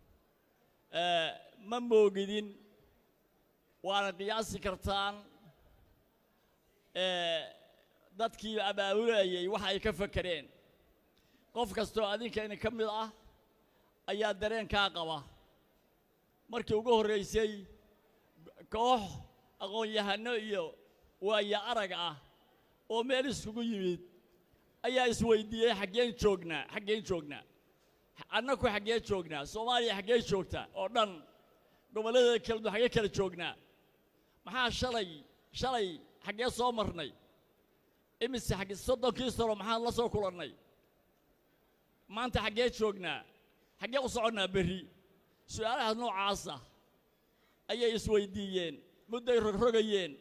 ma moogidin waana qiyaasi kartaan dadkii abaabulayay waxa ay ka fakereen qof kastoo adinkayna ka mid ah ayaa dareenkaa qaba markii ugu horraysay koox aqoon-yahano iyo waaya arag ah oo meel iskugu yimid ayaa isweydiiyey xaggeen joognaa xaggeen joognaa annaku xaggee joognaa soomaaliya xaggee joogta oo dhan gobolladeeda kala du xaggee kala joognaa maxaa shalay shalay xaggee soo marnay imise xagge soddonkii sano maxaan la soo kulannay maanta xaggee joognaa xaggee u soconnaa berri su'aalaha noocaasa ayay isweydiiyeen mudday rogrogayeen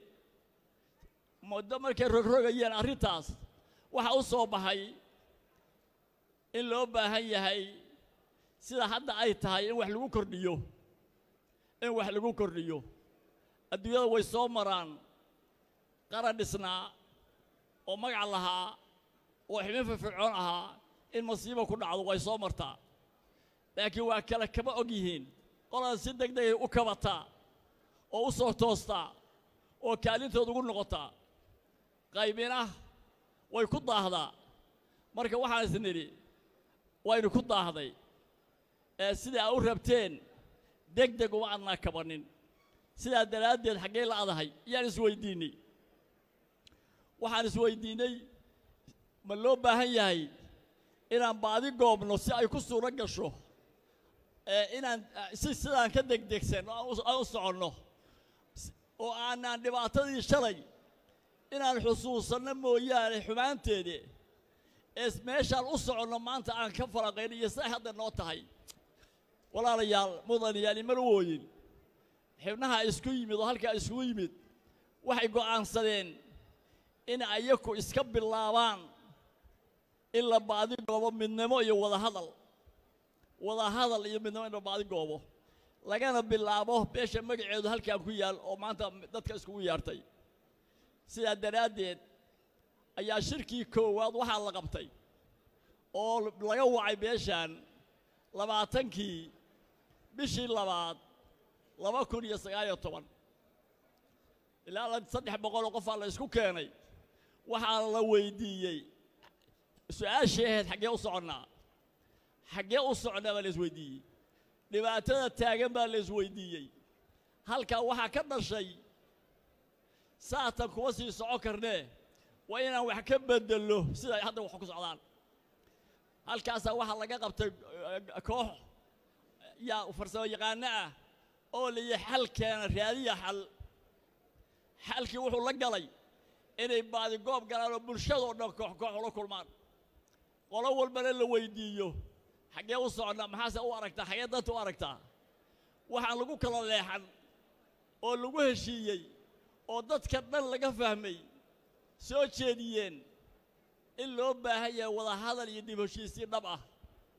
muddo markay rogrogayeen arrintaas waxa u soo baxay in loo baahan yahay sida hadda ay tahay in wax lagu kordhiyo in wax lagu kordhiyo adduunyada way soo maraan qaran dhisnaa oo magac lahaa oo xibin firfircoon ahaa in masiibo ku dhacdo way soo martaa laakiin waa kale kama og yihiin qolada si deg degay u kabataa oo u soo toostaa oo kaalintooda ugu noqotaa qaybina way ku daahdaa marka waxaan is nidhi waynu ku daahday ee sidai aa u rabteen deg deg uma adnaa kabannin sidaa daraaddeed xaggee la adahay yaan isweyddiinnay waxaan isweyddiinnay ma loo baahan yahay inaan baadi goobno si ay ku suuro gasho ee inaan si sidaan ka degdegsanno aan u soconno oo aanaan dhibaatadii shalay inaan xusuusanno mooyaane xumaanteede ee meeshaan u soconno maanta aan ka faraqayn iyo siday hadda noo tahay walaalayaal mudanayaal imala wooyin xibnaha isku yimid oo halkaa iskugu yimid waxay go'aansadeen in ayaku iska bilaabaan in la baadi goobo midnimo iyo wadahadal wadahadal iyo midnimo in la baadi goobo lagana bilaabo beesha magaceedu halkaan ku yaal oo maanta dadka iskugu yeartay sidaa daraaddeed ayaa shirkii koowaad waxaa la qabtay oo laga wacay beeshaan labaatankii bishii labaad laba kun iyo sagaaliyo toban ilaa saddex boqoloo qofaa la isku keenay waxaa la weyddiiyey su-aashii ahayd xaggee u soconnaa xaggee u soconnaa baa la isweydiiyey dhibaatada taagan baa la isweydiiyey halkaa waxaa ka dhashay saatan kuma sii socon karnee waa inaan wax ka beddello siday hadda wax ku socdaan halkaasaa waxaa laga qabtay koox yaa farsamo yaqaano ah oo layihi xal keena raadiya xal xalkii wuxuu la galay inay baadi goob galaan oo bulshadoo dhan koox koox ula kulmaan qolo walbana la weyddiiyo xaggee u soconnaa maxaase u aragtaa xaggee danta u aragtaa waxaan lagu kala leexan oo lagu heshiiyey oo dadka dhan laga fahmay soo jeediyeen in loo baahan yahay wadahadal iyo dib heshiisiin dhab ah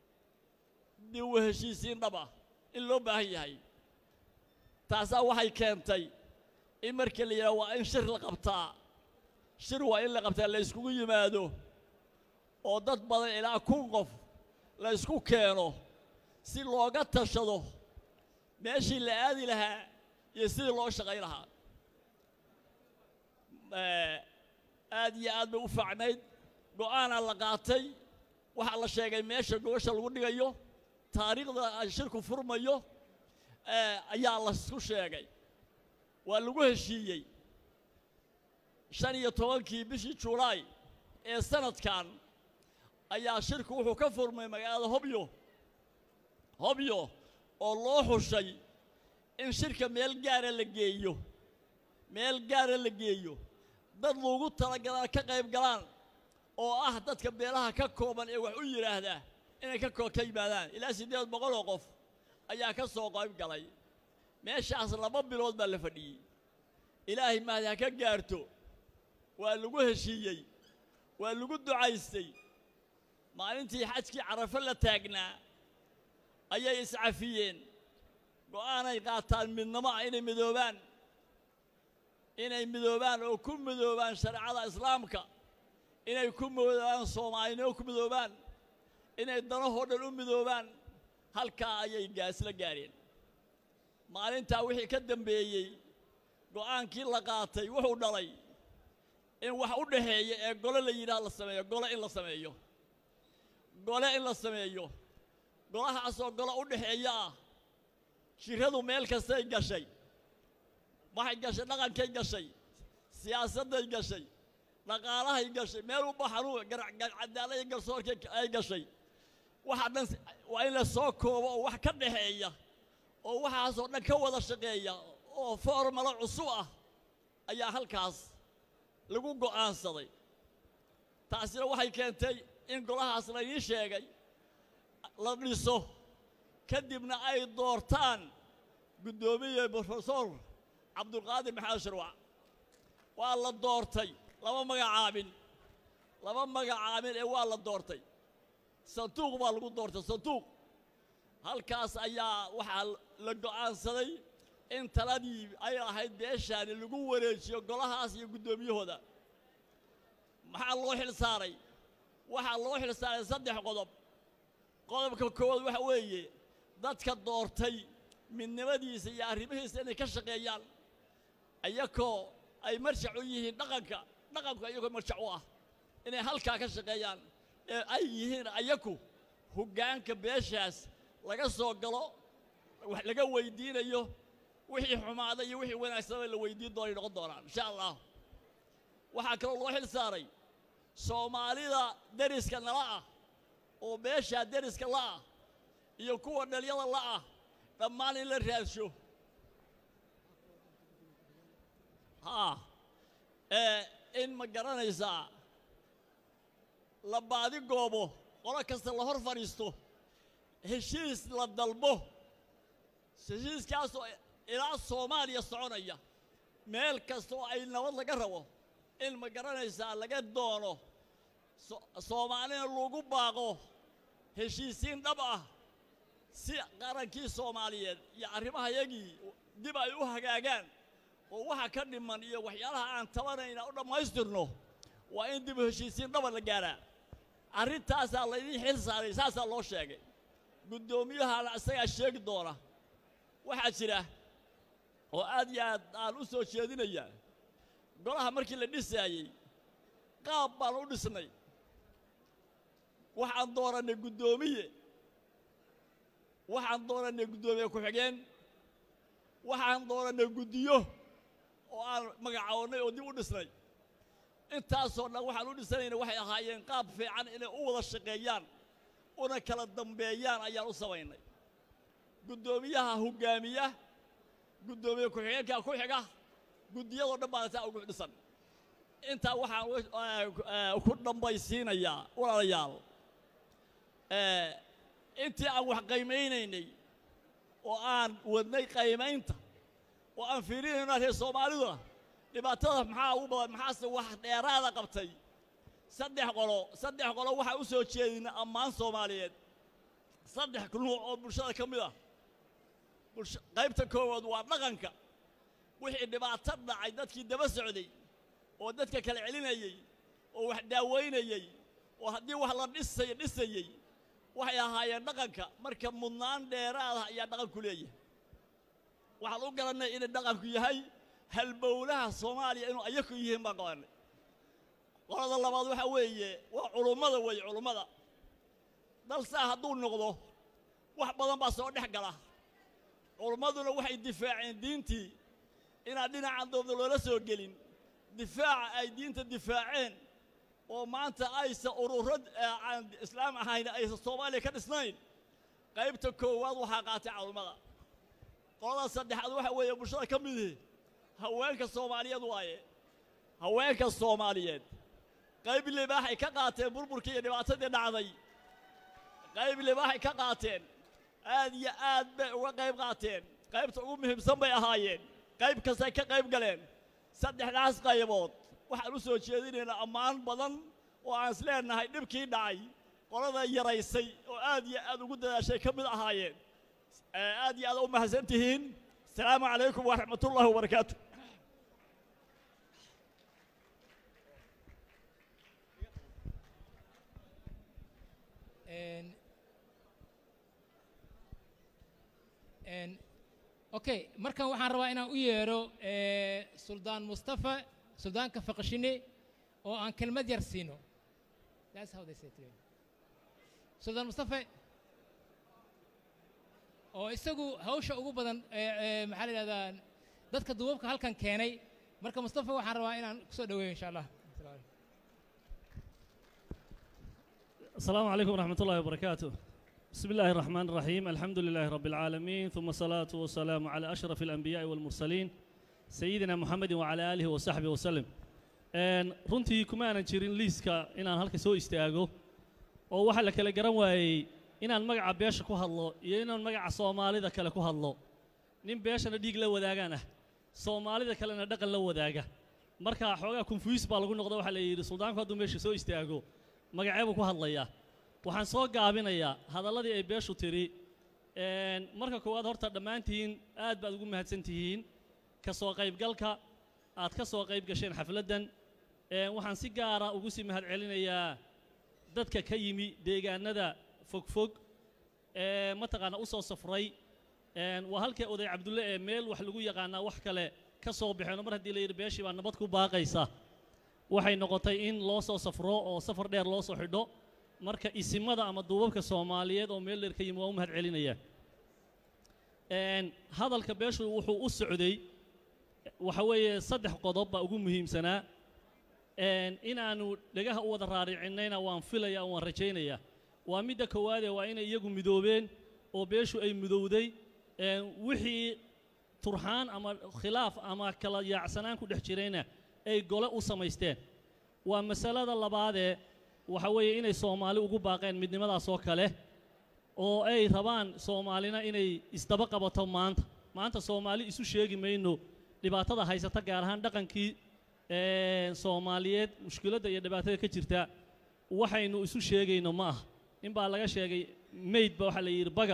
dib u heshiisiin dhab ah in loo baahan yahay taasaa waxay keentay in marka la yidhaha waa in shir la qabtaa shir waa in la qabtaa la yskugu yimaado oo dad badan ilaa kun qof la ysku keeno si looga tashado meeshii la aadi lahaa iyo sidii loo shaqayn lahaa aad iyo aad bay u faacnayd go'aanaa la qaatay waxaa la sheegay meesha gobasha lagu dhigayo taariikhda shirku furmayo ayaa laisku sheegay waa lagu heshiiyey shan iyo tobankii bishii julaay ee sanadkan ayaa shirku wuxuu ka furmay magaalada hobyo hobyo oo loo xushay in shirka meel gaara la geeyo meel gaara la geeyo dad loogu talagalaan ka qayb galaan oo ah dadka beelaha ka kooban ee wax u yidhaahdaa inay ka ka yimaadaan ilaa siddeed boqoloo qof ayaa ka soo qayb galay meeshaas laba bilood baa la fadhiyey ilaahay mahdi ha ka gaarto waa lagu heshiiyey waa lagu ducaystay maalintii xajkii carafo la taagnaa ayay iscafiyeen go'aanay qaataan midnamo ah inay midoobaan inay midoobaan oo ku midoobaan shareecada islaamka inay ku midoobaan soomaalinimo ku midoobaan inay danahoo dhan u midoobaan halkaa ayay gaasla gaareen maalintaa wixii ka dambeeyey go'aankii la qaatay wuxuu dhalay in wax u dhaxeeya ee gole la yidhaha la sameeyo gole in la sameeyo gole in la sameeyo golahaasoo gole u dhaxeeya ah jiradu meel kastay gashay waxay gashay dhaqankay gashay siyaasadday gashay dhaqaalahay gashay meel u baxanuu cadaalada garsoorkay ay gashay waxaa dhan waa in la soo koobo oo wax ka dhaxeeya oo waxaasoo dhan ka wada shaqeeya oo formalo cusub ah ayaa halkaas lagu go'aansaday taasina waxay keentay in golahaas laydii sheegay la dhiso kadibna ay doortaan guddoomiye brofesor cabdulqaadir maxamed sharwac waa la doortay lama magacaabin lama magacaabin ee waa la doortay sanduuq baa lagu doortay sanduuq halkaas ayaa waxaa la go'aansaday in taladii ay ahayd beeshaani lagu wareejiyo golahaas iyo guddoomiyahooda maxaa loo xil saaray waxaa loo xil saaray saddex qodob qodobka koowaad waxa weeye dadka doortay midnimadiisa iyo arrimihiisa inay ka shaqeeyaan ayakoo ay marjac u yihiin dhaqanka dhaqanku ayagoo marjac u ah inay halkaa ka shaqeeyaan ee ay yihiin ayaku hoggaanka beeshaas laga soo galo wax laga weydiinayo wixii xumaada iyo wixii wanaagsanaba la weydiin doonay noqon doonaan insha allah waxaa kaloo loo xil saaray soomaalida deriska nala ah oo beeshaa deriska la'ah iyo kuwa dhalyada la'ah dhammaan in la raadsho haa ee in ma garanaysaa la baadi goobo qolo kasta la hor fadhiisto heshiis la dalbo heshiiskaasoo ilaa soomaaliya soconaya meel kasta oo ay nabad laga rabo in ma garanaysaa laga doono soomaalina lagu baaqo heshiisiin dhab ah si qarankii soomaaliyeed iyo arrimahayagii dib ay u hagaagaan oo waxa ka dhiman iyo waxyaalaha aan tabanayna u dhammaystirno waa in dib u heshiisiin dhaba la gaaraa arrintaasaa laydin xil saaray saasaa loo sheegay guddoomiyahana isagaa sheegi doona waxaa jira oo aad iyo aad aan u soo jeedinaya golaha markii la dhisaayey qaab baan u dhisnay waxaan doorannay guddoomiye waxaan doorannay guddoomiye ku-xigeen waxaan doorannay guddiyo oo aan magacaabannay oo dib u dhisnay intaasoo dhan waxaan u dhisanayna waxay ahaayeen qaab fiican inay u wada shaqeeyaan una kala dambeeyaan ayaan u samaynay guddoomiyaha hoggaamiya guddoomiye ku-xigeenka ku xiga guddiyadoo dhan baan saa ugu dhisan intaa waxaan ku dhambaysiinayaa walaalayaal intii aan wax qaymaynaynay oo aan wadnay qaymaynta oo aan fiirinayno reer soomaalida dhibaatada maxaa ugu badan maxaase wax dheeraada qabtay saddex qolo saddex qolo waxaa u soo jeedina ammaan soomaaliyeed saddex nuuc oo bulshada ka mid ah qaybta koowaad waa dhaqanka wixii dhibaato dhacay dadkii daba socday oo dadka kala celinayey oo wax daawaynayey oo haddii wax la dhisay dhisayey waxay ahaayeen dhaqanka marka mudnaan dheeraada ayaa dhaqanku leeyahay waxaan u garannay inay dhaqanku yahay halbowlaha soomaaliya inuu ayaku yihiin baan qabannay qolada labaad waxaa weeye waa culummada weeye culummada dalsaa hadduu noqdo wax badan baa soo dhex gala culummaduna waxay difaaceen diintii inaan dhinacan doobda loola soo gelin difaaca ay diinta difaaceen oo maanta aysan ururo aan islaam ahayn aysan soomaaliya ka dhisnayn qaybta koowaad waxaa qaatay culummada qolada saddexaad waxa weeye bulshada ka midihi haweenka soomaaliyeed waaye haweenka soomaaliyeed qayb libaaxay ka qaateen burburkii iyo dhibaatadii dhacday qayb libaaxay ka qaateen aad iyo aad bay uga qayb qaateen qaybta ugu muhiimsan bay ahaayeen qayb kastay ka qayb galeen saddexdaas qaybood waxaan u soo jeedinaynaa ammaan badan oo aan is leenahay dhibkii dhacay qolada yaraysay oo aad iyo aad ugu dadaashay ka mid ahaayeen aad iyo aad u mahadsan tihiin asalaamu calaykum waraxmatullahi wabarakaatu okay markan waxaan rabaa inaan u yeedho suldaan mustafa suldaanka faqashine oo aan kelmad yar siino That's how they say it. suldaan mustafa oo isagu hawsha ugu badan maxaa la yidhahdaa dadka duubabka halkan keenay marka mustafa waxaan rabaa inaan kusoo dhaweeyo insha allah السلام عليكم ورحمة الله وبركاته بسم الله الرحمن الرحيم الحمد لله رب العالمين ثم الصلاة والسلام على أشرف الأنبياء والمرسلين سيدنا محمد وعلى آله وصحبه وسلم Een, runtii kuma aanan jirin liiska inaan halka soo istaago oo waxaa la kala garan waayey inaan magaca beesha ku hadlo iyo inaan magaca soomaalida kale ku hadlo nin beeshana dhiig la wadaagaan ah soomaalida kalena dhaqan la wadaaga marka xoogaa confuse baa lagu noqda waxaa la yidhi suldaanku hadduu meesha soo istaago magaceebuu ku hadlayaa waxaan soo gaabinayaa hadalladii ay beeshu tidhi Een, marka koowaad horta dhammaantiin aad baad ugu mahadsan tihiin ka soo qaybgalka aad ka soo qayb gasheen xafladdan Een, waxaan si gaara ugu sii mahad celinayaa dadka ka yimi deegaanada fogfog ee mataqaana u soo safray Een, waa halkii oday cabdulle ee meel wax lagu yaqaanaa wax kale ka soo baxeen oo mar haddii la yidhi beeshii baa nabad ku baaqaysa waxay noqotay in loo soo safro oo safar dheer loo soo xidho marka isimada ama duubabka soomaaliyeed oo meel dheer ka yimi waa u mahad celinaya Een, hadalka beeshu wuxuu u socday waxa weeye saddex qodob baa ugu muhiimsanaa Een, inaanu dhagaha u wada raaricinayna waan filaya oo waan rajaynaya waa midda koowaadee waa inay iyagu midoobeen oo beeshu ay midowday Een, wixii turxaan ama khilaaf ama kala yaacsanaan ku dhex jirayna ay gole u samaysteen waa masalada labaadee waxa weeye inay soomaali ugu baaqeen midnimadaas oo kale oo ay rabaan soomaalina inay isdaba qabato maanta maanta soomaali isu sheegi mayno dhibaatada haysata gaar ahaan dhaqankii een, soomaaliyeed mushkiladda iyo dhibaatada ka jirta waxaynu isu sheegayno ma aha nin baa laga sheegay mayd ba waxaa la yidhi baga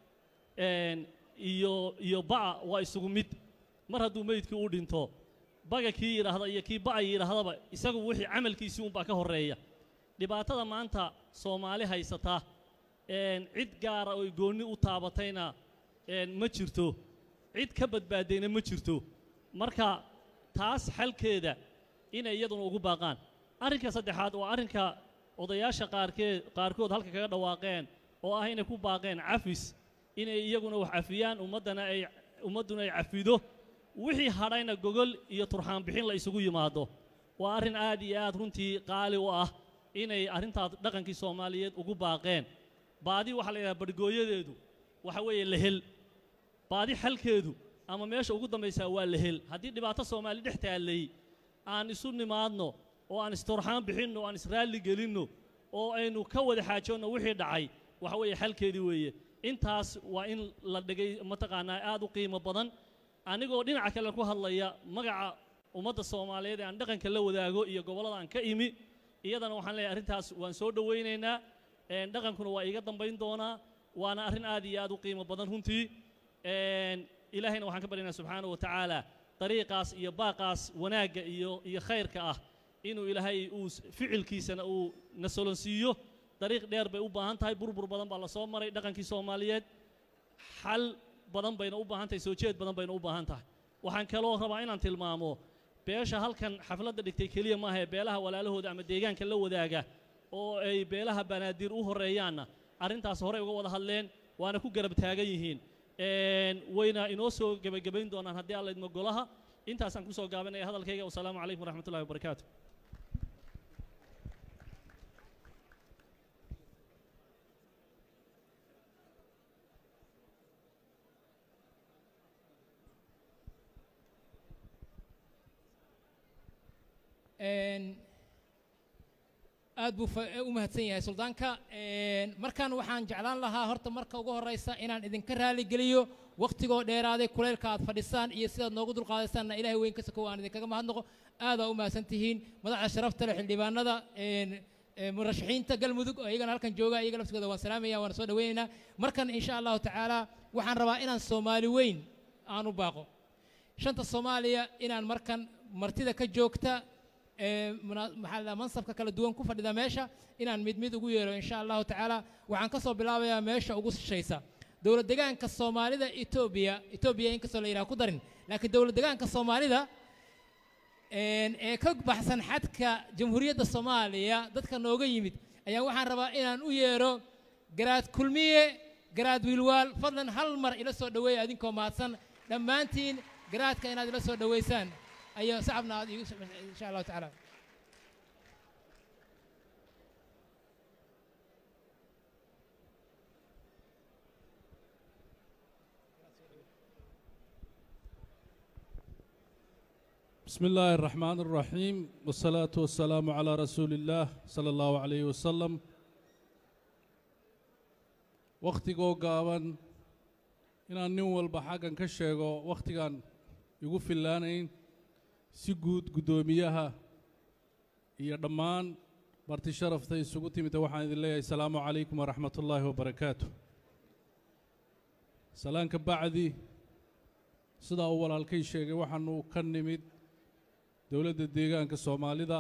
een, iyo iyo ba'a waa isugu mid mar hadduu meydkii u dhinto baga kii yidhaahda iyo kii ba'a yidhaahdaba isagu wixii camalkiisii unbaa ka horreeya dhibaatada maanta soomaali haysata een, cid gaara oo goonni u taabatayna een, ma jirto cid ka badbaadayna ma jirto marka taas xalkeeda inay iyaduna ugu baaqaan arrinka saddexaad waa arrinka odayaasha qaarkeed qaarkood halka kaga dhawaaqeen oo ah inay ku baaqeen cafis inay iyaguna wax cafiyaan ummaddana ay ummadduna ay cafido wixii hadhayna gogol iyo turxaan bixin la isugu yimaado waa arrin aad iyo aad runtii qaali u ah inay arrintaas dhaqankii soomaaliyeed ugu baaqeen baadi waxaa la yidhaha barhgooyadeedu waxa weeye lahel baadi xalkeedu ama meesha ugu dambaysaa waa lahel haddii dhibaato soomaali dhex taallay aan isu nimaadno oo aan isturxaan bixinno oo aan israalli gelinno oo aynu ka wada xaajoonno wixii dhacay waxa weeye xalkeedii weeye intaas waa in la dhegay mataqaanaa aad u qiimo badan anigoo dhinaca kale ku hadlaya magaca ummadda soomaaliyeed ee aan dhaqanka la wadaago iyo gobollada aan ka imi iyadana waxaan leeyahay arrintaas waan soo dhowaynaynaa een, dhaqankuna waa iiga dambayn doonaa waana arrin aad iyo aad u qiimo badan runtii een, ilaahayna waxaan ka baryaynaa subxaanahu wa tacaala dariiqaas iyo baaqaas wanaagga iyo iyo khayrka ah inuu ilaahay uu s- ficilkiisana uu na solonsiiyo dariiq dheer bay u baahan tahay burbur badan baa la soo maray dhaqankii soomaaliyeed xal badan bayna u baahan tahay soo jeed badan bayna u baahan tahay waxaan kaloo rabaa inaan tilmaamo beesha halkan xafladda dhigtay keliya maaha ee beelaha walaalahooda ama deegaanka la wadaaga oo ay beelaha banaadir u horreeyaanna arrintaas horey uga wada hadleen waana ku garab taagan yihiin Een, wayna inoo soo gebagabayn doonaan haddii alla idmo golaha intaasaan kusoo gaabinaya hadalkayga wasalaamu calaykum waraxmatullahi wabarakaatu Een, aad buu fa- u mahadsan yahay suldaanka Een, markaan waxaan jeclaan lahaa horta marka ugu horeysa inaan idinka raali geliyo waqtigoo dheeraaday kuleylka aad fadhisaan iyo sidaad noogu dulqaadaysaanna ilaahay weyn ka sokow aan idinkaga mahadnaqo aadaa u mahadsan tihiin madaxda sharafta leh xildhibaanada een, ee, murashaxiinta galmudug oo iyagana halkan jooga iyaga laftigooda waan salaamaya waana soo dhaweynaynaa markan insha allahu tacaala waxaan rabaa inaan soomaali weyn aan u baaqo shanta soomaaliya inaan markan martida ka joogta ee muna- maxaa la dhahaa, mansabka kala duwan ku fadhida meesha inaan mid mid ugu yeero insha allahu tacaala waxaan ka soo bilaabayaa meesha ugu shishaysa dowlad degaanka soomaalida etoobiya etoobiya inkastoo la yidhaha ku darin laakiin dowlad degaanka soomaalida een, ee ka baxsan xadka jamhuuriyadda soomaaliya dadka nooga yimid ayaa waxaan rabaa inaan u yeero garaad kulmiye garaad wiilwaal fadlan hal mar ila soo dhoweeya adinkoo mahadsan dhammaantiin garaadka inaad ila soo dhoweysaan ayo sacabna aad iigu insha allahu tacaala بسم الله الرحمن الرحيم والصلاة والسلام على رسول الله صلى الله عليه وسلم wakhtigoo gaaban inaan nin walba xaggan ka sheego wakhtigaan igu fillaanayn si guud guddoomiyaha iyo dhammaan marti sharafta isugu timida waxaan idin leeyahay asalaamu calaykum waraxmat ullaahi wabarakaatu salaanka bacdi sidaa uu walaalkay sheegay waxaanu ka nimid dowladda deegaanka soomaalida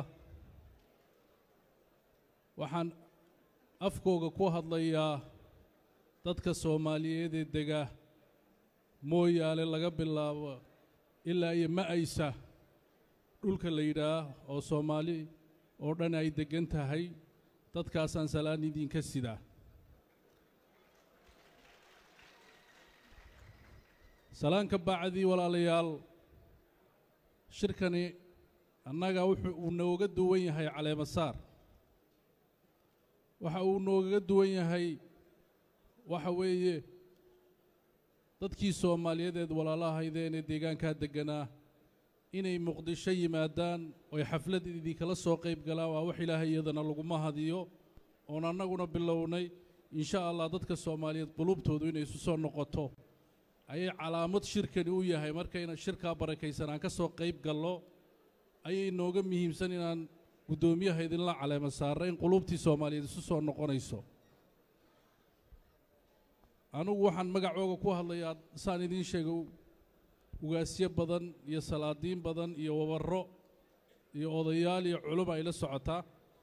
waxaan afkooga ku hadlayaa dadka soomaaliyeed ee dega mooyaale laga bilaabo ilaa iyo ma'aysa dhulka la yidhaah oo soomaali oo dhan ay deggan tahay dadkaasaan salaan idinka sidaa salaanka bacdii walaalayaal shirkani annaga wuxuu uu nooga duwan yahay caleemasaar waxa uu noogaga duwan yahay waxa weeye dadkii soomaaliyeed walaalahaydeen ee deegaankaa degganaa inay muqdisho yimaadaan oy xaflad idinkala soo qayb galaan waa wax ilaahay iyadana laguma hadiyo oon annaguna bilownay insha allah dadka soomaaliyeed qulubtoodu inay isu soo noqoto ayay calaamad shirkani u yahay markayna shirkaa barakaysan aan ka soo qayb gallo ayay nooga muhiimsan inaan guddoomiyaha idinla caleema saarra in qulubtii soomaaliyeed isu soo noqonayso anugu waxaan magacooga ku hadlayaa saan idiin sheegay ugaasyo badan iyo salaadiin badan iyo wabarro iyo odayaal iyo culum ay la socotaa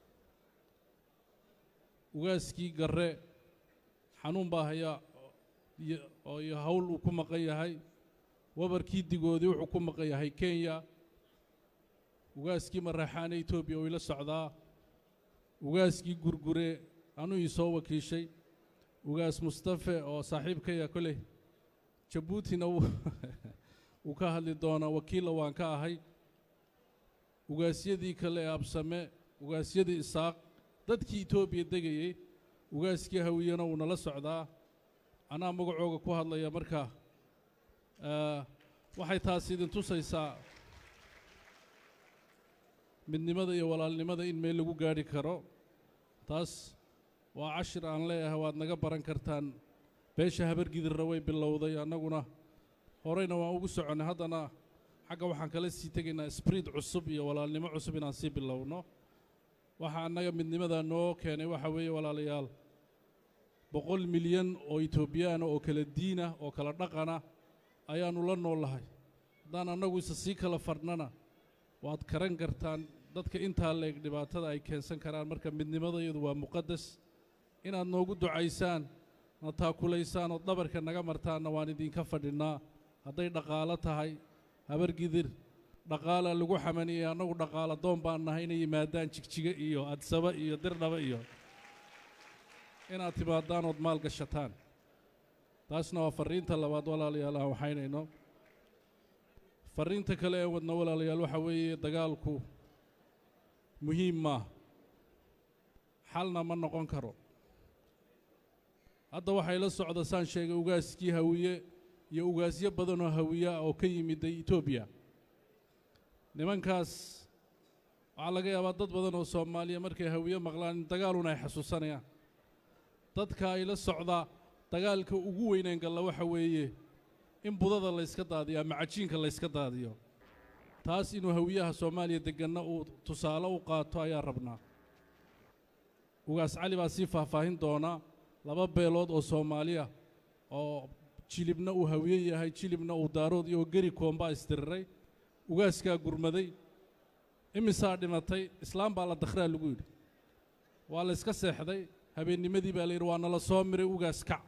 ugaaskii garre xanuun baa hayaa oo iyo hawl uu ku maqan yahay wabarkii digoodii wuxuu ku maqan yahay kenya ugaaskii maraxaane etoobiya oo ila socdaa ugaaskii gurgure anuu ii soo wakiishay ugaas mustafe oo saaxiibkaya koley jabuutina wuu ka hadli doonaa wakiilla waan ka ahay ugaasyadii kale ee absame ugaasyadii isaaq dadkii etoobiya degayey ugaaskii hawiyana wuu nala socdaa anaa magacooga ku hadlaya marka waxay taasi idin tusaysaa midnimada iyo walaalnimada in meel lagu gaadhi karo taas waa cashir aan leeyahay waad naga baran kartaan beesha habargidirra way bilowday annaguna horeyna waan ugu soconnay haddana xagga waxaan kala sii tegaynaa sbriid cusub iyo walaalnimo cusub inaan sii bilowno waxa annaga midnimada noo keenay waxa weeye walaalayaal boqol milyan oo etoobiyaana oo kala diina oo kala dhaqana ayaannu la noolahay haddaan annagu isa sii kala fadhnana waad karan kartaan dadka intaa leeg dhibaatada ay keensan karaan marka midnimadayadu waa muqadas inaad noogu ducaysaan na taakulaysaan oo dhabarka naga martaanna waan idinka fadhinnaa hadday dhaqaalo tahay habargidir dhaqaalaa lagu xamaniyey annagu dhaqaalo doon baan nahay inay yimaadaan jigjiga iyo adsaba iyo dirdhaba iyo inaad timaadaan ood maal gashataan taasna waa farriinta labaad walaalayaal aan waxaynayno farriinta kale ee wadna walaalayaal waxaa weeye dagaalku muhiim maaha xalna ma noqon karo hadda waxay la socda saan sheegay ugaaskii hawiye iyo ugaasyo badanoo hawiye ah oo ka yimiday etoobiya nimankaas waxaa laga yaabaa dad badan oo soomaaliya markay hawiye maqlaan in dagaalun ay xasuusanayaan dadka ay la socdaa dagaalka ugu weyneen galla waxa weeye in budada layska daadiyo ama cajiinka layska daadiyo taas inuu hawiyaha soomaaliya degganna uu tusaale u qaato ayaa rabnaa ugaas cali baa sii faahfaahin doona laba beelood oo soomaaliya oo jilibna uu hawiye yahay jilibna uu daarood iyo geri koombaa isdiriray ugaaskaa gurmaday imisaa dhimatay islaam baa la dakhraa lagu yidhi waa la yska seexday habeennimadii baa la yidhi waa nala soo miray ugaas kac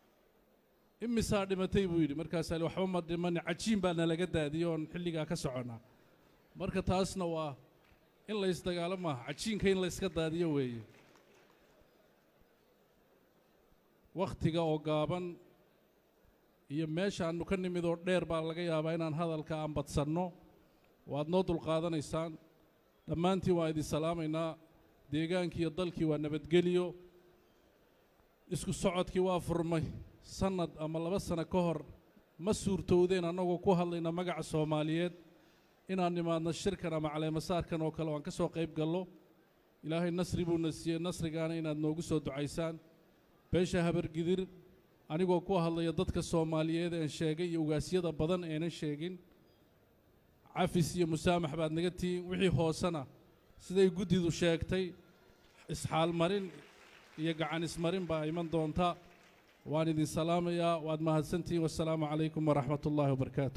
imisaa dhimatay buu yidhi markaasaa li waxba ma dhimani cajiin baa nalaga daadiyey oon xilligaa ka soconnaa marka taasna waa in la ysdagaalo maaha cajiinka in la yska daadiyo weeye wakhtiga oo gaaban iyo meeshaannu ka nimid oo dheer baa laga yaabaa inaan hadalka aan badsanno waad noo dulqaadanaysaan dhammaantiin waan idin salaamaynaa deegaankii iyo dalkii waa nabadgeliyo isku socodkii waa furmay sannad ama laba sano ka hor ma suurtowdeen annagoo ku hadlayna magaca soomaaliyeed inaan nimaadno shirkan ama caleemasaarkan oo kale oo aan ka soo qayb gallo ilaahay nasri buuna siiyey nasrigaana inaad noogu soo ducaysaan beesha habargidir anigoo ku hadlaya dadka soomaaliyeed een sheegay iyo ugaasyada badaneenan sheegin cafis iyo musaamax baad naga tihiin wixii hoosena siday guddidu sheegtay isxaalmarin iyo gacan ismarin baa iman doonta waan idin salaamayaa waad mahadsantihiin wassalaamu calaykum waraxmat ullaahi wabarakaatu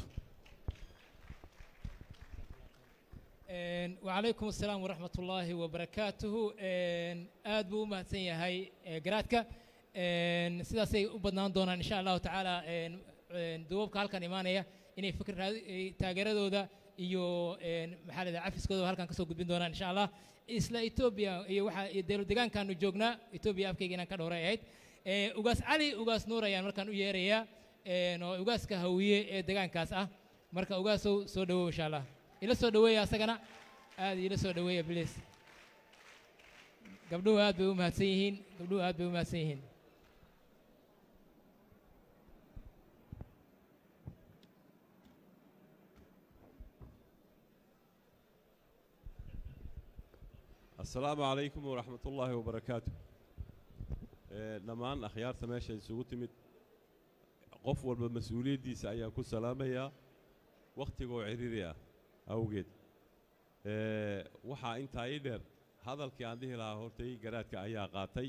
وعليكم السلام ورحمة الله وبركاته آد بو مهتسن يهي قراتك sidaasay u badnaan doonaan insha allahu tacaala duubabka halkan imaanaya inay fikir taageeradooda iyo maxaa la cafiskooda halkan kasoo gudbin doonaan insha allah isla etoobiya iyo waxaa dowlad deegaankaanu joognaa etoobiya afkayga inaan ka dhowray ahayd ugaas cali ugaas nuur ayaan markaan u yeerayaa oo ugaaska hawiye ee deegaankaas ah marka ugaasow soo dhawow insha allah ila soo dhaweeya asagana aad ila soo dhaweeya bliis gabdhuhu aad bay u mahadsan yihiin gabdhuhu aad bay u mahadsan yihiin السلام عليكم ورحمة الله وبركاته dhammaan akhyaarta meesha isugu timid qof walba mas-uuliyaddiisa ayaan ku salaamayaa wakhtigoo ciriiri ah awgeed waxaa intaa ii dheer hadalkii aan dhihi lahaa hortay garaadka ayaa qaatay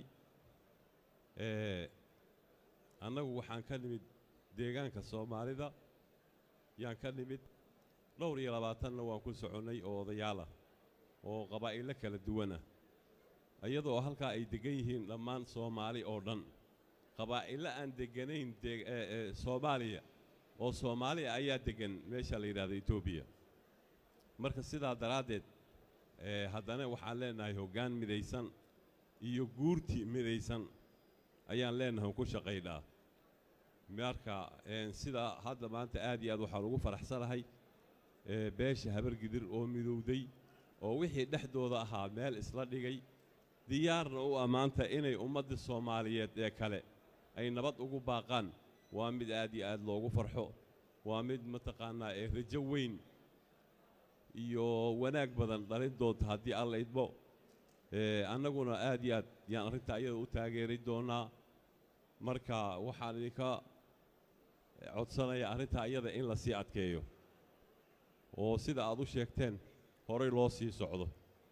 annagu waxaan ka nimid deegaanka soomaalida yaan ka nimid dhowr iyo labaatanna waan ku soconnay oo odayaal ah oo qabaa'ilo kala duwan ah iyadoo halkaa ay deggan yihiin dhammaan soomaali oo dhan qabaa'ilo aan degganayn soomaaliya oo soomaaliya ayaa deggan meesha la yidhahdo etoobiya marka sidaa daraaddeed haddana waxaan leenahay hoggaan midaysan iyo guurti midaysan ayaan leenahay ku shaqaynaa marka sidaa hadda maanta aad iyo aad waxaan ugu faraxsanahay beesha habargidir oo midowday oo wixii dhexdooda ahaa meel isla dhigay diyaarna u ammaanta inay ummadda soomaaliyeed ee kale ay nabad ugu baaqaan waa mid aad iyo aad loogu farxo waa mid mataqaannaa ee rajo weyn iyo wanaag badan dhalin doonta haddii alla idmo annaguna aad iyo aad yaan arrinta ayada u taageeri doonnaa marka waxaan idinka codsanayaa arrinta ayada in la sii adkeeyo oo sida aad u sheegteen horay loo sii socdo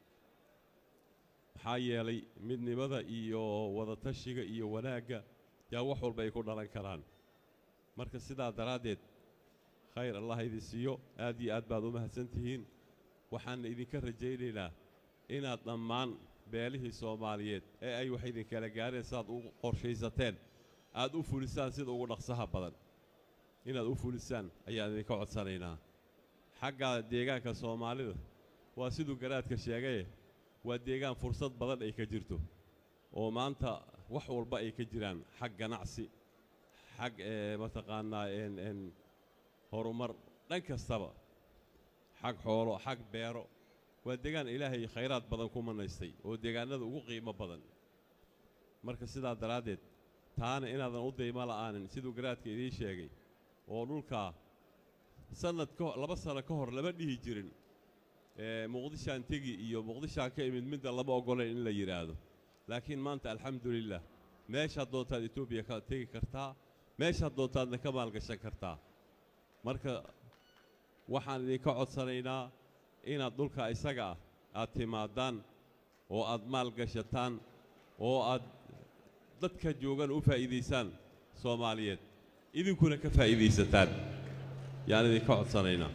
maxaa yeelay midnimada iyo wadatashiga iyo wanaagga yaa wax walba ay ku dhalan karaan marka sidaa daraaddeed khayr allah idin siiyo aad iyo aad baad u mahadsan tihiin waxaanna idinka rajaynaynaa inaad dhammaan beelihii soomaaliyeed ee ay wax idinkala gaareen sidaad u qorshaysateen aad u fulisaan sida ugu dhaqsaha badan inaad u fulisaan ayaan idinka codsanaynaa xagga deegaanka soomaalida waa siduu garaadka sheegaye waa deegaan fursad badan ay ka jirto oo maanta wax walba ay ka jiraan xag ganacsi xag mataqaannaa n horumar dhan kastaba xag xoolo xag beero waa deegaan ilaahay khayraad badan ku manaystay oo deegaanada ugu qiimo badan marka sidaa daraaddeed taana inaadan u daymo la'aanin siduu garaadka idiin sheegay oo dhulkaa sannad ka laba sano ka hor lama dhihi jirin muqdishaan tegi iyo muqdishaan ka imid midda lama oggolayn in la yidhaahdo laakiin maanta alxamdulilah meeshaad doontaad etoobiya ka tegi kartaa meeshaad doontaadna ka maalgashan kartaa marka waxaan idinka codsanaynaa inaad dhulka isaga ah aad timaadaan oo aad maalgashataan oo aad dadka joogan u faa'iidaysaan soomaaliyeed idinkuna ka faa'iidaysataan yaan idinka codsanaynaa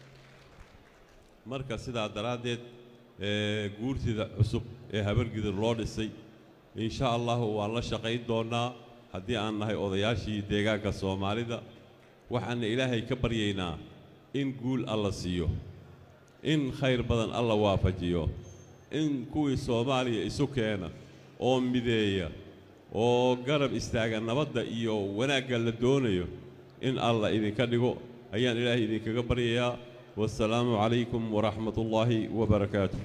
marka sidaa daraaddeed guurtida cusub ee habargidir loo dhisay insha allahu waan la shaqayn doonnaa haddii aan nahay odayaashii deegaanka soomaalida waxaana ilaahay ka baryaynaa in guul alla siiyo in khayr badan alla waafajiyo in kuwii soomaaliya isu keena oo mideeya oo garab istaaga nabadda iyo wanaagga la doonayo in alla idinka dhigo ayaan ilaahay idinkaga baryayaa والسلام عليكم ورحمة الله وبركاته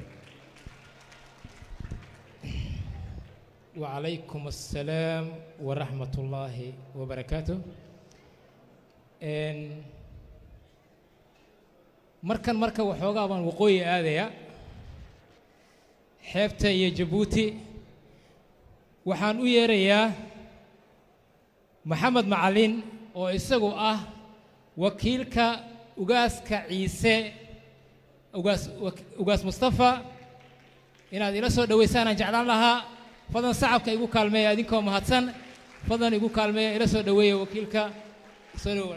وعليكم السلام ورحمة الله وبركاته إن markan marka waxoogaa baan waqooyi aadaya xeebta iyo jabuuti waxaan u yeerayaa maxamed macalin oo isagu ah wakiilka ugaaska ciise ugaas wak- ugaas mustafa inaad ila soo dhowaysaanaan jeclaan lahaa fadlan sacabka igu kaalmeeya idinkoo mahadsan fadlan igu kaalmeeya ila soo dhoweeya wakiilka soo dhowo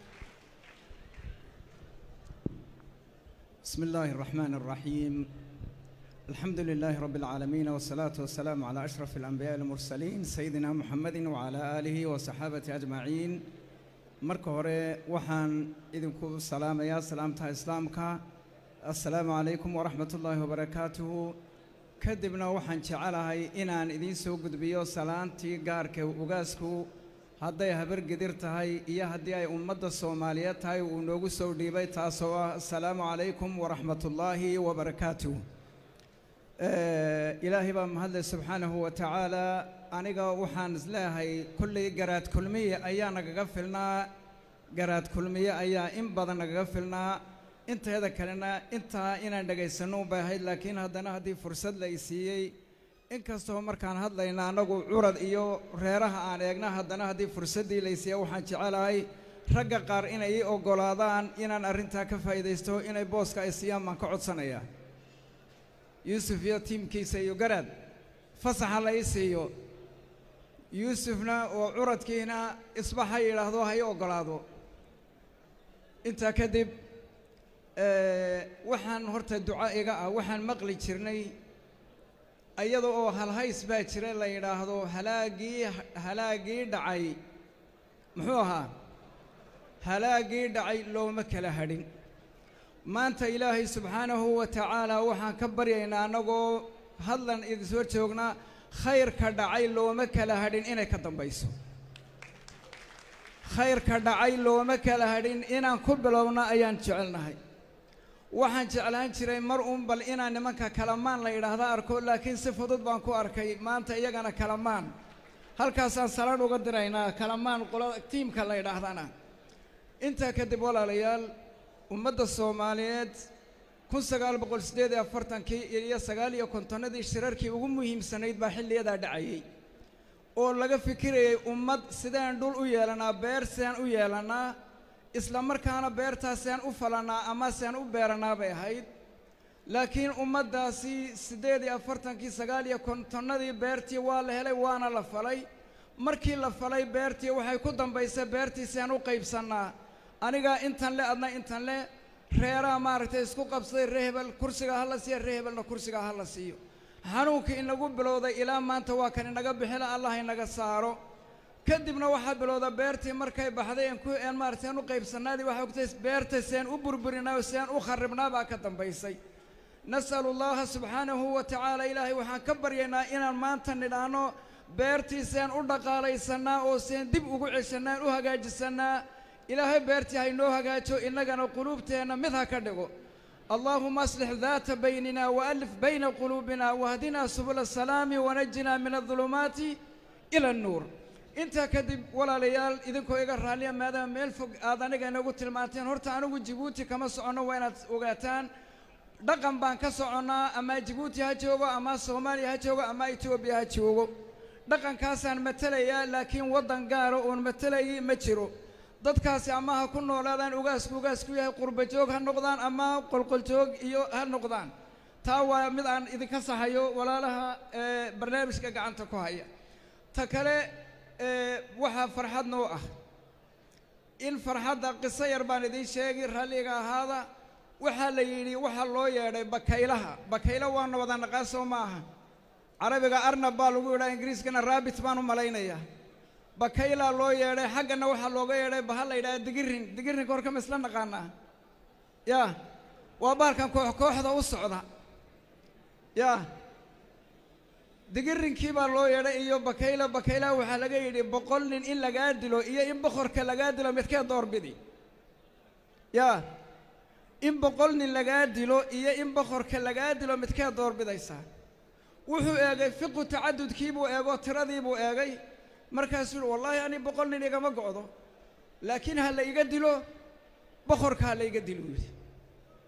بسم الله الرحمن الرحيم الحمد لله رب العالمين والصلاة والسلام على أشرف الأنبياء المرسلين سيدنا محمد وعلى آله وصحابته أجمعين marka hore waxaan idinku salaamayaa salaamta islaamka assalaamu calaykum waraxmat ullaahi wabarakaatuhu kadibna waxaan jecelahay inaan idiin soo gudbiyo salaantii gaarka ugaasku hadday habargedir tahay iyo haddii ay ummadda soomaaliyeed tahay uu noogu soo dhiibay taasoo ah assalaamu calaykum waraxmatullaahi wabarakaatuh Eh, ilaahay baa mahadlay subxaanahu wa tacaala aniga waxaan isleeyahay kolley garaad kulmiye ayaa nagaga filnaa garaad kulmiye ayaa in badan nagaga filnaa inteeda kalena intaa inaan dhegaysanno bay ahayd laakiin haddana haddii fursad la i siiyey inkastoo markaan hadlayna annagu curad iyo reeraha aan eegna haddana haddii fursaddii la i siiyey waxaan jecelahay ragga qaar inay ii oggolaadaan inaan arrintaa ka faa'iidaysto inay booska ay siiyaan baan ka codsanayaa yuusuf iyo tiimkiisa iyo garaad fasaxa la ii siiyo yuusufna oo curadkiina isba ha yidhaahdo ha ii oggolaado intaa kadib eh, waxaan horta duco iga ah waxaan maqli jirnay iyada oo halhays baa jira la yidhaahdo halaagii halaagii dhacay muxuu ahaa halaagii dhacay looma kala hadhin maanta ilaahay subxaanahu wa tacaala waxaan ka baryaynaa annagoo hadlan idinsoo joognaa khayrka dhacay looma kala hadhin inay ka dambayso khayrka dhacay looma kala hadhin inaan ku bilowno ayaan jecelnahay waxaan jeclaan jiray mar uun bal inaan nimanka kalamaan la yidhaahda arko laakiin si fudud baan ku arkay maanta iyagana kalamaan halkaasaan salaan uga diraynaa kalamaan qolada tiimka la yidhaahdana intaa kadib walaalayaal ummadda soomaaliyeed kun sagaal boqol siddeed iyo afartankii iyo sagaal iyo kontonnadii shirarkii ugu muhiimsanayd baa xilliyadaa dhacayey oo laga fikirayay ummad sideen dhul u yeelanaa beer sideen u yeelannaa isla markaana beertaas sideen u falannaa ama sideen u beerannaa bay ahayd laakiin ummaddaasi siddeed iyo afartankii sagaal iyo kontonnadii beertii waa la helay waana la falay markii la falay beertii waxay ku dambaysay beertii sideen u qaybsannaa anigaa intan le adna intan le reeraha maaragtay isku qabsaday ree hebel kursiga ha la siiyo ree hebelna kursiga ha la siiyo xanuunkii inagu bilowday ilaa maanta waa kan inaga bixila allah inaga saaro kadibna waxaa bilowda beertii markay baxday een ku een maaragtay aan u qaybsannaadii waxay ogtay beerta seen u burburinaa seen u kharribnaa baa ka dambaysay nas'alu allaha subxaanahu wa tacaala ilaahay waxaan ka baryaynaa inaan maanta nidhaahno beertii seen u dhaqaalaysanaa oo seen dib ugu ceshanaa u hagaajisannaa ilaahay beertii haynoo hagaajo innagana quluubteenna mid ha ka dhigo allaahuma aslix daata baynina waalif bayna quluubina wahdinaa subula asalaami wanajinaa min adulumaati ila annuur intaa kadib walaalayaal idinkoo iga raalliya maadaama meel fog aad aniga inagu tilmaanteen horta anigu jibuuti kama soconno waa inaad ogaataan dhaqan baan ka soconnaa ama jibuuti ha joogo ama soomaaliya ha joogo ama etoobiya ha joogo dhaqankaasaan matelayaa laakiin waddan gaara oon matelayay ma jiro dadkaasi ama ha ku noolaadaan ugaasku ugaasku yahay qurba joog ha noqdaan ama qolqoljoog iyo ha noqdaan taa waa mid aan idinka saxayo walaalaha ee barnaamijka gacanta ku haya ta kale ee waxaa farxad noo ah in farxadda qiso yar baan idiin sheegi ralliga ahaada waxaa la yidhi waxaa loo yeedhay bakaylaha bakaylo waana wada naqaan soo ma aha carabiga arnab baa lagu yidhaa ingiriiskana raabit baan u malaynayaa bakaylaa loo yeedhay xaggana waxaa looga yeedhay baha la yidhaha digirin digirinka horka ma isla naqaanaa yaa waa bahalkan koox kooxda u socda yaa digirinkii baa loo yeedhay iyo bakayla bakaylaha waxaa laga yidhi boqol nin in lagaa dilo iyo in boqorka lagaa dilo midkee doorbidi yaa in boqol nin lagaa dilo iyo in boqorka lagaa dilo midkee doorbidaysaa wuxuu eegay fiqu tacadudkiibuu eego tiradiibuu eegay markaasuu yihi wallaahi ani boqol nin igama go'do laakiin ha la iga dilo boqorka ha la iga dilo yidhi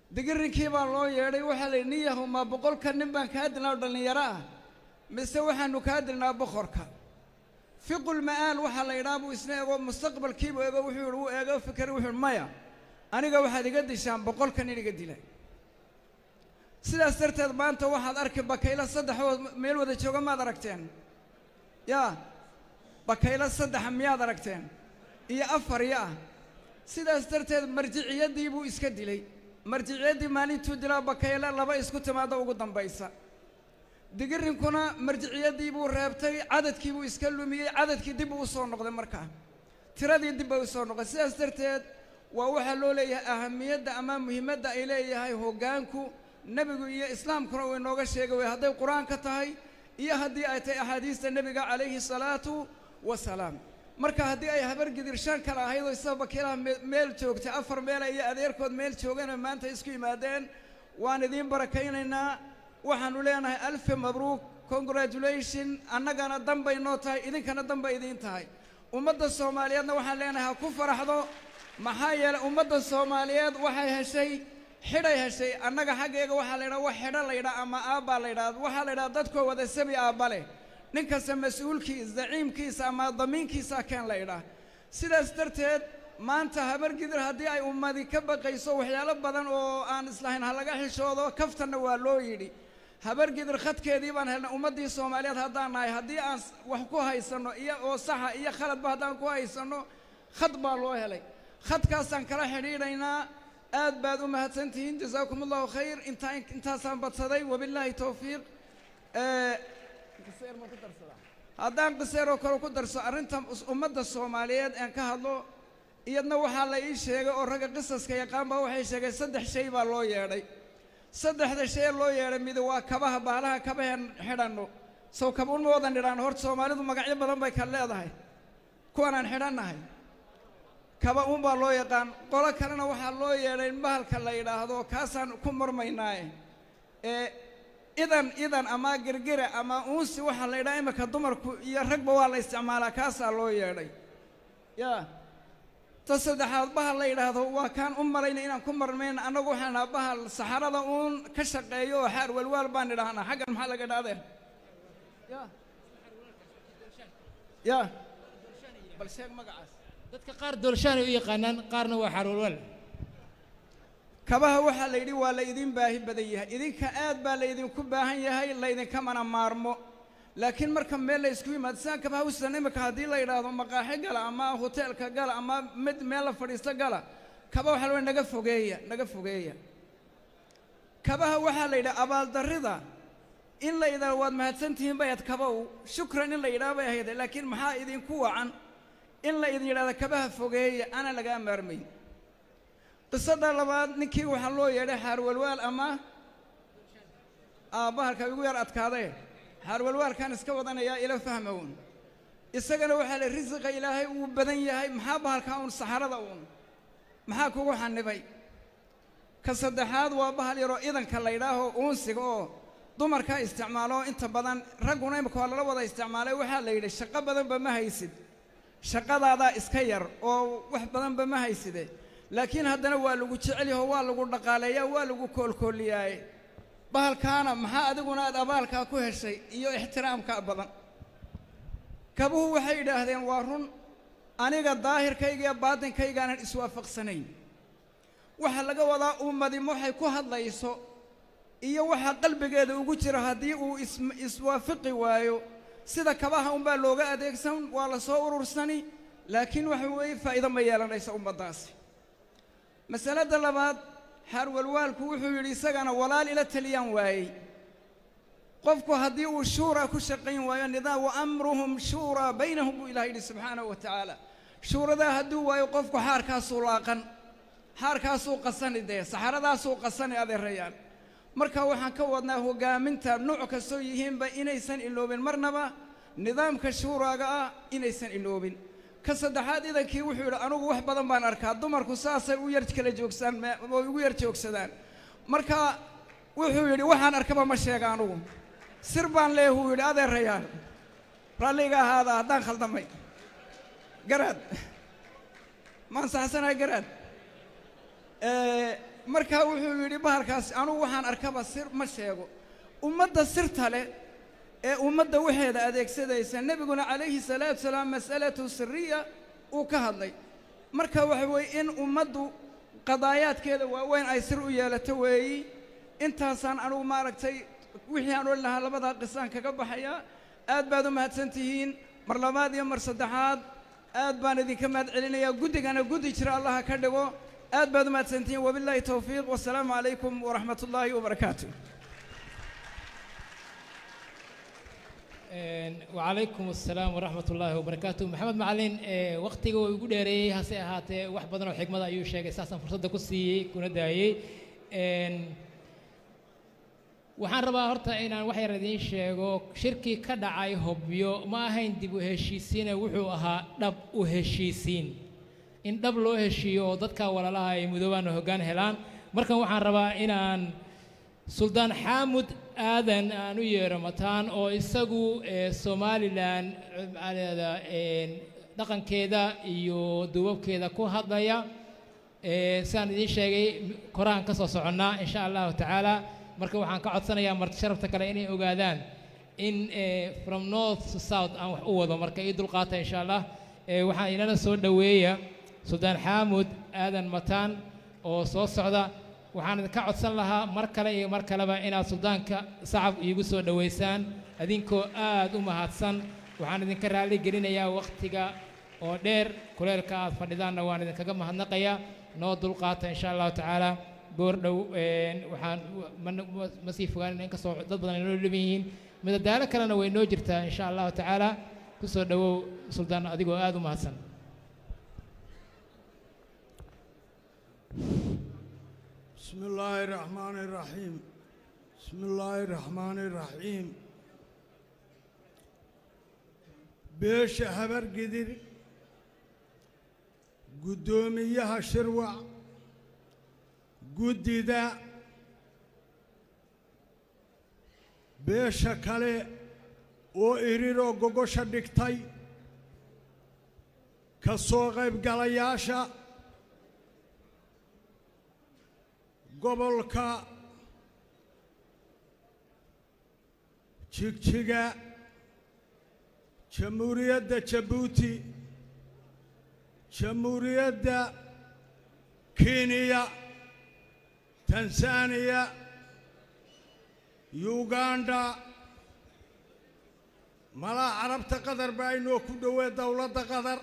digirinkii baa loo yeedhay waxaa la yidhi nin yahow maa boqolka nin baan kaa dilnaa oo dhallinyaro ah mise waxaanu kaa dilnaa boqorka fiqul ma'aal waxaa la yidhaha buu isna ego mustaqbalkiibuu ego wuxuu yidhi wuu eego fikray wuxuu yidhi maya aniga waxaad iga dishaan boqolka nin iga dila sidaas darteed maanta waxaad arki bakaylo saddexood meel wada jooga maad aragteen yaa bakaylo saddexa miyaad aragteen iyo afar ya ah sidaas darteed marjiciyaddii buu iska dilay marjiciyaddii maalintuu dilaa bakayle laba isku timaada ugu dambaysa digirinkuna marjiciyaddii buu reebtay cadadkii buu iska lumiyey cadadkii dib buu u soo noqday markaa tiradii dib bay u soo noqday sidaas darteed waa waxaa loo leeyahay ahamiyadda ama muhiimadda ay leeyahay hoggaanku nebigu iyo islaamkuna uu inooga sheegay way hadday qur-aanka tahay iyo haddii ay tahay axaadiista nebiga calayhi salaatu wasalaam marka haddii ay habar gidir shan kale ahayd oo isaba bakiilaha meel joogtay afar meela iyo adeerkood meel joogana maanta isku yimaadeen waan idiin barakaynaynaa waxaanu leenahay alfi mabruuk congratulation annagana danbay noo tahay idinkana danbay idiin tahay ummadda soomaaliyeedna waxaan leenahay ha ku faraxdo maxaa yeelay ummadda soomaaliyeed waxay heshay xidhay heshay annaga xaggeega waxaa la yidhaha wax xidho la yidhaha ama aabbaa la yidhaha waxaa la yidhaha dadkoo wada sabi aabba leh nin kasta mas-uulkiis zaciimkiisa ama damiinkiisa keen la yidhaah sidaas darteed maanta habar gidir haddii ay ummadi ka baqayso waxyaalo badan oo aan islahayn ha laga xishoodo kaftanna waa loo yidhi habar gidir khadkeedii baan helnay ummaddii soomaaliyeed haddaan nahay haddii aan wax ku haysanno iyo oo saxa iyo khaladba haddaan ku haysanno khad baa loo helay khadkaasaan kala xidhiidhaynaa aad baad u mahadsantihiin jasaakum allahu khayr intaa intaasaan badsaday wabilaahi towfiiq haddaan qiseeroo kale ku darso arrinta ummadda soomaaliyeed aan ka hadlo iyadna waxaa la ii sheegay oo ragga qisaska yaqaan baa waxay sheegay saddex shay baa loo yeedhay saddexda shay loo yeedhay mid waa kabaha baalaha kabaheen xidhanno sow kabuun ma wadan idhaan horta soomaalidu magacyo badan bay kal leedahay kuwan aan xidhannahay kaba uun baa loo yaqaan qolo kalena waxaa loo yeedhay bahalka la yidhaahdo kaasaan ku marmaynaaye ee idan idan ama girgira ama uunsi waxaa la yidhaha imika dumarku iyo ragba waa la isticmaalaa kaasaa loo yeedhay yaa ta saddexaad bahal la yidhaahdo waa kaan u malayna inaan ku marmayna annagu waxaan nahaa bahal saxarada uun ka shaqeeyo oo xaar walwaal baan idhahnaa xaggan maxaa laga idhahdeen ya ya bal sheeg magacaas dadka qaar doolshaan ay u yaqaanaan qaarna waa xarwalwal kabaha waxaa la yidhi waa la idin baahi badan yahay idinka aad baa la idinku baahan yahay laydinkamana maarmo laakiin marka meel la isku yimaado sidaan kabaha usidan imika haddii la yidhaahdo maqaaxi gala ama hoteelka gala ama mid meel la fadhiisto gala kaba waxaa la naga fogeeya naga fogeeya kabaha waxaa la yidhaha abaaldarrida in la yidhahdo waad mahadsantihiin bay ahayd kabow shukran in la yidhaha bay ahayd laakiin maxaa idinku wacan in la idin yidhahdo kabaha fogeeya ana lagaa maarmayn qisada labaad ninkii waxaa loo yeedhay xaarwalwaal ama aabbahalka igu yar adkaadee xaarwalwaalkaan iska wadanayaa ila fahmown isagana waxaa la risiqa ilaahay uu badan yahay maxaa bahalkaa uun saxarada uun maxaa kugu xanibay ka saddexaad waa bahal yaroo idanka la yidhaaho uunsiga oo dumarkaa isticmaalo inta badan ragguna imika waa lala wada isticmaalay waxaa la yidhi shaqo badanba ma haysid shaqadaadaa iska yar oo wax badanba ma hayside laakiin haddana waa lagu jecel yaho waa lagu dhaqaaleeyaa waa lagu koolkooliyaaye bahalkaana maxaa adiguna aad abaalkaa ku heshay iyo ixtiraamkaa badan kabuhu waxay yidhaahdeen waa run aniga daahirkayga iyo baatinkaygaanaan iswaafaqsanayn waxaa laga wadaa ummadim waxay ku hadlayso iyo waxaa qalbigeeda ugu jira haddii uu is iswaafiqi waayo sida kabaha unbaa looga adeegsan waa la soo urursani laakiin waxa weeye faa'iido ma yeelanaysa ummaddaasi masalada labaad xaarwalwaalku wuxuu yidhi isagana walaal ila taliyaan waayey qofku haddii uu shuuraa ku shaqayn waayo nidaam wa amruhum shuuraa baynahum buu ilaah yidhi subxaanahu wa tacaala shuuradaa hadduu waayo qofku xaarkaasuu laaqan xaarkaasuu qasani dee saxaradaasuu qasani adeerayaan marka waxaan ka wadnaa hoggaaminta nuuc kastoo yihiinba inaysan iloobin marnaba nidaamka shuuraaga ah inaysan iloobin ka saddexaad idankii wuxuu yidhi anugu wax badan baan arkaa dumarku saasay u yar kala joogsaan oo igu yar joogsadaan marka wuxuu yidhi waxaan arkaba ma sheega anugu sir baan leehuu yidhi adeerayaan raalliga ahaada haddaan khaldamay garaad maan saxsanahay garaad markaa wuxuu yidhi bahalkaas anugu waxaan arkaba sir ma sheego ummadda sirta leh ee ummadda waxeeda adeegsadaysa nebiguna calayhi salaatu salaam mas'alatu siriya uu ka hadlay marka waxa weeye in ummaddu qadaayaadkeeda waaweyn ay sir u yeelato weeyi intaasaan anugu maaragtay wixii aan odhan lahaa labadaa qisaan kaga baxayaa aad baad u mahadsan tihiin mar labaad iyo mar saddexaad aad baan idinka mahad celinayaa guddigana guddi jira allaha ka dhigo aad baad u mahadsan tihiin wabilaahi towfiiq wasalaamu calaykum waraxmat ullaahi wabarakaatu وعليكم السلام ورحمة الله وبركاته محمد معلن وقتي ويقول لي هسه هات واحد بدنا حكمة أيوة شيء أساسا فرصة كسي كنا داعي waxaan rabaa horta inaan wax yar idiin sheego shirkii ka dhacay hobyo ma ahayn dib u heshiisiine wuxuu ahaa dhab u heshiisiin in dhab loo heshiiyo oo dadka walaalaha ay mudoobaan hoggaan helaan markan waxaan rabaa inaan suldaan xaamud aadan aan u yeero mataan oo isagu somalilan maaleeda dhaqankeeda iyo duubabkeeda ku hadlaya sidaan idiin sheegay koraan ka soo soconnaa insha allahu tacaala marka waxaan ka codsanayaa marti sharafta kale inay ogaadaan in from north to south aan wax u wado marka ii dulqaata insha allah waxaan inala soo dhoweeya suldaan xaamud aadan mataan oo soo socda waxaan idinka codsan lahaa mar kale iyo mar kaleba inaad suldaanka sacab iigu soo dhoweysaan adinkoo aad u mahadsan waxaan idinka raalli gelinayaa wakhtiga oo dheer kuleelka aad fadhidaanna waan idinkaga mahadnaqayaa noo dulqaata insha allahu tacaala goor dhow waxaan ma sii fogaanina inkastoo dad badan ay noo dhiban yihiin midadaalo kalena way noo jirtaa insha allahu tacaala ku soo dhowow suldaan adigoo aad u mahadsan بسم الله الرحمن الرحيم بسم الله الرحمن الرحيم بيش هبر قدر قدوميها شروع قددا بيش كالي oo iriroo gogosha dhigtay ka soo qaybgalayaasha gobolka jigjiga jamhuuriyadda jabuuti jamhuuriyadda kenya tansaaniya yuganda malaa carabta qatar baa inoo ku dhowee dowladda qatar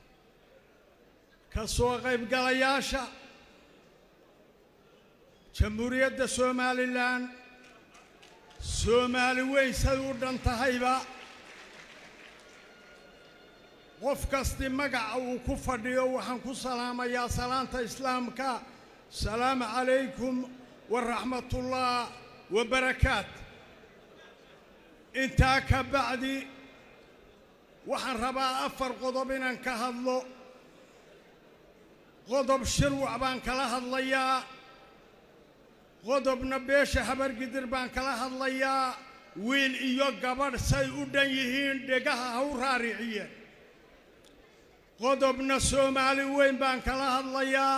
ka soo qaybgalayaasha jamhuuriyadda somalilan soomaali weyn say u dhan tahayba qof kasti magaca uu ku fadhiyo waxaan ku salaamayaa salaanta islaamka salaamu calaykum waraxmatullah wabarakaat intaa ka bacdi waxaan rabaa afar qodob inaan ka hadlo qodob shirwac baan kala hadlayaa qodobna beesha habargidir baan kala hadlayaa wiil iyo gabadh say u dhan yihiin dhegaha ha u raariciyeen qodobna soomaali weyn baan kala hadlayaa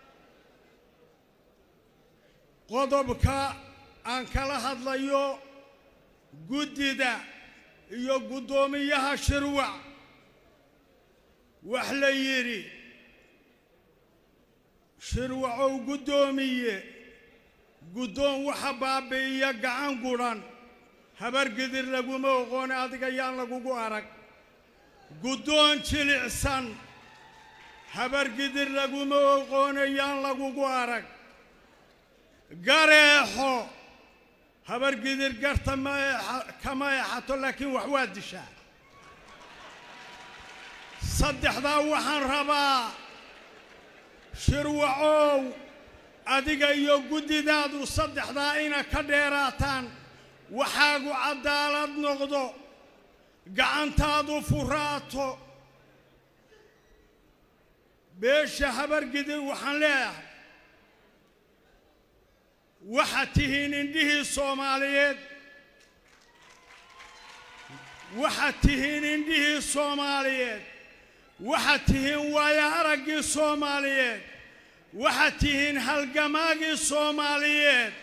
qodobka aan kala hadlayo guddida iyo guddoomiyaha shirwac wax la yidhi shirwacow guddoomiye guddoon waxa baabi'iya gacan gudhan habargidir laguma oqoone adiga yaan lagugu arag guddoon jilicsan habargidir laguma oqoone yaan lagugu arag gareexo habargidir garta ma kama eexato laakiin wax waa dishaa saddexdaa waxaan rabaa shirwacow adiga iyo guddidaadu saddexdaa ina ka dheeraataan waxaagu caddaalad noqdo gacantaadu furaato beesha habargidir waxaan leeyahay waxaad tihiin indhihii soomaaliyeed waxaad tihiin indhihii soomaaliyeed waxaad tihiin waayo araggii soomaaliyeed waxaad tihiin halgamaagii soomaaliyeed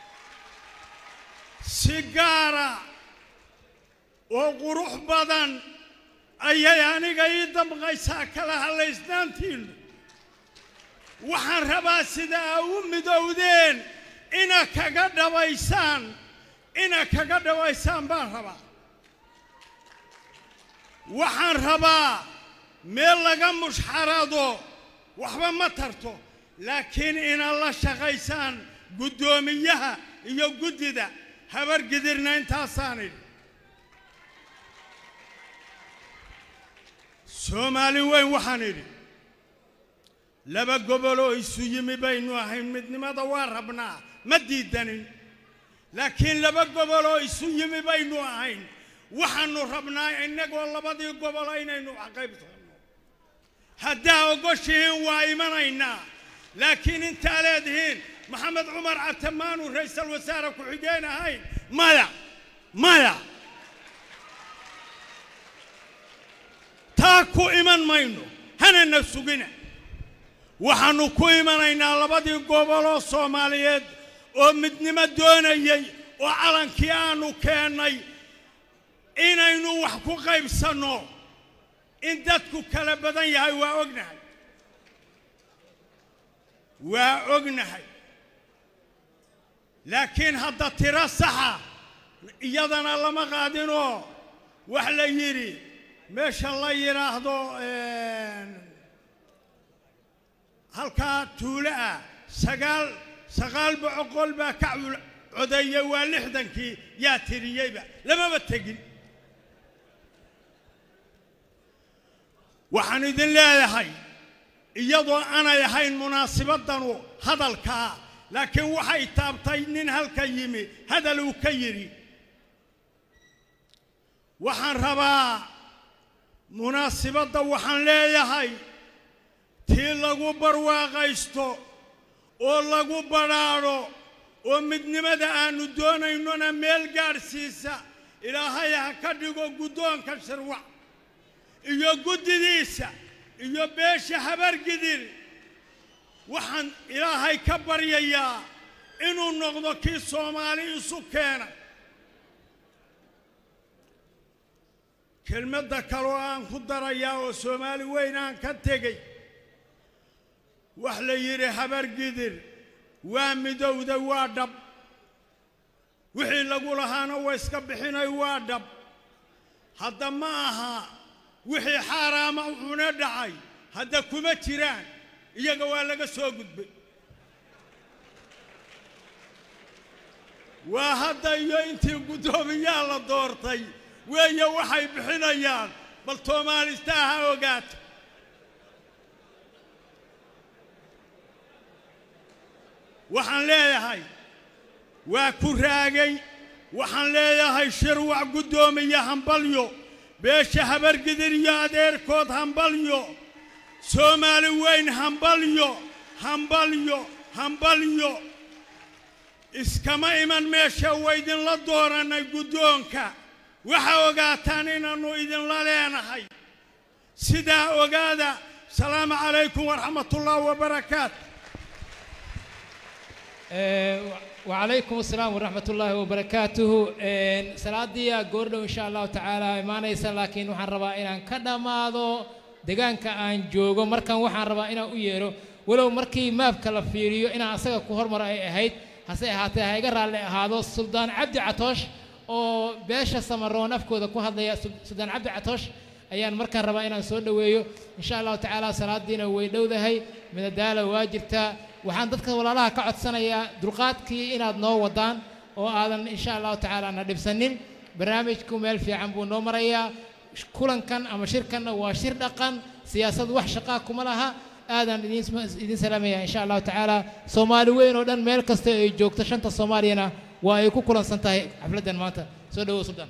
si gaara oo qurux badan ayay aniga ii damqaysaa kala hadlaysnaantiinnu waxaan rabaa sida aa u midowdeen ina kaga dhabaysaan ina kaga dhabaysaan baan rabaa waxaan rabaa meel laga mushxarado waxba ma tarto laakiin inaad la shaqaysaan guddoomiyaha iyo guddida habargidirna intaasaan idhi soomaali weyn waxaan idhi laba goboloo isu yimi baynu ahayn midnimada waa rabnaa ma diidanin laakiin laba goboloo isu yimi baynu ahayn waxaannu rabnaa innagoo labadii gobolo inaynu qaybsanno haddaa ogoshihiin waa imanaynaa laakiin intaa leedihiin maxamed cumar catamaanu ra'iisul wasaare ku-xigeen ahayn maya maya taa ku iman mayno hanana sugina waxaannu ku imanaynaa labadii goboloo soomaaliyeed oo midnimo doonayey oo calankii aannu keennay inaynu wax ku qaybsanno in dadku kala badan yahay waa ognahay waa ognahay laakiin hadda tiro saxa iyadana lama qaadinoo wax la yidhi meesha la yidhaahdo halkaa tuulo ah sagaal sagaal boqol baa ka codeeyey waa lixdankii yaa tiriyeyba lamaba tegin waxaan idin leeyahay iyadoo aanay ahayn munaasibaddanu hadalkaa laakiin waxay taabtay nin halka yimi hadal uu ka yidhi waxaan rabaa munaasibadda waxaan leeyahay tii lagu barwaaqaysto oo lagu badhaadho oo midnimada aannu doonaynona meel gaadhsiisa ilaahay ha ka dhigo guddoonka shirwac iyo guddidiisa iyo beesha habargidir waxaan ilaahay ka baryayaa inuu noqdo kii soomaali isu keenay kelmadda kaloo aan ku darayaa oo soomaali weyn aan ka tegey wax la yidhi habargidir waa midowda waa dhab wixii lagu lahaana waa iska bixinay waa dhab hadda ma aha wixii xaaraama una dhacay hadda kuma jiraan iyaga waa laga soo gudbay waa hadda iyo intii guddoomiyaa la doortay weeye waxay bixinayaan bal toomaalistaa ha ogaato waxaan leeyahay waa ku raagay waxaan leeyahay shirwac guddoomiye hambalyo beesha habargidir iyo adeerkood hambalyo soomaali weyn hambalyo hambalyo hambalyo iskama iman meesha waydinla doorannay guddoonka waxa ogaataan inaannu idinla leenahay sidaa ogaada salaamu calaykum waraxmatullaahi wabarakaatu وعليكم السلام ورحمة الله وبركاته سلادي قردو إن شاء الله تعالى ما نيسا لكن وحن ربا إنا كدما ذو دقانك أن جوغو مركان وحن ربا إنا أيرو ولو مركي ما بكلا فيريو إنا أساقا كهر مرأي أهيد هسي هاتي هايقر على هذا السلطان عبد عطوش oo beesha samaroon afkooda ku hadlaya suldaan cabdi catoosh ayaan markaan rabaa inaan soo dhoweeyo insha allahu tacaala salaadiina way dhowdahay midadaala waa jirtaa waxaan dadka walaalaha ka codsanayaa dulqaadkii inaad noo wadaan oo aadan insha allahu tacaala na dhibsanin barnaamijku meel fiican buu noo marayaa kulankan ama shirkanna waa shir dhaqan siyaasad wax shaqaa kuma laha aadan idin salaamaya insha allahu tacaala soomaali weyn oo dhan meel kasta ay joogto shanta soomaaliyana waa ay ku kulansan tahay xafladdan maanta soo dhawow suldaan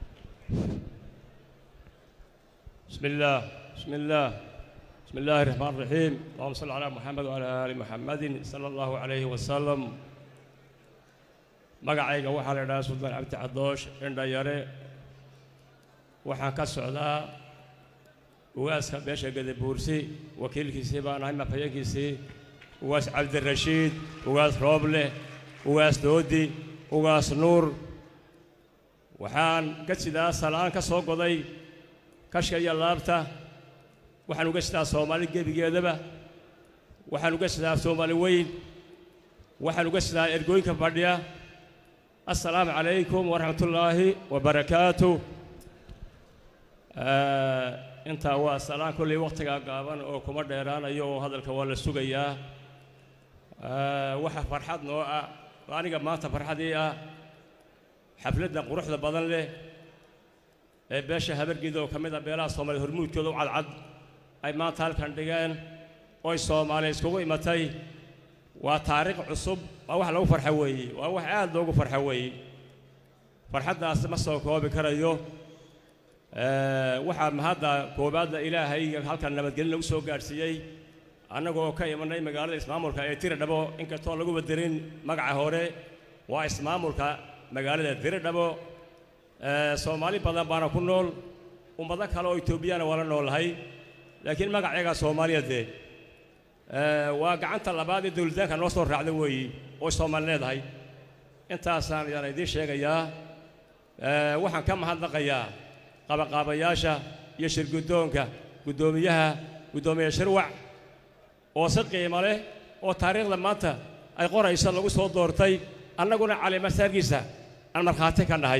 بسم الله بسم الله بسم الله الرحمن الرحيم اللهم صل على محمد وعلى آل محمد صلى الله عليه وسلم magacayga waxaa la idhahaa suldaan cabdi cadoosh indhayare waxaan ka socdaa ugaaska beesha gadabuursi wakiilkiisii baan ahay mafhayankiisii ugaas cabdirashiid ugaas rooble ugaas doodi ugaas nuur waxaan ka sidaa salaan ka soo goday kashka iyo laabta waxaan uga sidaa soomaali gebigeedaba waxaan uga sidaa soomaali weyn waxaan uga sidaa ergooyinka fadhiya assalaamu calaykum waraxmatullaahi wabarakaatu intaa waa salaan kolley wakhtigaa gaaban oo kuma dheeraanayo oo hadalka waa la sugayaa waxa farxad noo ah aniga maanta farxadii ah xafladda quruxda badan leh ee beesha habargeeda oo ka mid ah beelaha soomaaliya hormuudkooda u cadcad ay maanta halkan dhigeen oy soomaaliya iskugu imatay waa taariikh cusub waa wax lagu farxa weeye waa wax aad loogu farxa weeye farxaddaas ma soo koobi karayo waxaa mahadda koobaadda ilaahay halkan nabadgelin lagu soo gaadhsiiyey annagoo ka imanay magaalada ismaamulka ee tiradhabo inkastoo lagu badirin magaca hore waa ismaamulka magaalada tiradhabo soomaali badan baana ku nool ummado kale oo etoobiyana waa la noolahay laakiin magaceega soomaaliyeed waa gacanta labaad ee dowladaanka noo soo raacda weeyi oo soomaali leedahay intaasaan yaan idiin sheegayaa waxaan ka mahadnaqayaa qabaqaabayaasha iyo shirguddoonka guddoomiyaha guddoomiye shirwac oo si qiimo leh oo taariikhda maanta ay qorayso lagu soo doortay annaguna calimasaarkiisa aan markhaati ka nahay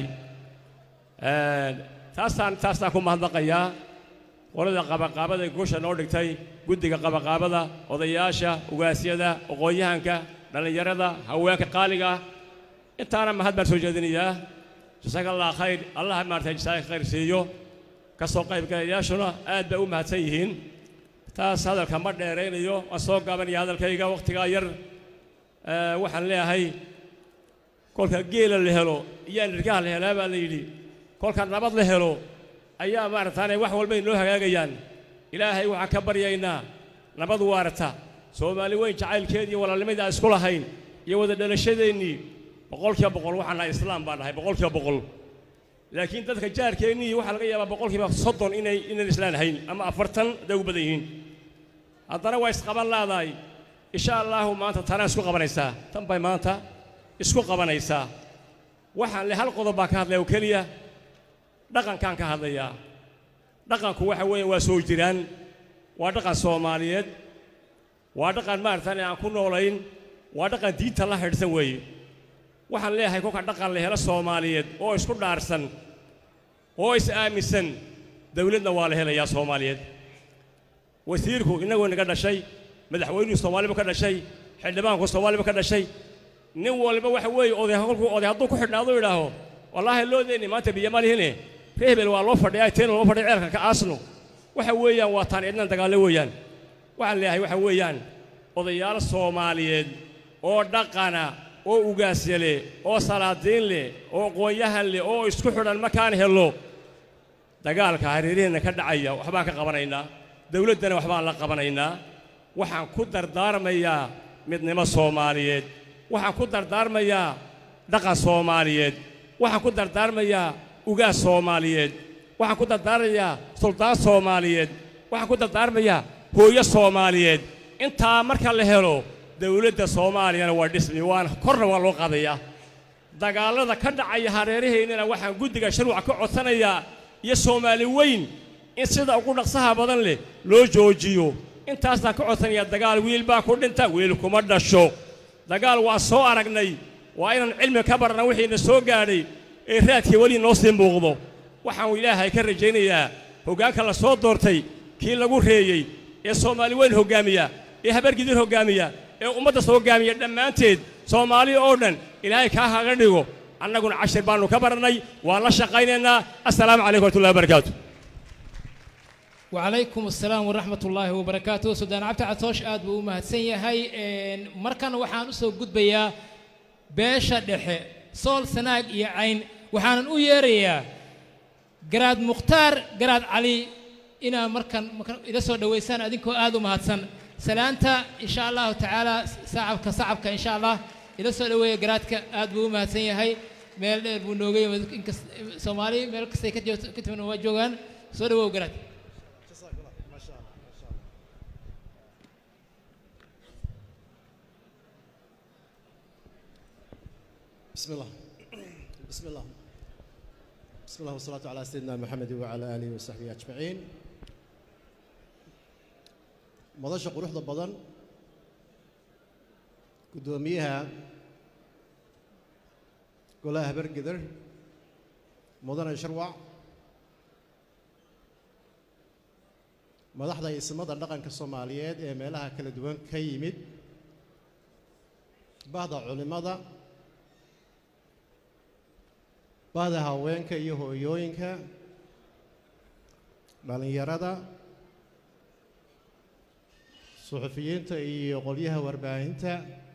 taasaan taasaan ku mahadnaqayaa qolada qabaqaabada ee guusha noo dhigtay guddiga qabaqaabada odayaasha ugaasyada aqoon-yahanka dhallinyarada haweenka qaaliga ah intaana mahad baan soo jeedinayaa jasaaka allah khayr allah maartay jasaaka khayr siiyo ka soo qaybgalayaashuna aad bay u mahadsan yihiin taas hadalka ma dheeraynayo waan soo gaabanaya hadalkayga wakhtigaa yar waxaan leeyahay kolka geela la helo iyo nirgaha la helaa baa la yidhi kolka nabad la helo ayaa maarataane wax walbay noo hagaagayaan ilaahay waxaan ka baryaynaa nabad waarata soomaali weyn jacaylkeed iyo walaalnimadii aan isku lahayn iyo wada dhalashadeennii boqolkiiba boqol waxaan nahay islaam baan nahay boqolkiiba boqol laakiin dadka jaarkeennii waxaa laga yaabaa boqolkiiba soddon inay inaan islaan hayn ama afartan hadday ugu badan yihiin haddana waa isqaban laadahay insha allaahu maanta tanaa isku qabanaysaa tan bay maanta isku qabanaysaa waxaan le hal qodob baan ka hadlaya oo keliya dhaqankaan ka hadlayaa dhaqanku waxa weeye waa soo jiraan waa dhaqan soomaaliyeed waa dhaqan maaratan aan ku noolayn waa dhaqan diinta la xidhsan weeye waxaan leeyahay kolka dhaqan la helo soomaaliyeed oo isku dhaarsan oo is aaminsan dawladna waa la helayaa soomaaliyeed wasiirku innagoo naga dhashay madaxweynuhu soomaaliba ka dhashay xildhibaanku soomaaliba ka dhashay nin walba waxa weeye oday kolkuu oday hadduu ku xidhnaado idhaaho wallaahi loodeenni maanta biyo ma lihine ree hebel waa loo fadhiyaa teena loo fadhiya ceelka ka aasno waxa weeyaan waa taan cidnan dagaallo weeyaan waxaan leeyahay waxa weeyaan odayaal soomaaliyeed oo dhaqana oo ugaasya leh oo salaadiin leh oo aqoon-yahan leh oo isku xidhan markaan hello dagaalka hareeraheenna ka dhacaya waxbaan ka qabanaynaa dawladdana waxbaan la qabanaynaa waxaan ku dardaarmayaa midnimo soomaaliyeed waxaan ku dardaarmayaa dhaqan soomaaliyeed waxaan ku dardaarmayaa ugaas soomaaliyeed waxaan ku dardaarmayaa suldaan soomaaliyeed waxaan ku dardaarmayaa hooyo soomaaliyeed intaa marka la helo dawladda soomaaliyana waa dhismi waana korna waa loo qaadayaa dagaallada ka dhacaya hareeraheennana waxaan guddiga sharwac ka codsanayaa iyo soomaali weyn in sida ugu dhaqsaha badan leh loo joojiyo intaasaan ka codsanayaa dagaal wiil baa ku dhinta wiil kuma dhasho dagaal waa soo aragnay waa inaan cilmi ka barna wixiina soo gaadhay ee raadkii weli noo sii muuqdo waxaan ilaahay ka rajaynayaa hoggaanka la soo doortay kii lagu reeyey ee soomaali weyn hoggaamiya ee habargidir hoggaamiya ee ummadda soo hoggaamiya dhammaanteed soomaali oo dhan ilaahay kaa haga dhigo annaguna cashir baannu ka barannay waan la shaqaynaynaa assalaamu calaykum waratullahi wabarakaatu وعليكم السلام ورحمة الله وبركاته سودان عبد عطوش آد بو مهدسن يهي مركان وحان أسو قد بيا باشا دحي صول سناق يا عين وحان او يريا قراد مختار قراد علي إنا مركان مركان إذا سو دويسان أدينكو آدو مهدسن سلانتا إن شاء الله تعالى صعبك صعبك إن شاء الله إذا سو دوي قرادك آد بو مهدسن يهي meel dheer buu noogay inkas soomaali meel kastay ka joogto ka timan waa joogaan soo dhawow garaad بسم الله بسم الله بسم الله والصلاة على سيدنا محمد وعلى آله وصحبه أجمعين مدشة قروح ضبضان قدوميها قولها برقدر مدن شروع madaxda ismada dhaqanka soomaaliyeed ee meelaha kala duwan ka yimid bahda culimmada bahda haweenka iyo hooyooyinka dhallinyarada suxufiyiinta iyo qolyaha warbaahinta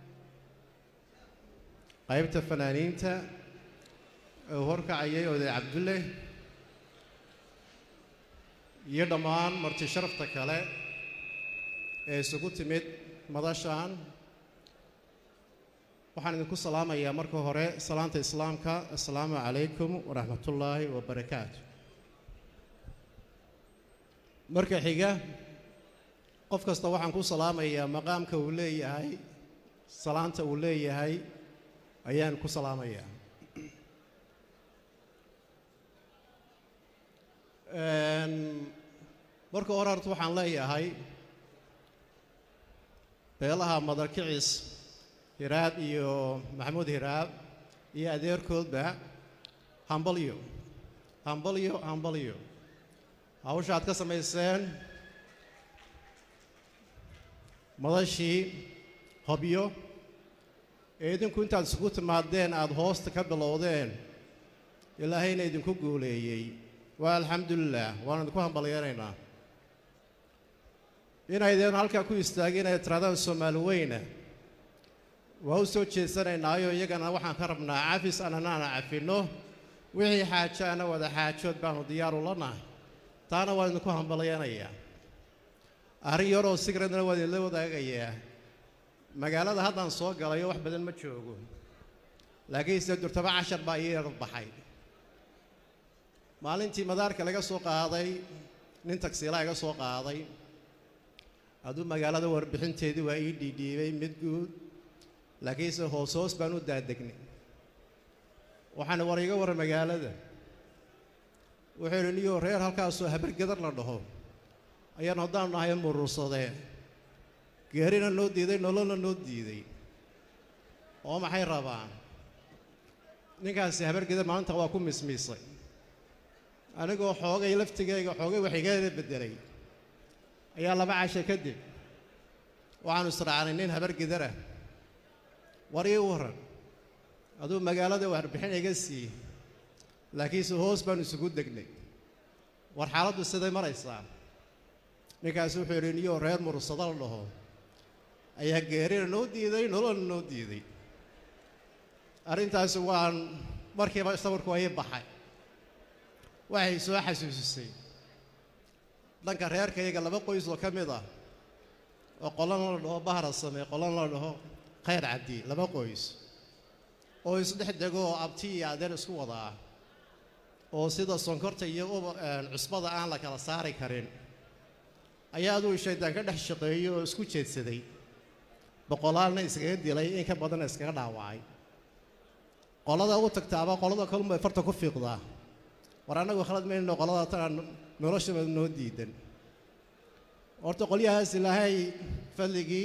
qaybta fanaaniinta uu horkacayay oday cabdulle iyo dhammaan marti sharafta kale ee isugu timid madashan waxaan idinku salaamayaa marka hore salaanta islaamka assalaamu calaykum waraxmatullaahi wabarakaatu marka xiga qof kasta waxaan ku salaamayaa maqaamka uu leeyahay salaanta uu leeyahay ayaan ku salaamayaa marka hore horta waxaan leeyahay beelaha madarkicis hiraab iyo maxamuud hiraab iyo adeerkoodba hambalyo hambalyo hambalyo hawsha aad ka samayseen madashii hobyo ee idinku intaad isugu timaadeen aada hoosta ka bilowdeen ilaahayna idinku guuleeyey waa alxamdulilah waan idinku hambalyeynaynaa inaydeen halkaa ku istaagin ay tiraadaan soomaali weyna waa u soo jeedsanaynaayo iyagana waxaan ka rabnaa cafis ananaana cafinno wixii xaajaana wada xaajood baanu diyaaru la nahay taana waan idinku hambalyeynayaa arrin yaroo sigradna waan idinla wadaagayaa magaalada haddaan soo galayo wax badan ma joogo laakiin sida durtaba cashar baa ii yar baxay maalintii madaarka laga soo qaaday nin tagsiilaa iga soo qaaday hadduu magaalada warbixinteedii waa ii dhiidhiibay mid guud laakiinse hoos hoos baan u daadegnay waxaana war iga warran magaalada wuxuu yidhi niyoo reer halkaasoo habargedar la dhaho ayaan haddaan nahay murursadee geerina noo diiday nololna noo diiday oo maxay rabaan ninkaasi habargedar maalinta waa ku mismiisay anigoo xoogay laftigayga xoogay wax igala beddelay ayaa laba casha kadib waxaanu israacnay nin habargidarah war ii warran aduu magaalada warbixin iga sii laakiinse hoos baanu isugu degnay war xaaladdu siday maraysaa ninkaasi wuxuu yidhi niyoo reer murursada la dhaho ayaa geerina noo diiday nololna noo diiday arrintaasi waan markiiba sawirku waa ii baxay waxay soo xasuusisay dhanka reerkayga laba qoys oo ka mid ah oo qolana la dhaho bahra same qolana la dhaho khayr cabdi laba qoys oo isdhex dego oo abti iyo adeer isku wada ah oo sida sonkorta iyo cusbada aan la kala saari karin ayaa aduu shaydaan ka dhex shaqeeyey oo isku jeedsaday boqolaalna iskaga dilay in ka badanna iskaga dhaawacay qolada u tagtaaba qolada kalunbay farta ku fiiqdaa war annagu khalad mayno qolada tanaan noloshaba noo diidan horta qolyahaas ilaahay fadligii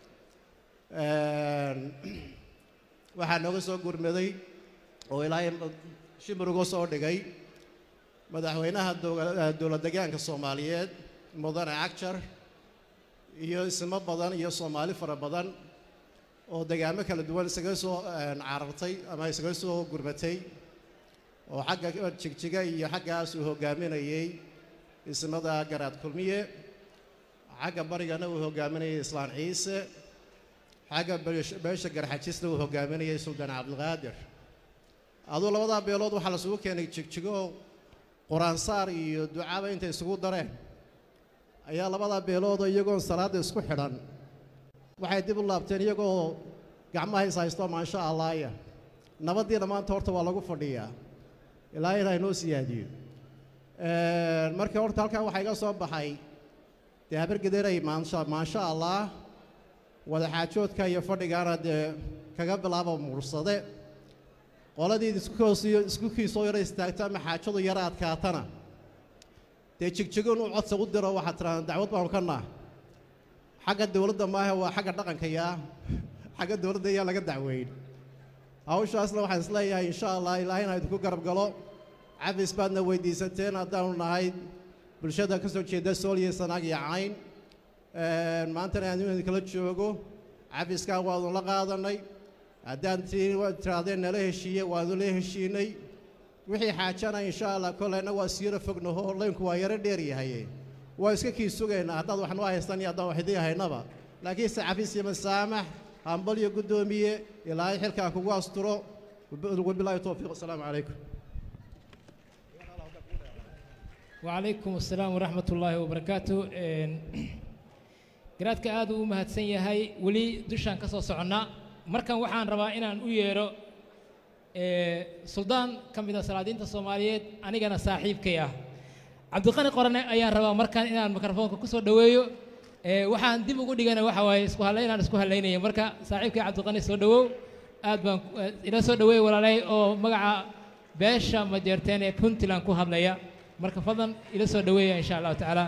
waxaa nooga soo gurmaday oo ilaahay shimir uga soo dhigay madaxweynaha dowlad degaanka soomaaliyeed mudane cagjar iyo ismo badan iyo soomaali fara badan oo degaamo kala duwan isaga soo carartay ama isaga soo gurmatay oo xagga jigjiga iyo xaggaas uu hoggaaminayey ismada garaad kulmiye xagga barigana uu hoggaaminayay islaan ciise xagga beesha garxajisna uu hoggaaminayay suldaan cabdilqaadir aduu labadaa beelood waxaa lasugu keenay jigjigo qur-aansaar iyo ducaaba intay isugu dareen ayaa labadaa beeloodoo iyagoon salaadda isku xidhan waxay dib u laabteen iyagoo gacmaha is haysto maansha allaaya nabaddiina maanta horta waa lagu fadhiyaa ilaa ilaa inoo siyaadiyo markii horta halkan waxaa iga soo baxay dee habargederay maansha maansha allah wadaxaajoodka iyo fadhigaana dee kaga bilaaba mursade qoladii isku hoosiyo isku kiisoo yara istaagto ama xaajadu yara adkaatana dee jigjigoon u codsa u diro waxaad tirahdaan dacwad baanu ka naah xagga dowladda maahe waa xagga dhaqanka yaa xagga dowladda yaa laga dacweyn hawshaasna waxaan isleeyahay insha allah ilaahayna ha idinku garab galo cafis baadna weydiisateen haddaanu nahay bulshada ka soo jeeda sool iyo sanaag iyo cayn maantana aan idinkala joogo cafiskaa waanu la qaadanay haddaan tii tirahdeen nala heshiiye waanu la heshiinay wixii xaajana insha allah kolleyna waa siyaro fognaho laynku waa yaro dheer yahaye waa iska kii sugaynaa haddaad wax noo haystan iyo haddaan wax idii haynaba laakiinse cafis iyo masaamax hambal iyo guddoomiye ilaahay xilkaa kugu asturo wabilaahi towfiiq asalaamu calaykum وعليكم السلام ورحمة الله وبركاته garaadka aad uu u mahadsan yahay weli dushaan ka soo soconnaa markan waxaan rabaa inaan u yeedho suldaan ka mid a salaadiinta soomaaliyeed anigana saaxiibkay ah cabdiqani qorane ayaan rabaa markan inaan mikrofoonka ku soo dhoweeyo waxaan dib ugu dhigana waxa waaye isku hadlay inaan isku hadlaynaya marka saaxiibkay cabdiqani soo dhowow aad baan ila soo dhoweey walaalay oo magaca beesha majeerteen ee puntland ku hadlaya marka fadlan ila soo dhoweeya insha allahu tacaala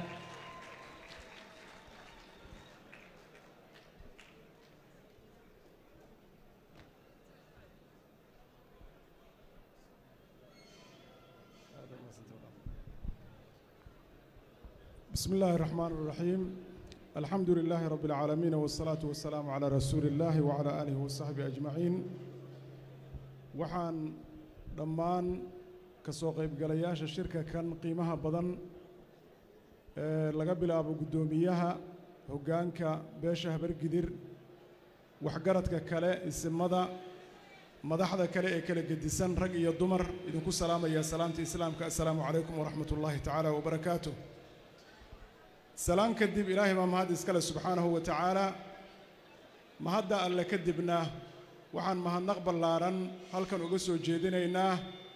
بسم الله الرحمن الرحيم الحمد لله رب العالمين والصلاة والسلام على رسول الله وعلى آله وصحبه أجمعين وحان دمان kasoo qaybgalayaasha shirka kan qiimaha badan ee laga bilaabo guddoomiyaha hoggaanka beesha habargidir waxgaradka kale isimada madaxda kale ee kala gedisan rag iyo dumar idinku salaamaya salaamta islaamka assalaamu calaykum waraxmat ullaahi tacaala wabarakaatu salaan kadib ilaahay baa mahad iskale subxaanahu wa tacaala mahadda alle kadibna waxaan mahadnaq ballaaran halkan uga soo jeedinaynaa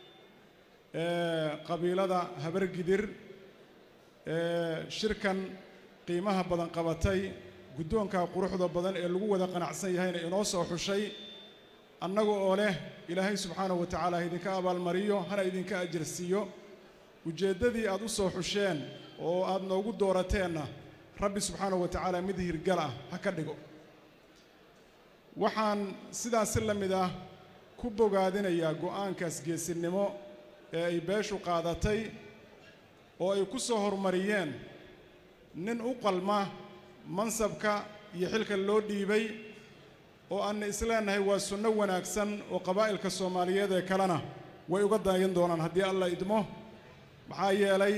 qabiilada habargidir ee shirkan qiimaha badan qabatay guddoonka quruxda badan ee lagu wada qanacsan yahayna inoo soo xushay annaga oo leh ilaahay subxaanahu wa tacaala ha idinka abaalmariyo hana idinka ajarsiiyo ujeeddadii aad u soo xusheen oo aad noogu doorateenna rabbi subxaanahu wa tacaala mid hirgal ah ha ka dhigo waxaan sidaas si la mid ah ku bogaadinayaa go'aankaas geesinimo ee ay beeshu qaadatay oo ay ku soo horumariyeen nin u qalma mansabka iyo xilka loo dhiibay oo aanna isleenahay waa sunno wanaagsan oo qabaa'ilka soomaaliyeed ee kalena way uga daayan doonaan haddii alla idmo maxaa yeelay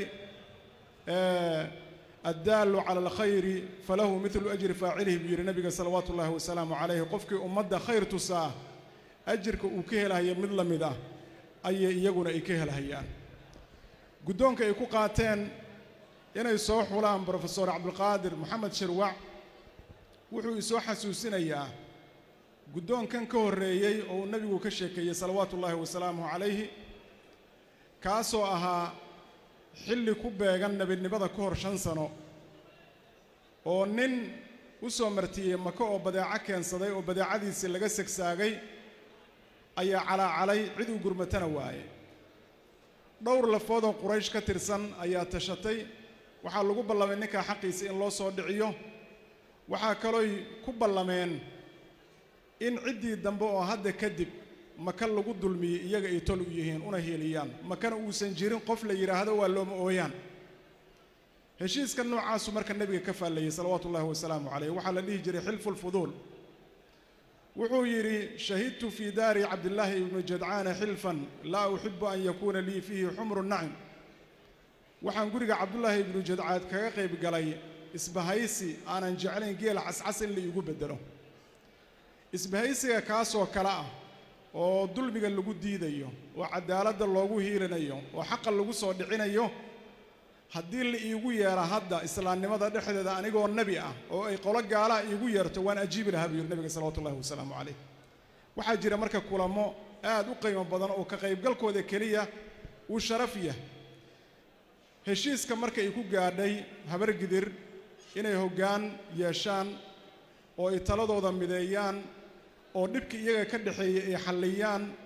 addaallu cala alkhayri falahu midlu ajri faacilihi buu yidhi nabiga salawaatu ullaahi wasalaamu calayhi qofkii ummadda khayr tusaa ajirka uu ka helahaya mid la mid ah ayay iyaguna ay ka helhayaan guddoonka ay ku qaateen inay soo xulaan brofesor cabdulqaadir moxamed shirwac wuxuu isoo xasuusinayaa guddoonkan ka horreeyey oo uu nebigu ka sheekeeyey salawaatu ullaahi wasalaamuhu calayhi kaasoo ahaa xilli ku beegan nebinimada ka hor shan sano oo nin u soo martiyey maka oo badeeco keensaday oo badeecadiisii laga segsaagay ayaa calaacalay cid uu gurmatana waaye dhowr lafoodoo quraysh ka tirsan ayaa tashatay waxaa lagu ballamay ninkaa xaqiisa in loo soo dhiciyo waxaa kalooy ku ballameen in ciddii dambe oo hadda kadib maka lagu dulmiyey iyaga ay tol u yihiin una heeliyaan makana uusan jirin qof la yidhaahdo waa looma ooyaan heshiiska noocaasu marka nebiga ka faallayey salawaatu ullaahi wasalaamu calayh waxaa la dhihi jiray xilfu lfuduul wuxuu yidhi shahidtu fii daari cabdillaahi ibnu jadcaana xilfan laa uxibu an yakuuna lii fiihi xumru nacim waxaan guriga cabdullaahi ibnu jadcaad kaga qayb galay isbahaysi aanan jeclayn geela cascas in la iigu beddelo isbahaysiga kaasoo kale ah oo dulmiga lagu diidayo oo caddaaladda loogu hiilinayo oo xaqa lagu soo dhicinayo haddii la iigu yeera hadda islaamnimada dhexdeeda anigoo nebi ah oo ay qolo gaalaha iigu yeerto waan ajiibi lahaa buu yidhi nabiga salawatu ullahi wasalaamu calayh waxaa jira marka kulamo aad u qiimo badan oo ka qaybgalkooda keliya uu sharaf yah heshiiska marka ay ku gaadhay habargidir inay hoggaan yeeshaan oo ay taladooda mideeyaan oo dhibkii iyaga ka dhexeeyey ay xalliyaan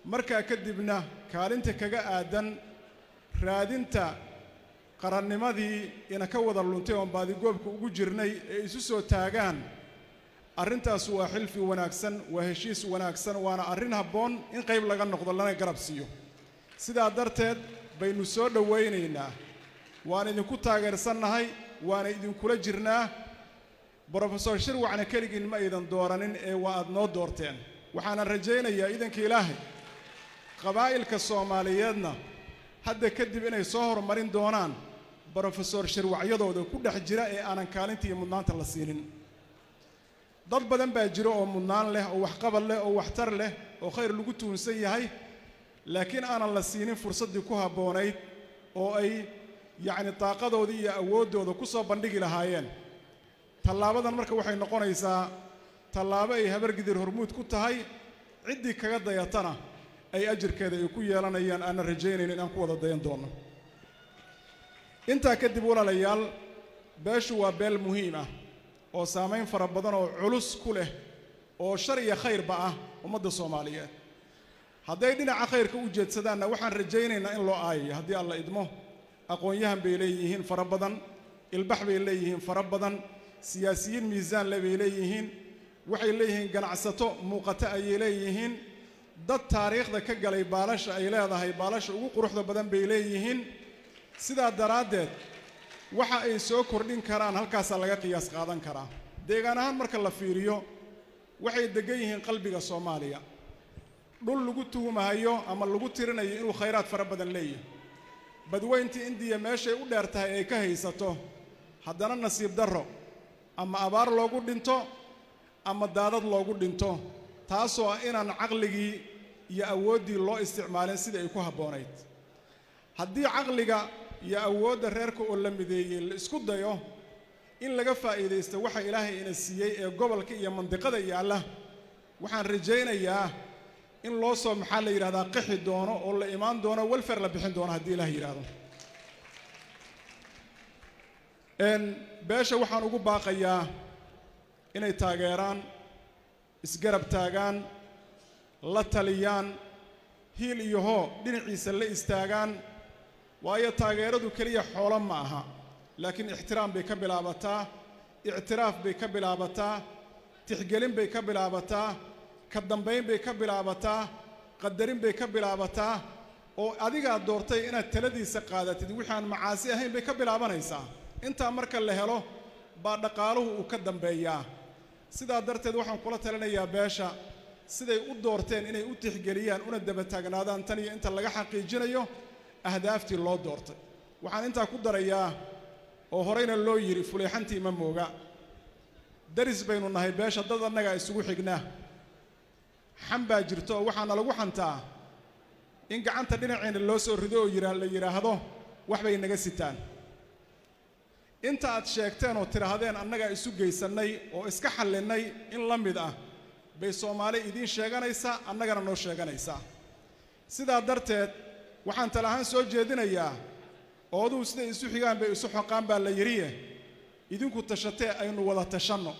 markaa kadibna kaalinta kaga aadan raadinta qarannimadii ina ka wada luntay oon baadigoobka ugu jirnay ee isu soo taagaan arrintaas waa xilfi wanaagsan waa heshiis wanaagsan waana arrin habboon in qayb laga noqdo lana garab siiyo sidaa darteed baynu soo dhowaynaynaa waan idinku taageersannahay waana idinkula jirnaa brofesor shirwacna keligiin ma aydan dooranin ee waa aad noo doorteen waxaana rajaynayaa idanka ilaahay qabaa'ilka soomaaliyeedna hadda kadib inay soo horumarin doonaan brofesor shirwacyadooda ku dhex jira ee aanan kaalinta iyo mudnaanta la siinin dad badan baa jiro oo mudnaan leh oo waxqabad leh oo waxtar leh oo khayr lagu tuunsan yahay laakiin aanan la siinin fursaddii ku habboonayd oo ay yacni daaqadoodii iyo awooddooda ku soo bandhigi lahaayeen tallaabadan marka waxay noqonaysaa tallaabo ay habargidir hormuud ku tahay ciddii kaga dayatana ay ajirkeeda ay ku yeelanayaan aanan rajaynayn inaan ku wada dayan doonno intaa kadib walaalayaal beeshu waa beel muhiim ah oo saamayn fara badan oo culus ku leh oo shar iyo khayrba ah ummadda soomaaliyeed hadday dhinaca khayrka u jeedsadaanna waxaan rajaynaynaa in loo aayayo haddii alla idmo aqoon-yahan bay leeyihiin fara badan ilbax bay leeyihiin fara badan siyaasiyiin miisaan le bay leeyihiin waxay leeyihiin ganacsato muuqato ayay leeyihiin dad taariikhda ka galay baalasha ay leedahay baalasha ugu quruxda badan bay leeyihiin sidaa daraaddeed waxa ay soo kordhin karaan halkaasaa laga qiyaas qaadan karaa deegaan ahaan marka la fiiriyo waxay deggan yihiin qalbiga soomaaliya dhul lagu tuhumahayo ama lagu tirinayo inuu khayraad fara badan leeyahay badweyntii indiya meeshay u dheer tahay ay ka haysato haddana nasiib darro ama abaar loogu dhinto ama daadad loogu dhinto taasoo ah inaan caqligii iyo awooddii loo isticmaalin sidii ay ku habboonayd haddii caqliga iyo awoodda reerka oo la mideeyey la isku dayo in laga faa'iidaysto waxa ilaahay ina siiyey ee gobolka iyo mandiqada yaalla waxaan rajaynayaa in loo soo maxaa la yidhahdaa qixi doono oo la imaan doono welfer la bixin doono haddii ilaah yidhaahdo beesha waxaan ugu baaqayaa inay taageeraan isgarab taagaan la taliyaan hiil iyo hoo dhinaciisa la istaagaan waayo taageeradu keliya xoolo ma aha laakiin ixtiraam bay ka bilaabataa ictiraaf bay ka bilaabataa tixgelin bay ka bilaabataa ka dambayn bay ka bilaabataa qadarin bay ka bilaabataa oo adigaa doortay inaad taladiisa qaadatid wixii aan macaasi ahayn bay ka bilaabanaysaa intaa marka la helo baa dhaqaaluhu uu ka dambeeyaa sidaa darteed waxaan kula talinayaa beesha siday u doorteen inay u tixgeliyaan una daba taagnaadaan tan iyo inta laga xaqiijinayo ahdaaftii loo doortay waxaan intaa ku darayaa oo horeyna loo yidhi fuleexantii ma mooga daris baynu nahay beesha dad annagaa isugu xignaa xan baa jirto oo waxaana lagu xantaa in gacanta dhinaceenna loo soo rido oo yidhaa la yidhaahdo wax bay naga sitaan inta aad sheegteen oo tidhaahdeen annagaa isu geysannay oo iska xallinnay in la mid ah bay soomaali idiin sheeganaysaa annagana noo sheeganaysaa sidaa darteed waxaan tala ahaan soo jeedinayaa ooduhu siday isu xigaan bay isu xoqaan baa la yidhiye idinku tashatee aynu wada tashanno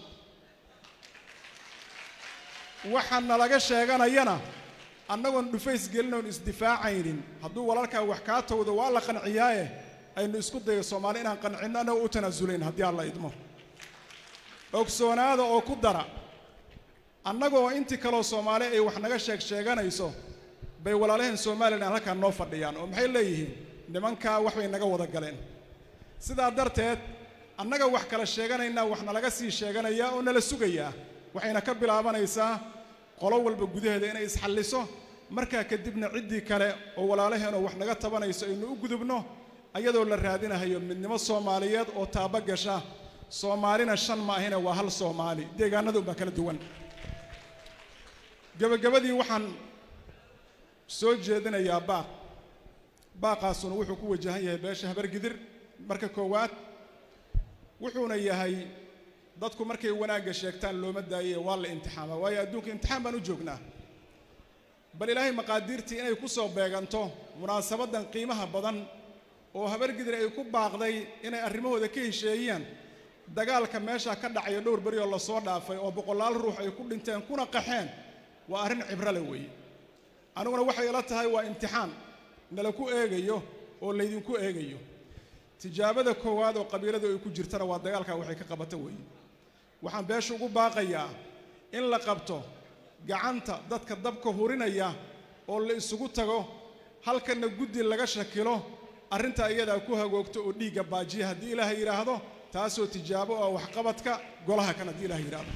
waxaan nalaga sheeganayana annagoon dhufays gelinoon isdifaacaynin hadduu walaalkaa wax kaa towdo waa la qanciyaaye aynu isku dayo soomaali inaan qancinno annagoo u tanaasulayn haddii alla idmo ogsoonaada oo ku dara annagoo intii kaloo soomaali ay wax naga sheeg sheeganayso bay walaalaheen somalilan halkaan noo fadhiyaan oo maxay leeyihiin nimankaa wax bay naga wada galeen sidaa darteed annaga wax kala sheeganaynaa wax nalaga sii sheeganayaa oo nala sugayaa waxayna ka bilaabanaysaa qolo walba gudaheeda inay isxalliso markaa kadibna ciddii kale oo walaalaheenoo wax naga tabanayso aynu u gudubno ayadoo la raadinahayo midnimo soomaaliyeed oo taaba gasha soomaalina shan ma ahine waa hal soomaali deegaanada unbaa kala duwan gebagabadii waxaan soo jeedinayaa baaq baaqaasuna wuxuu ku wajahan yahay beesha habargidir marka koowaad wuxuuna yahay dadku markay wanaagga sheegtaan looma daaye waa la imtixaamaa waayo adduunka imtixaan baan u joognaa bal ilaahay maqaadiirtii inay ku soo beeganto munaasabaddan qiimaha badan oo habargidir ay ku baaqday inay arrimahooda ka hesheeyaan dagaalka meeshaa ka dhacaya dhowr beri oo lasoo dhaafay oo boqolaal ruux ay ku dhinteen kuna qaxeen waa arrin cibro leh weeye aniguna waxay ila tahay waa imtixaan nala ku eegayo oo laydinku eegayo tijaabada koowaad oo qabiiladu ay ku jirtana waa dagaalkaa waxay ka qabata weeye waxaan beesha ugu baaqayaa in la qabto gacanta dadka dabka hurinaya oo la isugu tago halkanna guddi laga shakilo arrintaa iyadaa ku hagoogto oo dhiigga baajiya haddii ilaahay yidhaahdo taasoo tijaabo oo waxqabadka golaha kan haddii ilahay yidhaahdo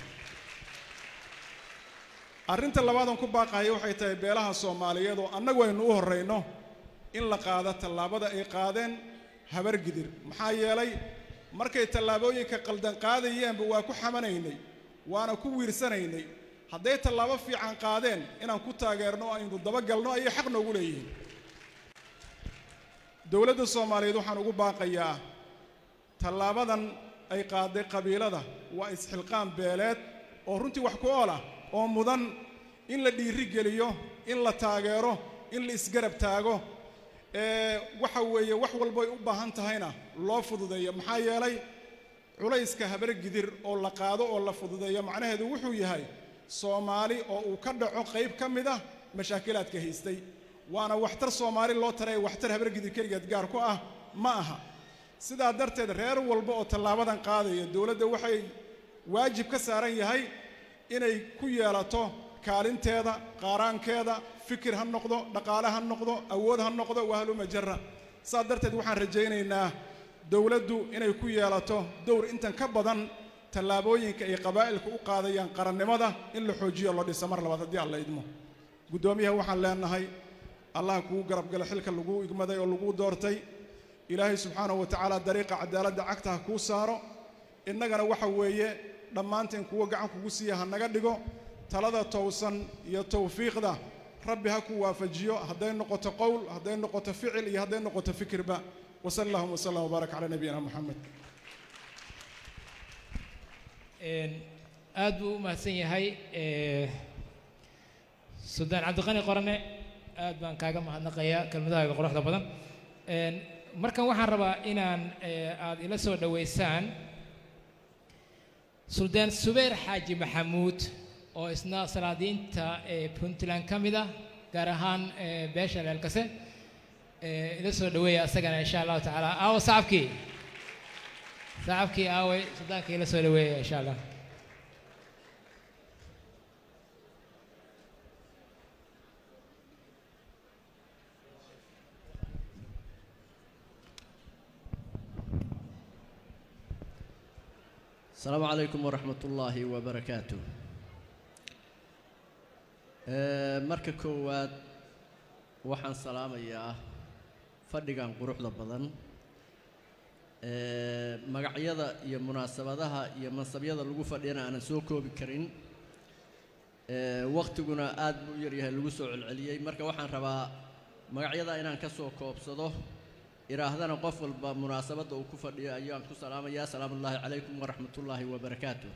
arrinta labaadan ku baaqahaya waxay tahay beelaha soomaaliyeed oo annagu aynu u horrayno in la qaado tallaabada ay qaadeen habargidir maxaa yeelay markay tallaabooyinka qaldan qaadayeenba waa ku xamanaynay waana ku wiirsanaynay hadday tallaabo fiican qaadeen inaan ku taageerno aynu dabagalno ayay xaq noogu leeyihiin dowladda soomaaliyeed waxaan ugu baaqayaa tallaabadan ay qaaday qabiilada waa isxilqaan beeleed oo runtii wax ku ool ah oo mudan in la dhiiri geliyo in la taageero in la isgarab taago ee waxa weeye wax walbay u baahan tahayna loo fududeeyo maxaa yeelay culayska habargidir oo la qaado oo la fududeeyo macnaheedu wuxuu yahay soomaali oo uu ka dhaco qayb ka mid ah mashaakilaadka haystay waana waxtar soomaali loo taray waxtar habargidir keligeed gaar ku ah ma aha sidaa darteed reer walba oo tallaabadan qaadaya dowladda waxay waajib ka saaran yahay inay ku yeelato kaalinteeda qaaraankeeda fikir ha noqdo dhaqaale ha noqdo awood ha noqdo wahaluma jara saa darteed waxaan rajaynaynaa dowladdu inay ku yeelato dowr intan ka badan tallaabooyinka ay qabaa'ilku u qaadayaan qarannimada in la xoojiyo loo dhisa mar labaad haddii alla idmo guddoomiyaha waxaan leenahay allah kugu garabgala xilka lagu igmaday oo lagu doortay ilaahay subxaanahu wa tacaala dariiqa cadaaladda cagta ha kuu saaro innagana waxa weeye dhammaanteen kuwo gacan kugu siiya ha naga dhigo talada towsan iyo tawfiiqda rabbi ha ku waafajiyo hadday noqoto qowl hadday noqoto ficil iyo hadday noqoto fikirba wasal allahuma wasallam wabaarak calaa nabiyina moxamed aad buu u mahadsan yahay suldaan cabdiqani qorane aad baan kaaga mahadnaqayaa kelmadahaaga quruxda badan markan waxaan rabaa inaan aad ila soo dhoweysaan suldaan subayr xaaji maxamuud oo isna salaadiinta puntland ka mid ah gaar ahaan beesha leelkase ila soo dhoweeya asagana insha allahu tacaala aawo sacabkii sacabkii aaway suldaanka ila soo dhoweeya insha allah السلام عليكم ورحمة الله وبركاته marka koowaad waxaan salaamayaa fadhigan quruxda badan magacyada iyo munaasabadaha iyo mansabyada lagu fadhiyana aanan soo koobi karin waktiguna aad buu u yaryahay lagu soo celceliyey marka waxaan rabaa magacyada inaan ka soo koobsado iraahdana qof walba munaasabadda uu ku fadhiyo ayaan ku salaamayaa salaamu ullaahi calaykum waraxmat ullaahi wabarakaatu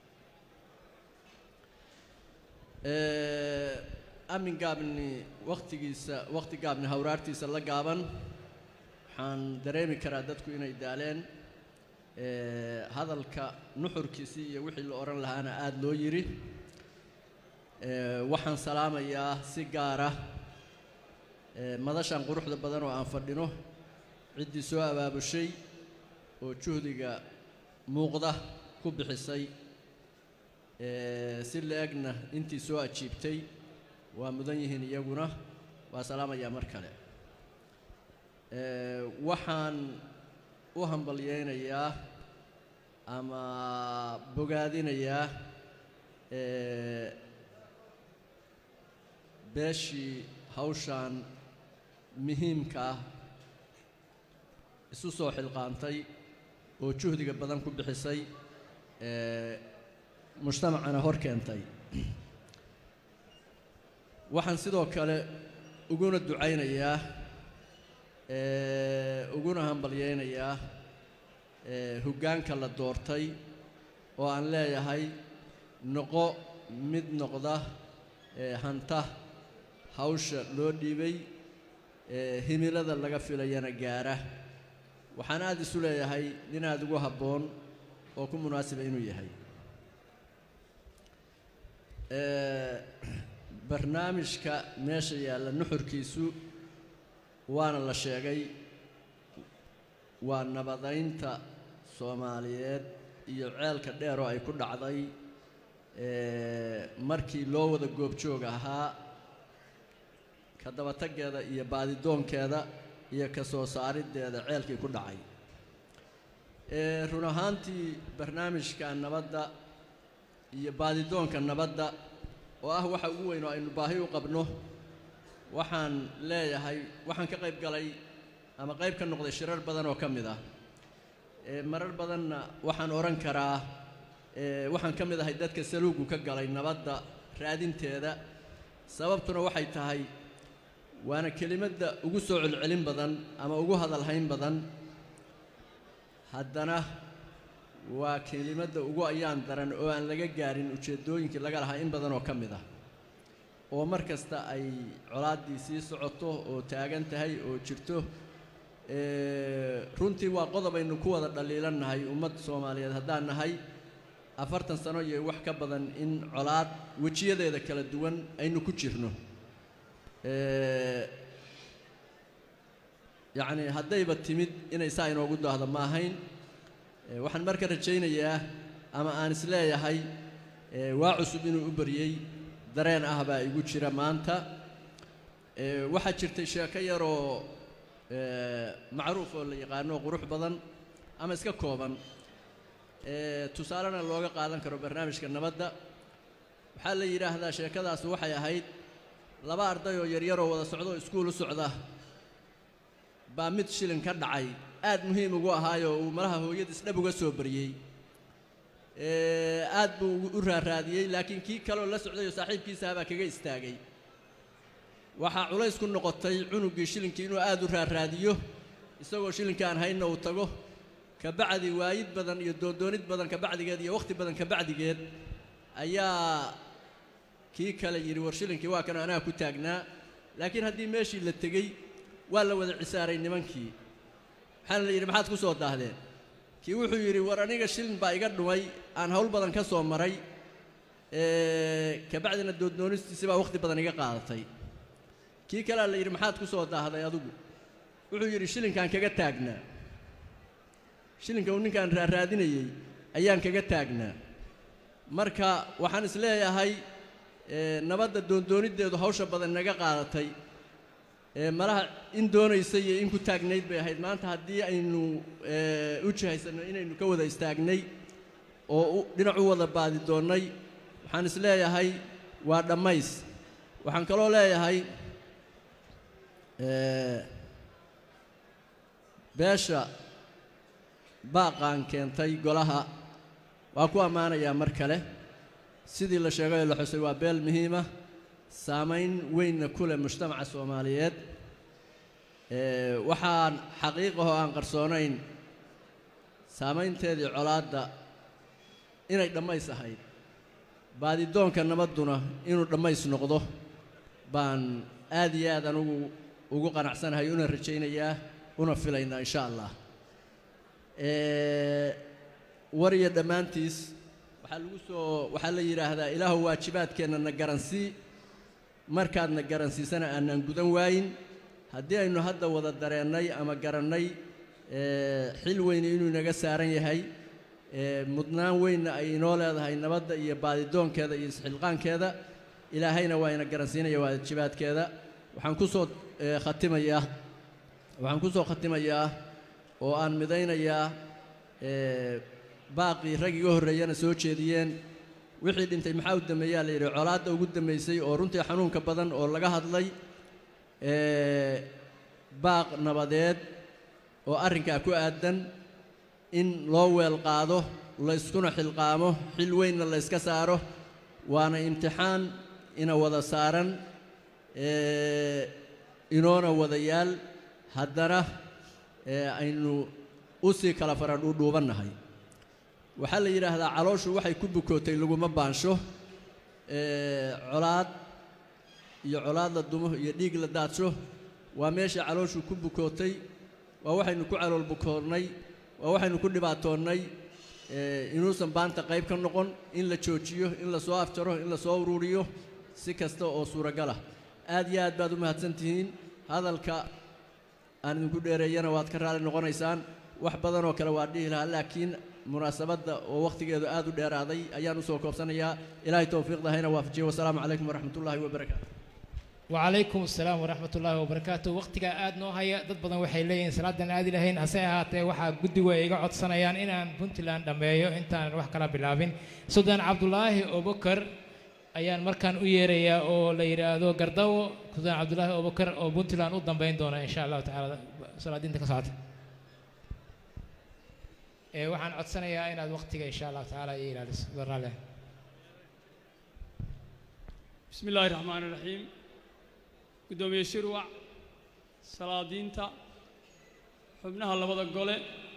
amin gaabni wakhtigiisa wakhti gaabni hawraartiisa la gaaban waxaan dareemi karaa dadku inay daaleen hadalka nuxurkiisii iyo wixii la odhan lahaana aada loo yidhi waxaan salaamayaa si gaara madashan quruxda badan oo aan fadhino ciddii soo abaabushay oo juhdiga muuqda ku bixisay si la-egna intii soo ajiibtay waa mudan yihiin iyaguna waa salaamayaa mar kale waxaan u hambalyeynayaa ama bogaadinayaa beeshii hawshaan muhiimka ah isu soo xilqaantay oo juhdiga badan ku bixisay mujtamacana hor keentay waxaan sidoo kale uguna ducaynayaa uguna hambalyeynayaa hoggaanka la doortay oo aan leeyahay noqo mid noqda hanta hawsha loo dhiibay himilada laga filayana gaara waxaan aada isu leeyahay nin aada ugu habboon oo ku munaasiba inuu yahay barnaamijka meesha yaalla nuxurkiisu waana la sheegay waa nabadaynta soomaaliyeed iyo ceelka dheer oo ay ku dhacday ee, markii loo wada goobjoog ahaa ka dabataggeeda iyo baadidoonkeeda iyo ka soo saariddeeda ceelkii ku dhacay ee, run ahaantii barnaamijka nabadda iyo baadidoonka nabadda oo ah waxa ugu weyn oo aynu baahi u qabno waxaan leeyahay waxaan ka qayb galay ama qayb ka noqday shirar badan oo ka mid ah ee marar badanna waxaan odhan karaa ee waxaan ka mid ahay dadka saluugu ka galay nabadda raadinteeda sababtuna waxay tahay waana kelimadda ugu soo celcelin badan ama ugu hadalhayn badan haddana waa kelimadda ugu ayaan daran oo aan laga gaarin ujeeddooyinkii laga lahaa in badan oo ka mid ah oo mar kasta ay colaaddii sii socoto oo taagan tahay oo jirto ee, runtii waa qodob aynu ku wada dhaliilannahay ummad soomaaliyeed haddaan nahay afartan sano iyo wax ka badan in colaad wejiyadeeda kala duwan aynu ku jirno ee, yacni haddayba timid inay saa inoogu daahdo ma ahayn ee, waxaan marka rajaynayaa ama aan isleeyahay ee, waa cusub inuu u baryey dareen ah baa igu jira maanta ee, waxaa jirtay sheeko yaroo ee, macruuf oo la yaqaano oo qurux badan ama iska kooban ee, tusaalena looga qaadan karo barnaamijka nabadda waxaa la yidhaahdaa sheekadaas waxay ahayd laba arday oo yaryaroo wada socda oo iskuul u socda baa mid shilin ka dhacay aad muhiim ugu ahaayoo uu malaha hooyadiis dhab uga soo baryey ee, aad buu ugu- u raaraadiyey laakiin kii kaleoo la socday oo saaxiibkiisaha baa kaga istaagay waxaa culays ku noqotay cunuggii shilinkii inuu aad u raaraadiyo isagoo shilinka aan hayna uu tago kabacdi waayid badan iyo doondoonid badan kabacdigeed iyo wakhti badan kabacdigeed ayaa kii kale yidhi war shilinkii waa kan anaa ku taagnaa laakiin haddii meeshii la tegey waa la wada cisaaray nimankii waxaana la yidhi maxaad ku soo daahdeen kii wuxuu yidhi war aniga shilin baa iga dhumay aan hawl badan ka soo maray ee, kabacdina dooddoonistiisi baa wakhti badan iga qaadatay kii kalea la yidhi maxaad ku soo daahday adigu wuxuu yidhi shilinkaan kaga taagnaa shilinka uu ninkaan raaraadinayey ayaan kaga taagnaa marka waxaan is leeyahay ee, nabadda doondooniddeedu hawsha badan naga qaadatay ee, malaha in doonaysa iyo in ku taagnayd bay ahayd maanta haddii aynu ee, u jihaysanno inaynu ka wada istaagnay oo u- dhinac u wada baadi doonnay waxaan is leeyahay waa dhammays waxaan kaloo leeyahay ee, beesha baaqaan keentay golaha waa ku ammaanayaa mar kale sidii la sheegay oo la xusay waa beel muhiima saamayn weynna ku leh mujtamaca soomaaliyeed ee, waxaan xaqiiqahoo aan qarsoonayn saamaynteedii colaadda inay dhammays ahayd baadidoonka nabadduna inuu dhammays noqdo baan aad iyo aad anugu ugu qanacsanahay una rajaynayaa una filaynaa insha allah ee, war iyo dhammaantiis waxaa lagu soo waxaa la yidhaahdaa ilaahu waajibaadkeenna na garansii markaadna garansiisana aanaan gudan waayin haddii aynu hadda wada dareennay ama garannay ee, xil weyne inuu inaga saaran yahay ee, mudnaan weynna ay inoo leedahay nabadda iyo baadidoonkeeda iyo isxilqaankeeda ilaahayna waa ina garansiinaya waajibaadkeeda waxaan ku soo ee, khatimayaa waxaan ku soo khatimayaa oo aan midaynayaa ee, baaqii rag iga horreeyana soo jeediyeen wixii dhintay maxaa u dambeeyaa la yidhi colaadda ugu dambaysay oo runtii xanuunka badan oo laga hadlay ee, baaq nabadeed oo arrinkaa ku aadan in loo weel qaado la iskuna xilqaamo xil weynna la yska saaro waana imtixaan ina wada saaran ee, inoona wada yaal haddana ee, aynu u sii kala fara dhuudhuubannahay waxaa la yidhaahdaa calooshu waxay ku bukootay laguma baansho ee, colaad iyo colaad la dumo iyo dhiig la daadsho waa meesha calooshu ku bukootay waa waxaynu ku calool bukoonnay waa waxaynu ku dhibaatoonnay ee, inuusan baanta qayb ka noqon in la joojiyo in la soo afjaro in la soo uruuriyo si kasta oo suuragal ah aad iyo aad baad u mahadsan tihiin hadalka aan idinku dheereeyana waad ka raali noqonaysaan wax badan oo kale waa dhihi lahaa laakiin munaasabadda oo wakhtigeedu aad u dheeraaday ayaan usoo koobsanayaa ilaahay towfiiqda hayna waafajiyo wasalaamu calaykum waraxmatullaahi wabarakaatu وعليكم السلام ورحمة الله وبركاته وقتك آد نو هيا ضد بدن waxay leeyihiin salaadan aadi lahayn hase ahaatee waxaa guddigu ay iga codsanayaan inaan puntland dhammeeyo intaan wax kala bilaabin suldaan cabdulaahi abubakar ayaan markaan u yeerayaa oo la yidhaahdo gardawo suldaan cabdulaahi abubakar oo puntland u dambeyn doona insha allahu tacaala salaadiinta ka socota ee waxaan codsanayaa inaad waqtiga insha allahu tacaala iyo ilaaliso raalli بسم الله الرحمن الرحيم gudoomiye shirwac salaadiinta xubnaha labada gole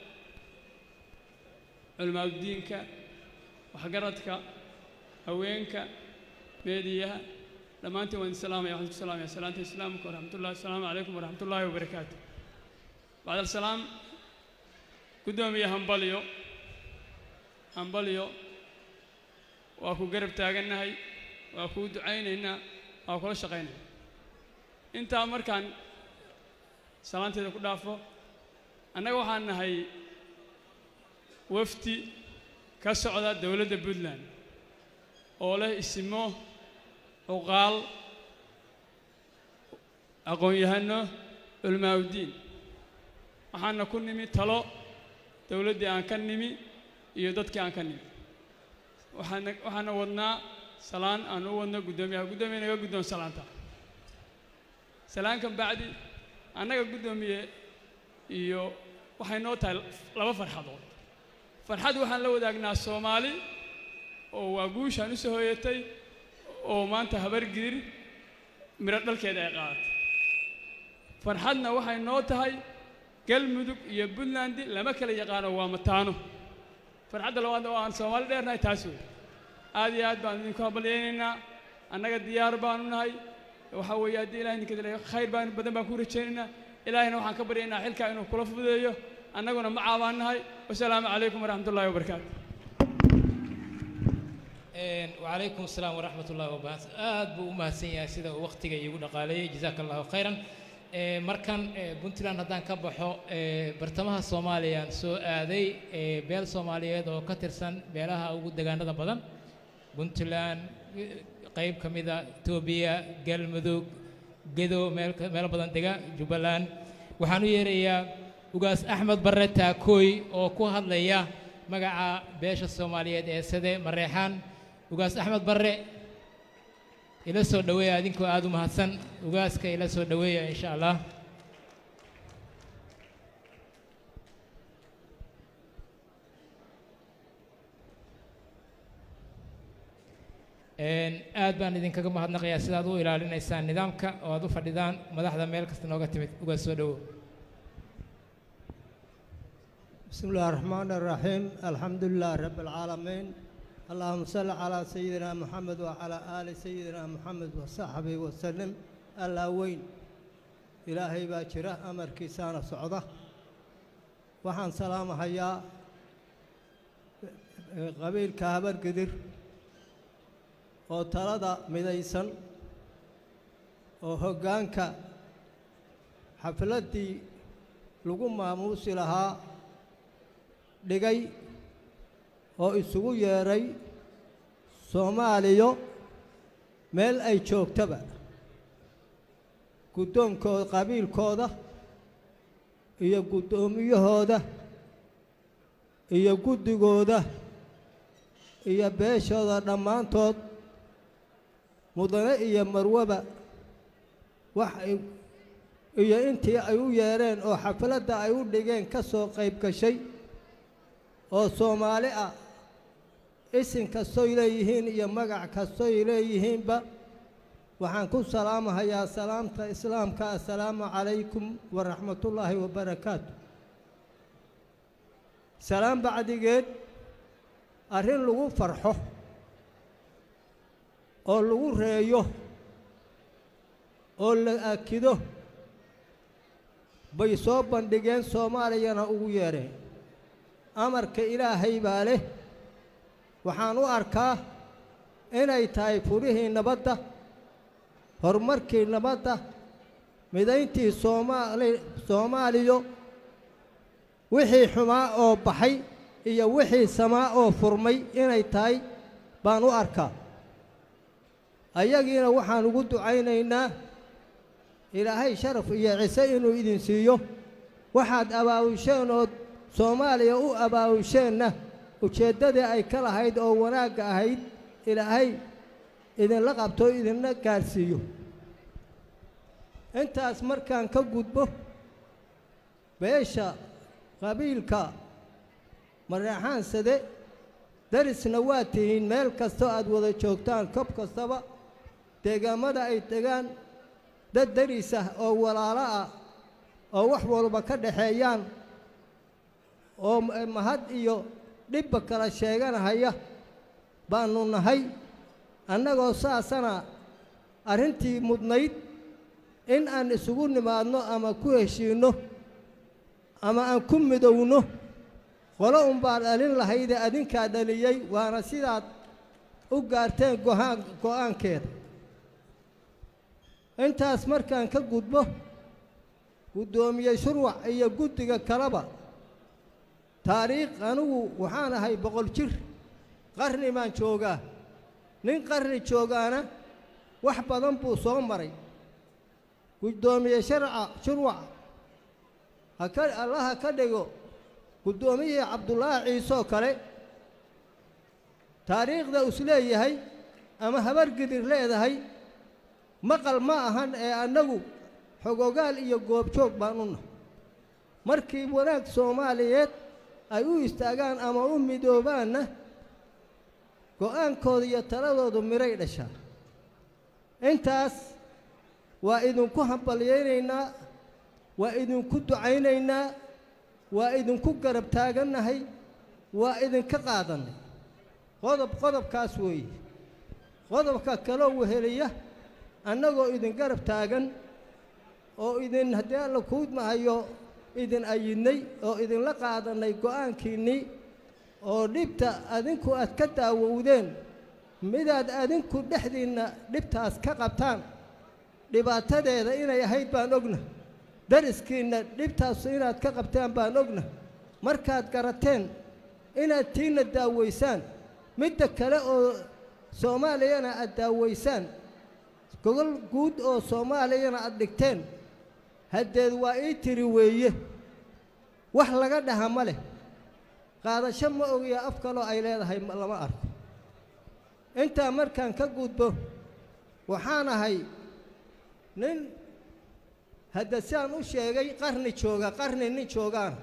culimaadudiinka waxgaradka haweenka meediyaha dhammaantiin waan idin salaamaya waxaan ku salaamaya salaanta islaamka waraxmatullahi asalaamu calaykum waraxmatullaahi wabarakaatu bacd alsalaam gudoomiye hambalyo hambalyo waa ku garab taagannahay waa kuu ducaynaynaa waa kula shaqaynaya intaa markaan salaanteeda ku dhaafo annaga waxaan nahay wafdi ka socda dowladda puntland oo leh isimo cuqaal aqoon-yahano culimaaudiin waxaana ku nimi talo dowladdii aan ka nimi iyo dadkii aan ka nimi waxaana waxaana wadnaa salaan aan u wadno guddoomiyaha guddoomiya naga guddoon salaanta salaankan bacdi annaga guddoomiye iyo waxay noo tahay laba farxadood farxad waxaan la wadaagnaa soomaali oo waa guushaan u soo hooyatay oo maanta habargidir midho dhalkeeda ay qaadatay farxadna waxay noo tahay galmudug iyo puntland lama kala yaqaano waa mataano farxadda labaadna oo aan soomaali dheernahay taas wey aad iyo aad baan idinku habalyaynaynaa annaga diyaar baanu nahay waxaa weeye haddii ilahay idinka dilay khayr baan badan baan ku rajaynaynaa ilaahayna waxaan ka baryaynaa xilkaa inuu kula fududeeyo annaguna ma caabaan nahay wasalaamu calaykum waraxmat ullahi wabarakaatu وعليكم السلام ورحمة الله وبركاته آد بو ما سيا سيدا وقتك يقول قالي جزاك الله خيرا markan puntland haddaan ka baxo bartamaha soomaaliya soo aaday beel soomaaliyeed oo ka tirsan beelaha ugu degaanada badan puntland qayb ka mida etoobiya galmudug gedo meelo badan dega jubbaland waxaan u yeerayaa ugaas axmed barre taakooy oo ku hadlaya magaca beesha soomaaliyeed ee sade mareexaan ugaas axmed barre ila soo dhoweeya adinkoo aada u mahadsan ugaaska ila soo dhoweeya insha allah aad baan idinkaga mahadnaqayaa sidaad u ilaalinaysaan nidaamka oo aad u fadhidaan madaxda meel kasta nooga timid ugaas soo dhowow بسم الله الرحمن الرحيم الحمد لله رب العالمين اللهم صل على سيدنا محمد وعلى آل سيدنا محمد وصحبه وسلم الله وين إلهي باجرة أمر كيسان صعدة وحن سلام هيا قبيل كهبر قدر وطلد مديسن وهجانك حفلتي لقوم ماموس لها dhigay oo isugu yeedhay soomaaliyo meel ay joogtaba guddoonkooda qabiilkooda iyo guddoomiyahooda iyo guddigooda iyo beeshooda dhammaantood mudane iyo marwaba wax ay iyo intii ay u yeedheen oo xafladda ay u dhigeen ka soo qayb gashay oo soomaali ah isin kastoy leeyihiin iyo magac kastoy leeyihiinba waxaan ku salaamahayaa salaamta islaamka assalaamu calaykum waraxmatullaahi wabarakaatu salaam bacdigeed arrin lagu farxo oo lagu reeyo oo la akido bay soo bandhigeen soomaaliyana ugu yeedheen amarka ilaahay baa leh waxaan u arkaa inay tahay furihii nabadda horumarkii nabadda midayntii soomaali soomaaliyo wixii xumaa oo baxay iyo wixii samaa oo furmay inay tahay baan u arkaa ayagiina waxaan ugu ducaynaynaa ilaahay sharaf iyo cise inuu idin siiyo waxaad abaawisheen ood soomaaliya u abaawisheenna ujeeddadii ay ka lahayd oo wanaagga ahayd ilaahay idinla qabto idinla gaadhsiiyo intaas markaan ka gudbo beesha qabiilka mareexaansade darisna waa tihiin meel kastoo aad wada joogtaan kob kastaba deegaamada ay degaan dad daris ah oo walaalo ah oo wax walba ka dhaxeeyaan oo mahad iyo dhibba kala sheeganahaya baannu nahay annagoo saasana arrintii mudnayd in aan isugu nimaadno ama ku heshiinno ama aan ku midowno qolo unbaa dhalin lahayde adinkaa dhaliyey waana sidaad u gaarteen go'aan go'aankeeda intaas markaan ka gudbo guddoomiye shurwac iyo guddiga kaleba taariikh anigu waxaan ahay boqol jir qarni baan joogaa nin qarni joogaana wax badan buu soo maray guddoomiye sharca shurwac haka allaha ka dhigo guddoomiyihii cabdulaahi ciiseoo kale taariikhda isleeyahay ama habargidir leedahay maqal ma ahan ee annagu xogogaal iyo goobjoog baan u nahay markii wanaag soomaaliyeed ay u istaagaan ama u midoobaanna go'aankooda iyo taladoodu midhay dhashaa intaas waa idinku hambalyaynaynaa waa idinku ducaynaynaa waa idinku garab taagannahay waa idinka qaadannay qodob qodobkaas weeye qodobka kaloo weheliya annagoo idin garab taagan oo idin haddii alla kuudmahayo idin ayidnay oo idinla qaadannay go'aankiinnii oo dhibta adinku aad ka daawowdeen midaad adinku dhexdiinna dhibtaas ka qabtaan dhibaatadeeda inay ahayd baan ogna dariskiinna dhibtaas inaad ka qabtaan baan ogna markaad garateen inaad tiinna daawaysaan midda kale oo soomaaliyana aad daawaysaan gogol guud oo soomaaliyana aad dhigteen haddeed waa ii tiri weeye wax laga dhaha ma leh qaadasho ma ogiya af kaloo ay leedahay lama arko intaa markaan ka gudbo waxaan ahay nin hadda siaan u sheegay qarni jooga qarni nin joogaana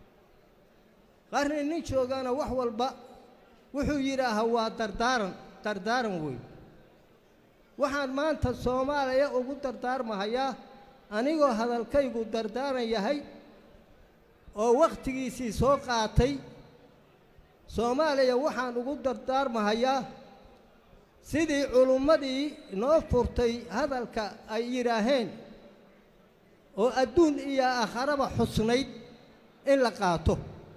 qarni nin joogaana wax walba wuxuu yidhaahaa waa dardaaran dardaaran wey waxaan maanta soomaaliya ugu dardaarmahayaa anigoo hadalkaygu dardaaran yahay oo wakhtigiisii soo qaatay soomaaliya waxaan ugu dardaarmahayaa sidii culummadii noo furtay hadalka ay yidhaaheen oo adduun iyo aakharaba xusnayd in la qaato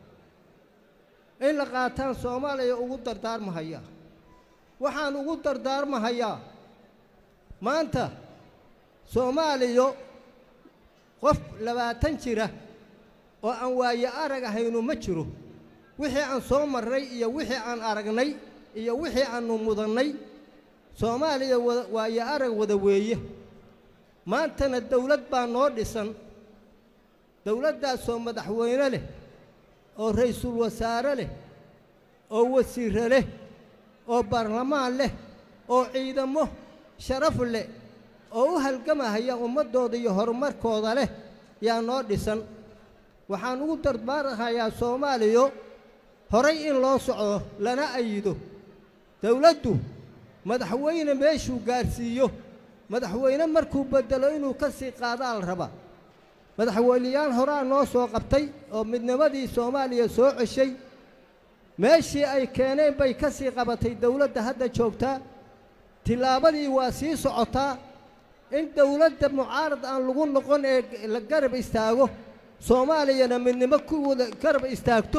in la qaataan soomaaliya ugu dardaarmahayaa waxaan ugu dardaarmahayaa maanta soomaaliyo qof labaatan jira oo aan waaye arag ahaynu ma jiro wixii aan soo marray iyo wixii aan aragnay iyo wixii aannu mudannay soomaaliya wada waaye arag wada weeye maantana dawlad baa noo dhisan dawladdaasoo madaxweyne leh oo ra'iisul wasaare leh oo wasiirre leh oo baarlamaan leh oo ciidamo sharaf leh oo u halgamahaya ummaddooda iyo horumarkooda leh yaa noo dhisan waxaan ugu dardaarhayaa soomaaliyo horay in loo socdo lana ayido dawladdu madaxweyne meeshuu gaadhsiiyo madaxweyne markuu beddelo inuu ka sii qaadaa la rabaa madaxweyneyaal horaa noo soo qabtay oo midnimadii soomaaliya soo ceshay meeshii ay keeneen bay ka sii qabatay dawladda hadda joogtaa tillaabadii waa sii socotaa in dawladda mucaarad aan lagu noqon ee la garab istaago soomaaliyana midnimo ku wada garab istaagto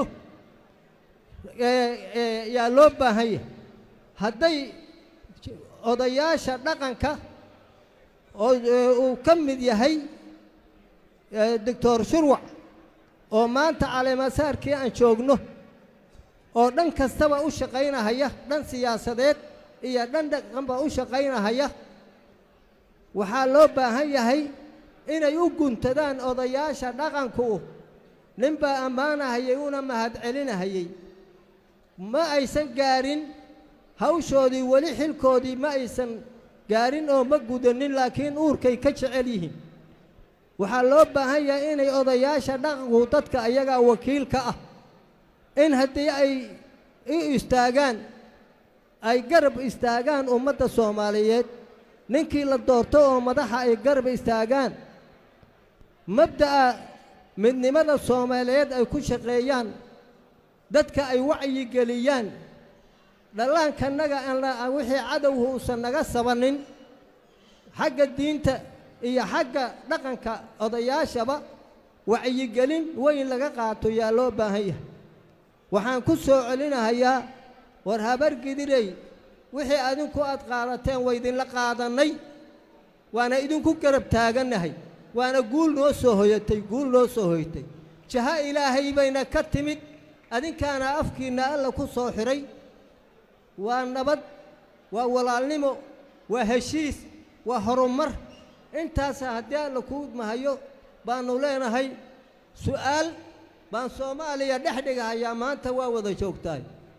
yaa loo baahan yahay hadday odayaasha dhaqanka oo ee, uu ka mid yahay ee, doctor shurwac oo maanta caleemasaarkii aan joogno oo dhan kastaba u shaqaynahaya dhan siyaasadeed iyo dhan dhaqanba u shaqaynahaya waxaa loo baahan yahay inay u guntadaan odayaasha dhaqanku ninbaa ammaanahayay una mahadcelinahayay ma aysan gaarin hawshoodii weli xilkoodii ma aysan gaarin oo ma gudanin laakiin uurkay ka jecel yihiin waxaa loo baahan yahay inay odayaasha dhaqanku dadka ayagaa wakiilka ah in haddii ay u istaagaan ay garab istaagaan ummadda soomaaliyeed ninkii la doorto oo madaxa ay garab istaagaan mabda'a midnimada soomaaliyeed ay ku shaqeeyaan dadka ay wacyigeliyaan dhallaankanaga aan la- wixii cadowhu uusan naga sabanin xagga diinta iyo xagga dhaqanka odayaashaba wacyigelin weyn laga qaato yaa loo baahan yahay waxaan ku soo celinahayaa war habar gidirey wixii adinku aad qaadateen waa idinla qaadannay waana idinku garab taagannahay waana guul noo soo hoyatay guul noo soo hoyatay jaha ilaahay bayna ka timid adinkaana afkiinna alla ku soo xidhay waa nabad waa walaalnimo waa heshiis waa horumar intaasa haddii alla kuu mahayo baannu leenahay su'aal baan soomaaliya dhex dhigahayaa maanta waa wada joogtahay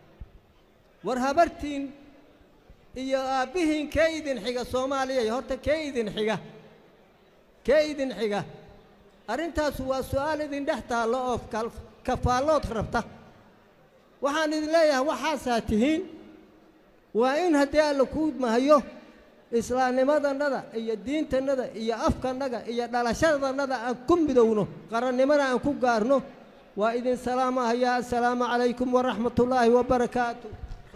war habartiin iyo aabbihiin kee idin xiga soomaaliya horta kee idin xiga kee idin xiga arrintaasu waa su'aal idin dhex taallo oo kal- kafaallood rabta waxaan idin leeyahay waxaasaa tihiin waa in haddii alla kuu mahayo islaamnimadannada iyo diintannada iyo afkannaga iyo dhalashadannada aan ku midowno qarannimada aan ku gaarno waa idin salaamahayaa assalaamu calaykum waraxmatullaahi wabarakaatu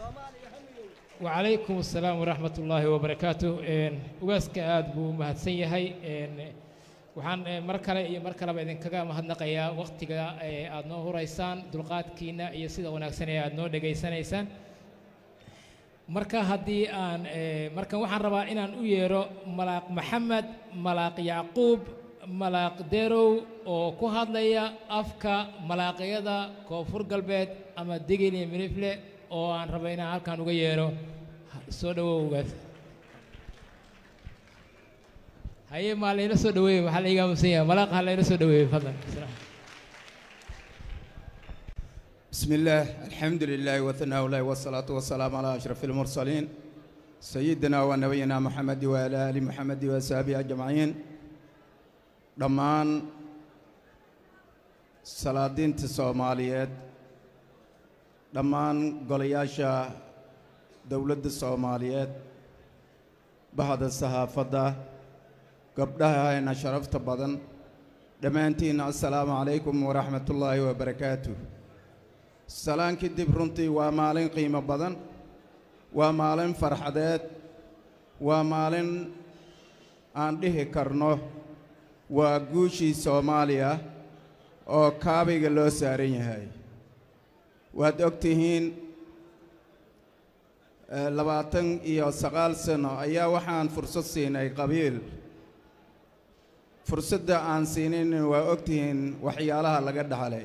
وعليكم السلام ورحمة الله وبركاته إن واسك آد بو مهدسن يهي إن waxaan eh, mar kale iyo mar kaleba idinkaga mahadnaqayaa wakhtiga eh, aad noo huraysaan dulqaadkiina iyo sida wanaagsan ee aad noo dhegaysanaysaan marka haddii aan eh, markan waxaan rabaa inaan u yeero malaaq maxamed malaaq yacquub malaaq derow oo ku hadlaya afka malaaqyada koonfur galbeed ama degel iyo milifle oo aan rabo inaan halkan uga yeero soo dhawowgaas haye maa layla soo dhaweeye maxaa la iga aamusan yahay malaaq ha layla soo dhaweeye fadlan بسم الله الحمد لله وثناء الله والصلاة والسلام على أشرف المرسلين سيدنا ونبينا محمد وعلى آل محمد وصحبه أجمعين دمان صلاة الصوماليات دمان قلياشا دولة الصوماليات بعد الصحافة قبلها أنا شرفت بدن دمانتين السلام عليكم ورحمة الله وبركاته salaan kadib runtii waa maalin qiimo badan waa maalin farxadeed waa maalin aan dhihi karno waa guushii soomaaliya oo kaabiga loo saaran yahay waad og tihiin eh, labaatan iyo sagaal sano ayaa waxaan fursad siinay qabiil fursadda aan siinin waa og tihiin waxyaalaha laga dhaxlay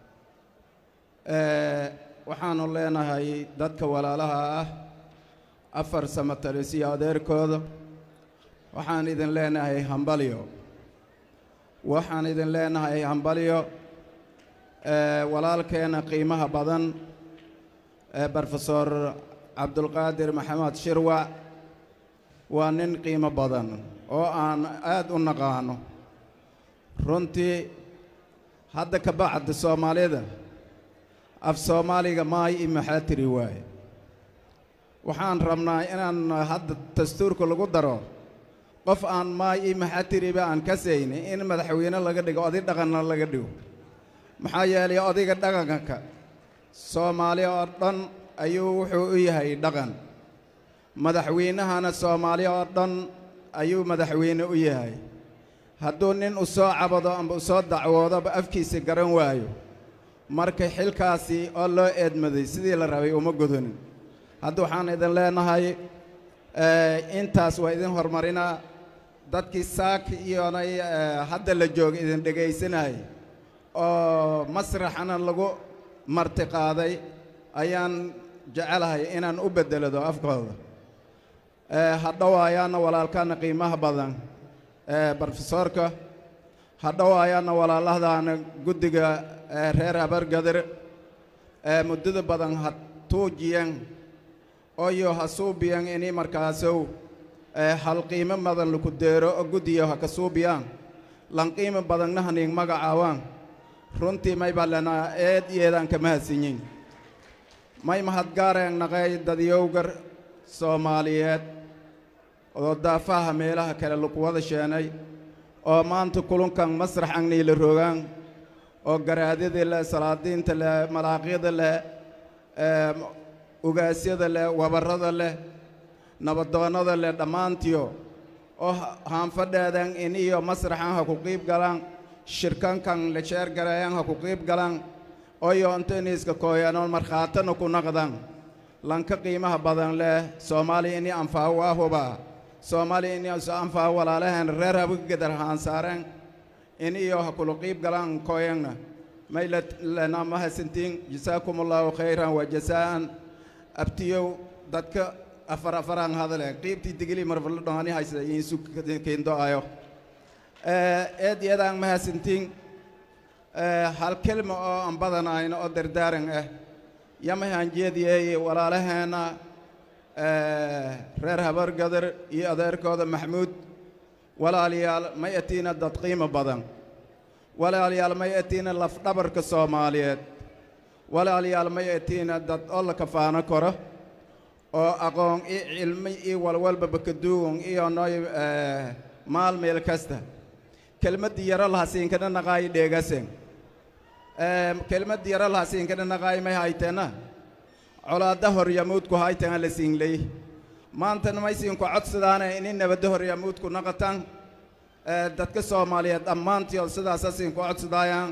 Eh, waxaannu leenahay dadka walaalaha ah afar samatalis iyo adeerkooda waxaan idin leenahay hambalyo waxaan idin leenahay hambalyo eh, walaalkeena qiimaha badan eh, brofesor cabdulqaadir maxamed shirwac waa nin qiimo badan oo aan aad u naqaano runtii hadda ka bacda soomaalida af soomaaliga maay i maxaa tiri waaye waxaan rabnaa inaan hadda dastuurka lagu daro qof aan maay i maxaa tiriba aan ka sayni in madaxweyne laga dhigo oday dhaqanna laga dhigo maxaa yeelay odayga dhaqanka soomaali oo dhan ayuu wuxuu u yahay dhaqan madaxweynahana soomaali oo dhan ayuu madaxweyne u yahay hadduu nin u soo cabado amba u soo dacwoodoba afkiisa garan waayo marka xilkaasi oo loo eedmaday sidii la rabay uma gudanin hadda waxaan idin leenahay eh, intaas waa idin horumarinaa dadkii saaki iyonay hadda la jooga idin dhegaysanayay oo masraxana lagu marti qaaday ayaan jecelahay inaan u beddelado afkooda hadhowaayaana walaalkaana qiimaha badan brofesoorka hadhowaayaana walaalahdaana guddiga reer habargadir muddada badan ha tuujiyan oyo ha suubiyan ini markaasow hal qiimo badan laku deero oo guddiyo ha ka suubiyaan lan qiimo badanna haniing magacaawaan runtii may baa lenaa eed iyeedaan kama hadsinyin may mahadgaareen naqay dadyowgar soomaaliyeed oo daafaha meelaha kale laku wada sheenay oo maanta kulunkan masrax agniila rogaan oo garaadida leh salaadiinta leh malaaqyada leh ugaasyada leh wabarrada leh nabadoonnada leh dhammaantiyo oo haanfadheedan in iyo masraxan ha ku qiib galaan shirkankan la sheergareeyan ha ku qiib galaan oyo intaniiska kooyanoon markhaatana ku naqdan lanka qiimaha badan leh soomaaliya ini anfaa waa hubaa soomaaliya ini isu anfaa walaalaheen reer habgadar haan saareen in iyo ha kula qiib galaan kooyanna may lena mahadsantiin jasaakum allahu khayran wa jasaa'an abtiyow dadka afar afaraan hadale qiibtii digili marfala dhongani haysa iinsu kiindo ayo eed iyadaan mahadsantiin hal kelma oo aan badanayno oo dardaaran ah yamahaan jeediyeeye walaalaheenna reer habargadar iyo adeerkooda maxmuud walaalayaal may atiina dad qiimo badan walaalayaal may atiina lafdhabarka soomaaliyeed walaalayaal may atiina dad oo la kafaano karo oo aqoon i cilmi iyo walwalbaba kaduugan iyo nooy maal meel kasta kelmaddii yaro lahasiinkana naqaayi dheegasen kelmaddii yaro lahasiinkana naqaayi may haytena colaadda horyamuudku haytana la siinley maantana may siinku codsadaane ini nabadda horyamuudku naqatan dadka soomaaliyeed dhammaantiod sidaasa siinku codsadaayaan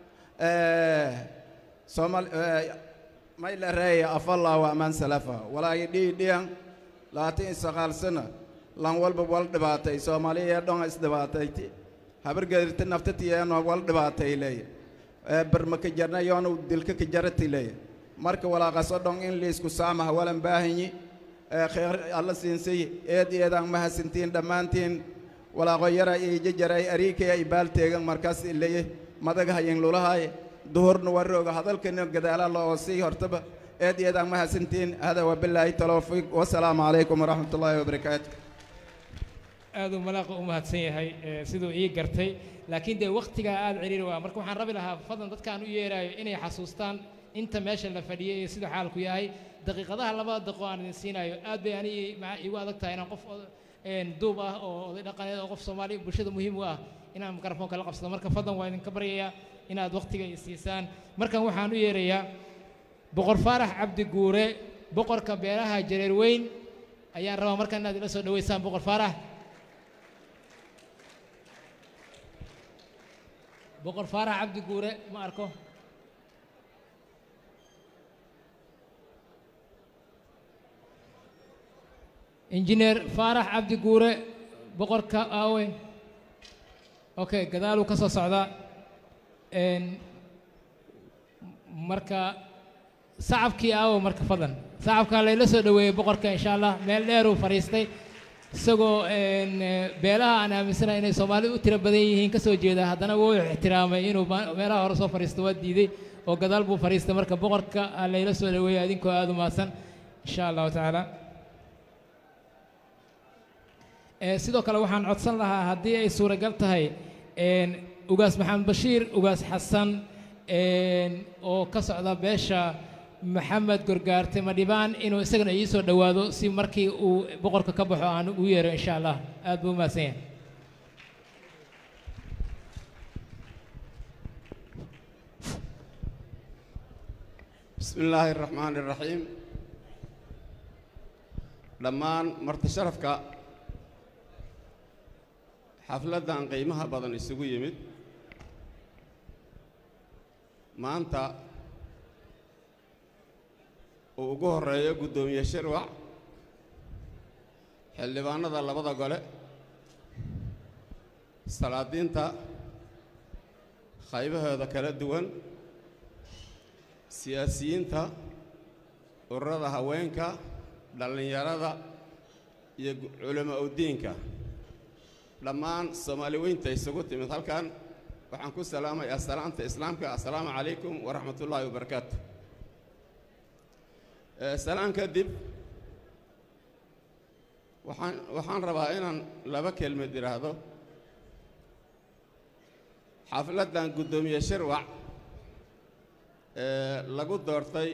soomaal may la reeya afallah wa amaan salafa walaayi dhiidhiyan labaatan iyo sagaal sana lan walba wal dhibaatay soomaaliya dhonga isdhibaatayti habargedirta naftatiyeeno wal dhibaatay leeya barma ka jarna yoonu dilka ka jarati leeya marka walaaqaso dhon in liisku saamaha walan baahanyi khayr alla siinsay eed eedaan mahadsantiin dhammaantiin walaaqo yara iyo jajaray ariikaya ibaal teegan markaas ileye madaga hayen lulahay duhurna warooga hadalkana gadaala loo sii hortaba eed eedaan mahadsantiin hada wabilaahi tawfiiq wasalaamu calaykum waraxmat ullaahi wabarakaatu aad uu malaaqa u mahadsan yahay siduu ii gartay laakiin dee wakhtigaa aad ciriiri waa marka waxaan rabi lahaa fadlan dadkaan u yeeraayo inay xasuustaan inta meesha la fadhiyay iyo siduu xaalku yahay daqiiqadaha labada daqo aan idin siinayo aad bay ani igu adag tahay inaan qof duub ah oo oday dhaqaneed oo qof soomaali bulshada muhiim u ah inaan mikrofoonka la qabsado marka fadlan waa idinka baryayaa inaad wakhtiga i siisaan markan waxaan u yeerayaa boqor faarax cabdi guure boqorka beeraha jareer weyn ayaan rabaa markan inaad ila soo dhaweysaan boqor faarax boqor faarax cabdi guure ma arko injineer faarax cabdi guure boqorka aawe okay gadaaluu ka soo socdaa marka sacabkii aawo marka fadlan sacabkaa layla soo dhoweeyey boqorka insha allah meel dheeruu fadhiistay isagoo beelaha aan aaminsanahay inay soomaali u tiro badan yihiin ka soo jeeda haddana wuu ixtiraamay inuu meelaha hore soo fadhiisto waa diiday oo gadaal buu fadhiistay marka boqorka layla soo dhoweeyey adinkoo aada u mahadsan insha allahu tacaala sidoo kale waxaan codsan lahaa haddii ay suuragal tahay ugaas maxamed bashiir ugaas xasan oo ka socda beesha maxamed gorgaarte madhibaan inuu isagana ii soo dhowaado si markii uu boqorka ka baxo aan ugu yeero insha allah aad buu u mahadsan yahay بسم الله الرحمن الرحيم dhammaan marti sharafka xafladdan qiimaha badan isugu yimid maanta uu ugu horreeyo guddoomiye shirwac xildhibaanada labada gole salaadiinta qaybahooda kala duwan siyaasiyiinta ururada haweenka dhallinyarada iyo gu- culamo udiinka dhammaan soomaali weynta isugu timid halkan waxaan ku salaamayaa salaamta islaamka assalaamu calaykum waraxmatullaahi wabarakaatu Eh, salaan kadib waxaan waxaan rabaa inaan laba kelmad idhaahdo xafladdan guddoomiye shirwac ee lagu doortay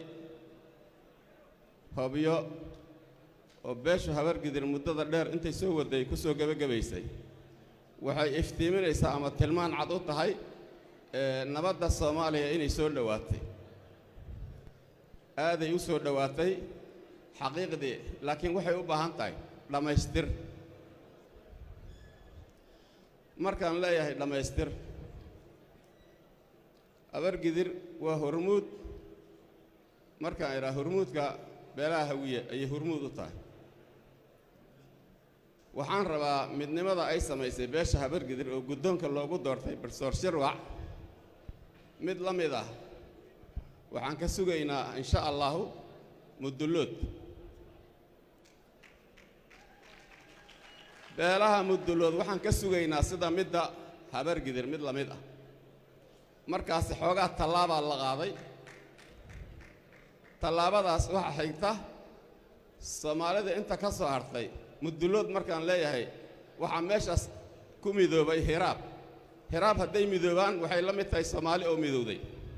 hobyo oo beeshu habargidir muddada dheer intay soo waday ku soo gebagabaysay waxay iftiiminaysaa ama tilmaan cad u tahay ee nabadda soomaaliya inay soo dhowaatay aaday u soo dhowaatay xaqiiqdii laakiin waxay u baahan tahay dhammaystir markaan leeyahay dhammaystir abargidir waa hormuud markaan idhaa hormuudka beelaha hawiye ayay hormuud u tahay waxaan rabaa midnimada ay samaysay beesha habargidir oo guddoonka loogu doortay barsoor shirwac mid la mid ah waxaan ka sugaynaa insha allahu mudullood beelaha mudullood waxaan ka sugaynaa sida midda habargidir mid la mid ah markaasi xoogaa tallaabaa la qaaday tallaabadaas waxaa xigta soomaalida inta ka soo hartay mudullood markaan leeyahay waxaa meeshaas ku midoobay hiraab hiraab hadday midoobaan waxay la mid tahay soomaali oo midowday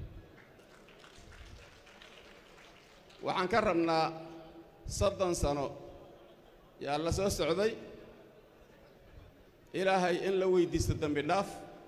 waxaan ka rabnaa soddon sano yaa la soo socday ilaahay in la weyddiisto dembi dhaaf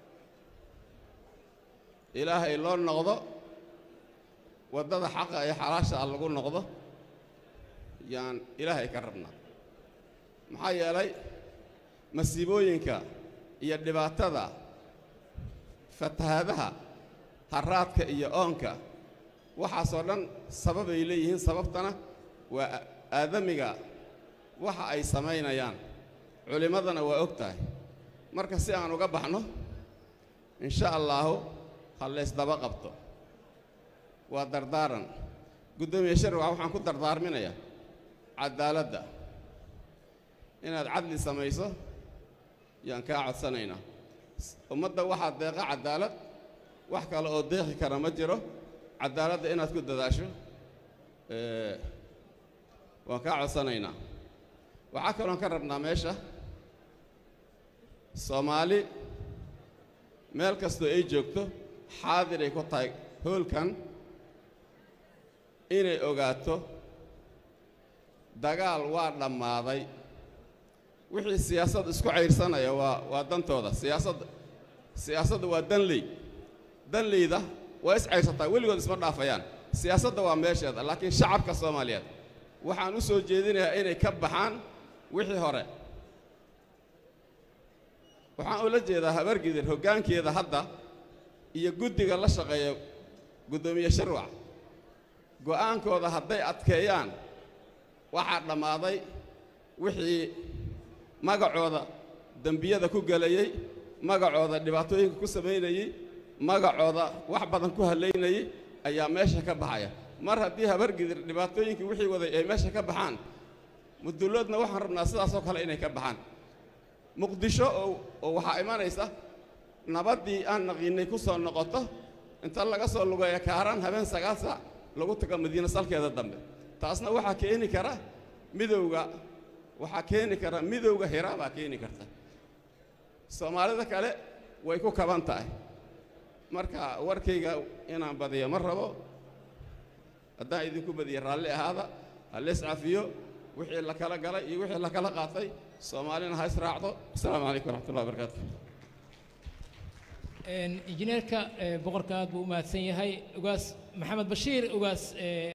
ilaahay loo noqdo waddada xaqa ee xalaasha ah lagu noqdo yaan ilaahay ka rabnaa maxaa yeelay masiibooyinka iyo dhibaatada fatahaadaha harraadka iyo oonka waxaasoo dhan sababay leeyihiin sababtana waa a- aadamiga waxa ay samaynayaan culimmadana waa og tahay marka si aan uga baxno insha allaahu ha laysdaba qabto waa dardaaran guddoomiye sharwac waxaan ku dardaarminayaa caddaaladda inaad cadli samayso yaan kaa codsanaynaa S- ummadda waxaa deeqa caddaalad wax kale oo deeqi kara ma jiro caddaaladda inaad ku dadaasho ee, waan kaa codsanaynaa waxaa kaloon ka rabnaa meesha soomaali meel kastoo ay joogto xaadiray ku tahay hoolkan inay ogaato dagaal waa dhammaaday wixii siyaasad isku cayrsanaya waa waa dantooda siyaasadda siyaasadda waa danley danleyda waa is cayrsataa weligood isma dhaafayaan siyaasadda waa meesheeda laakiin shacabka soomaaliyeed waxaan u soo jeedinayaa inay ka baxaan wixii hore waxaan ula jeedaa habargidir hoggaankeeda hadda iyo guddiga la shaqeeya guddoomiye shirwac go'aankooda hadday adkeeyaan waxaa dhammaaday wixii magacooda dembiyada ku gelayey magacooda dhibaatooyinka ku samaynayey magacooda wax badan ku halaynayey ayaa meesha ka baxaya mar haddii habargidir dhibaatooyinkii wixii waday ay meesha ka baxaan mudulloodna waxaan rabnaa sidaasoo kale inay ka baxaan muqdisho oo oo waxaa imanaysa nabaddii aan naqiinay ku soo noqoto inta laga soo lugeeya kaaraan habeen sagaal saac lagu tago madiina salkeeda dambe taasna waxaa keeni kara midowga waxaa keeni kara midowga hiraabaa keeni karta soomaalida kale way ku kaban tahay marka warkayga inaan badiyo ma rabo haddaan idinku badiya raalli ahaada ha lees cafiyo wixii la kala galay iyo wixii la kala qaatay soomaalina ha israacdo asalaamu calaykum waraxmatullahi wabarakaatu injineerka boqorka aad buu u mahadsan yahay ugaas maxamed bashiir ugaas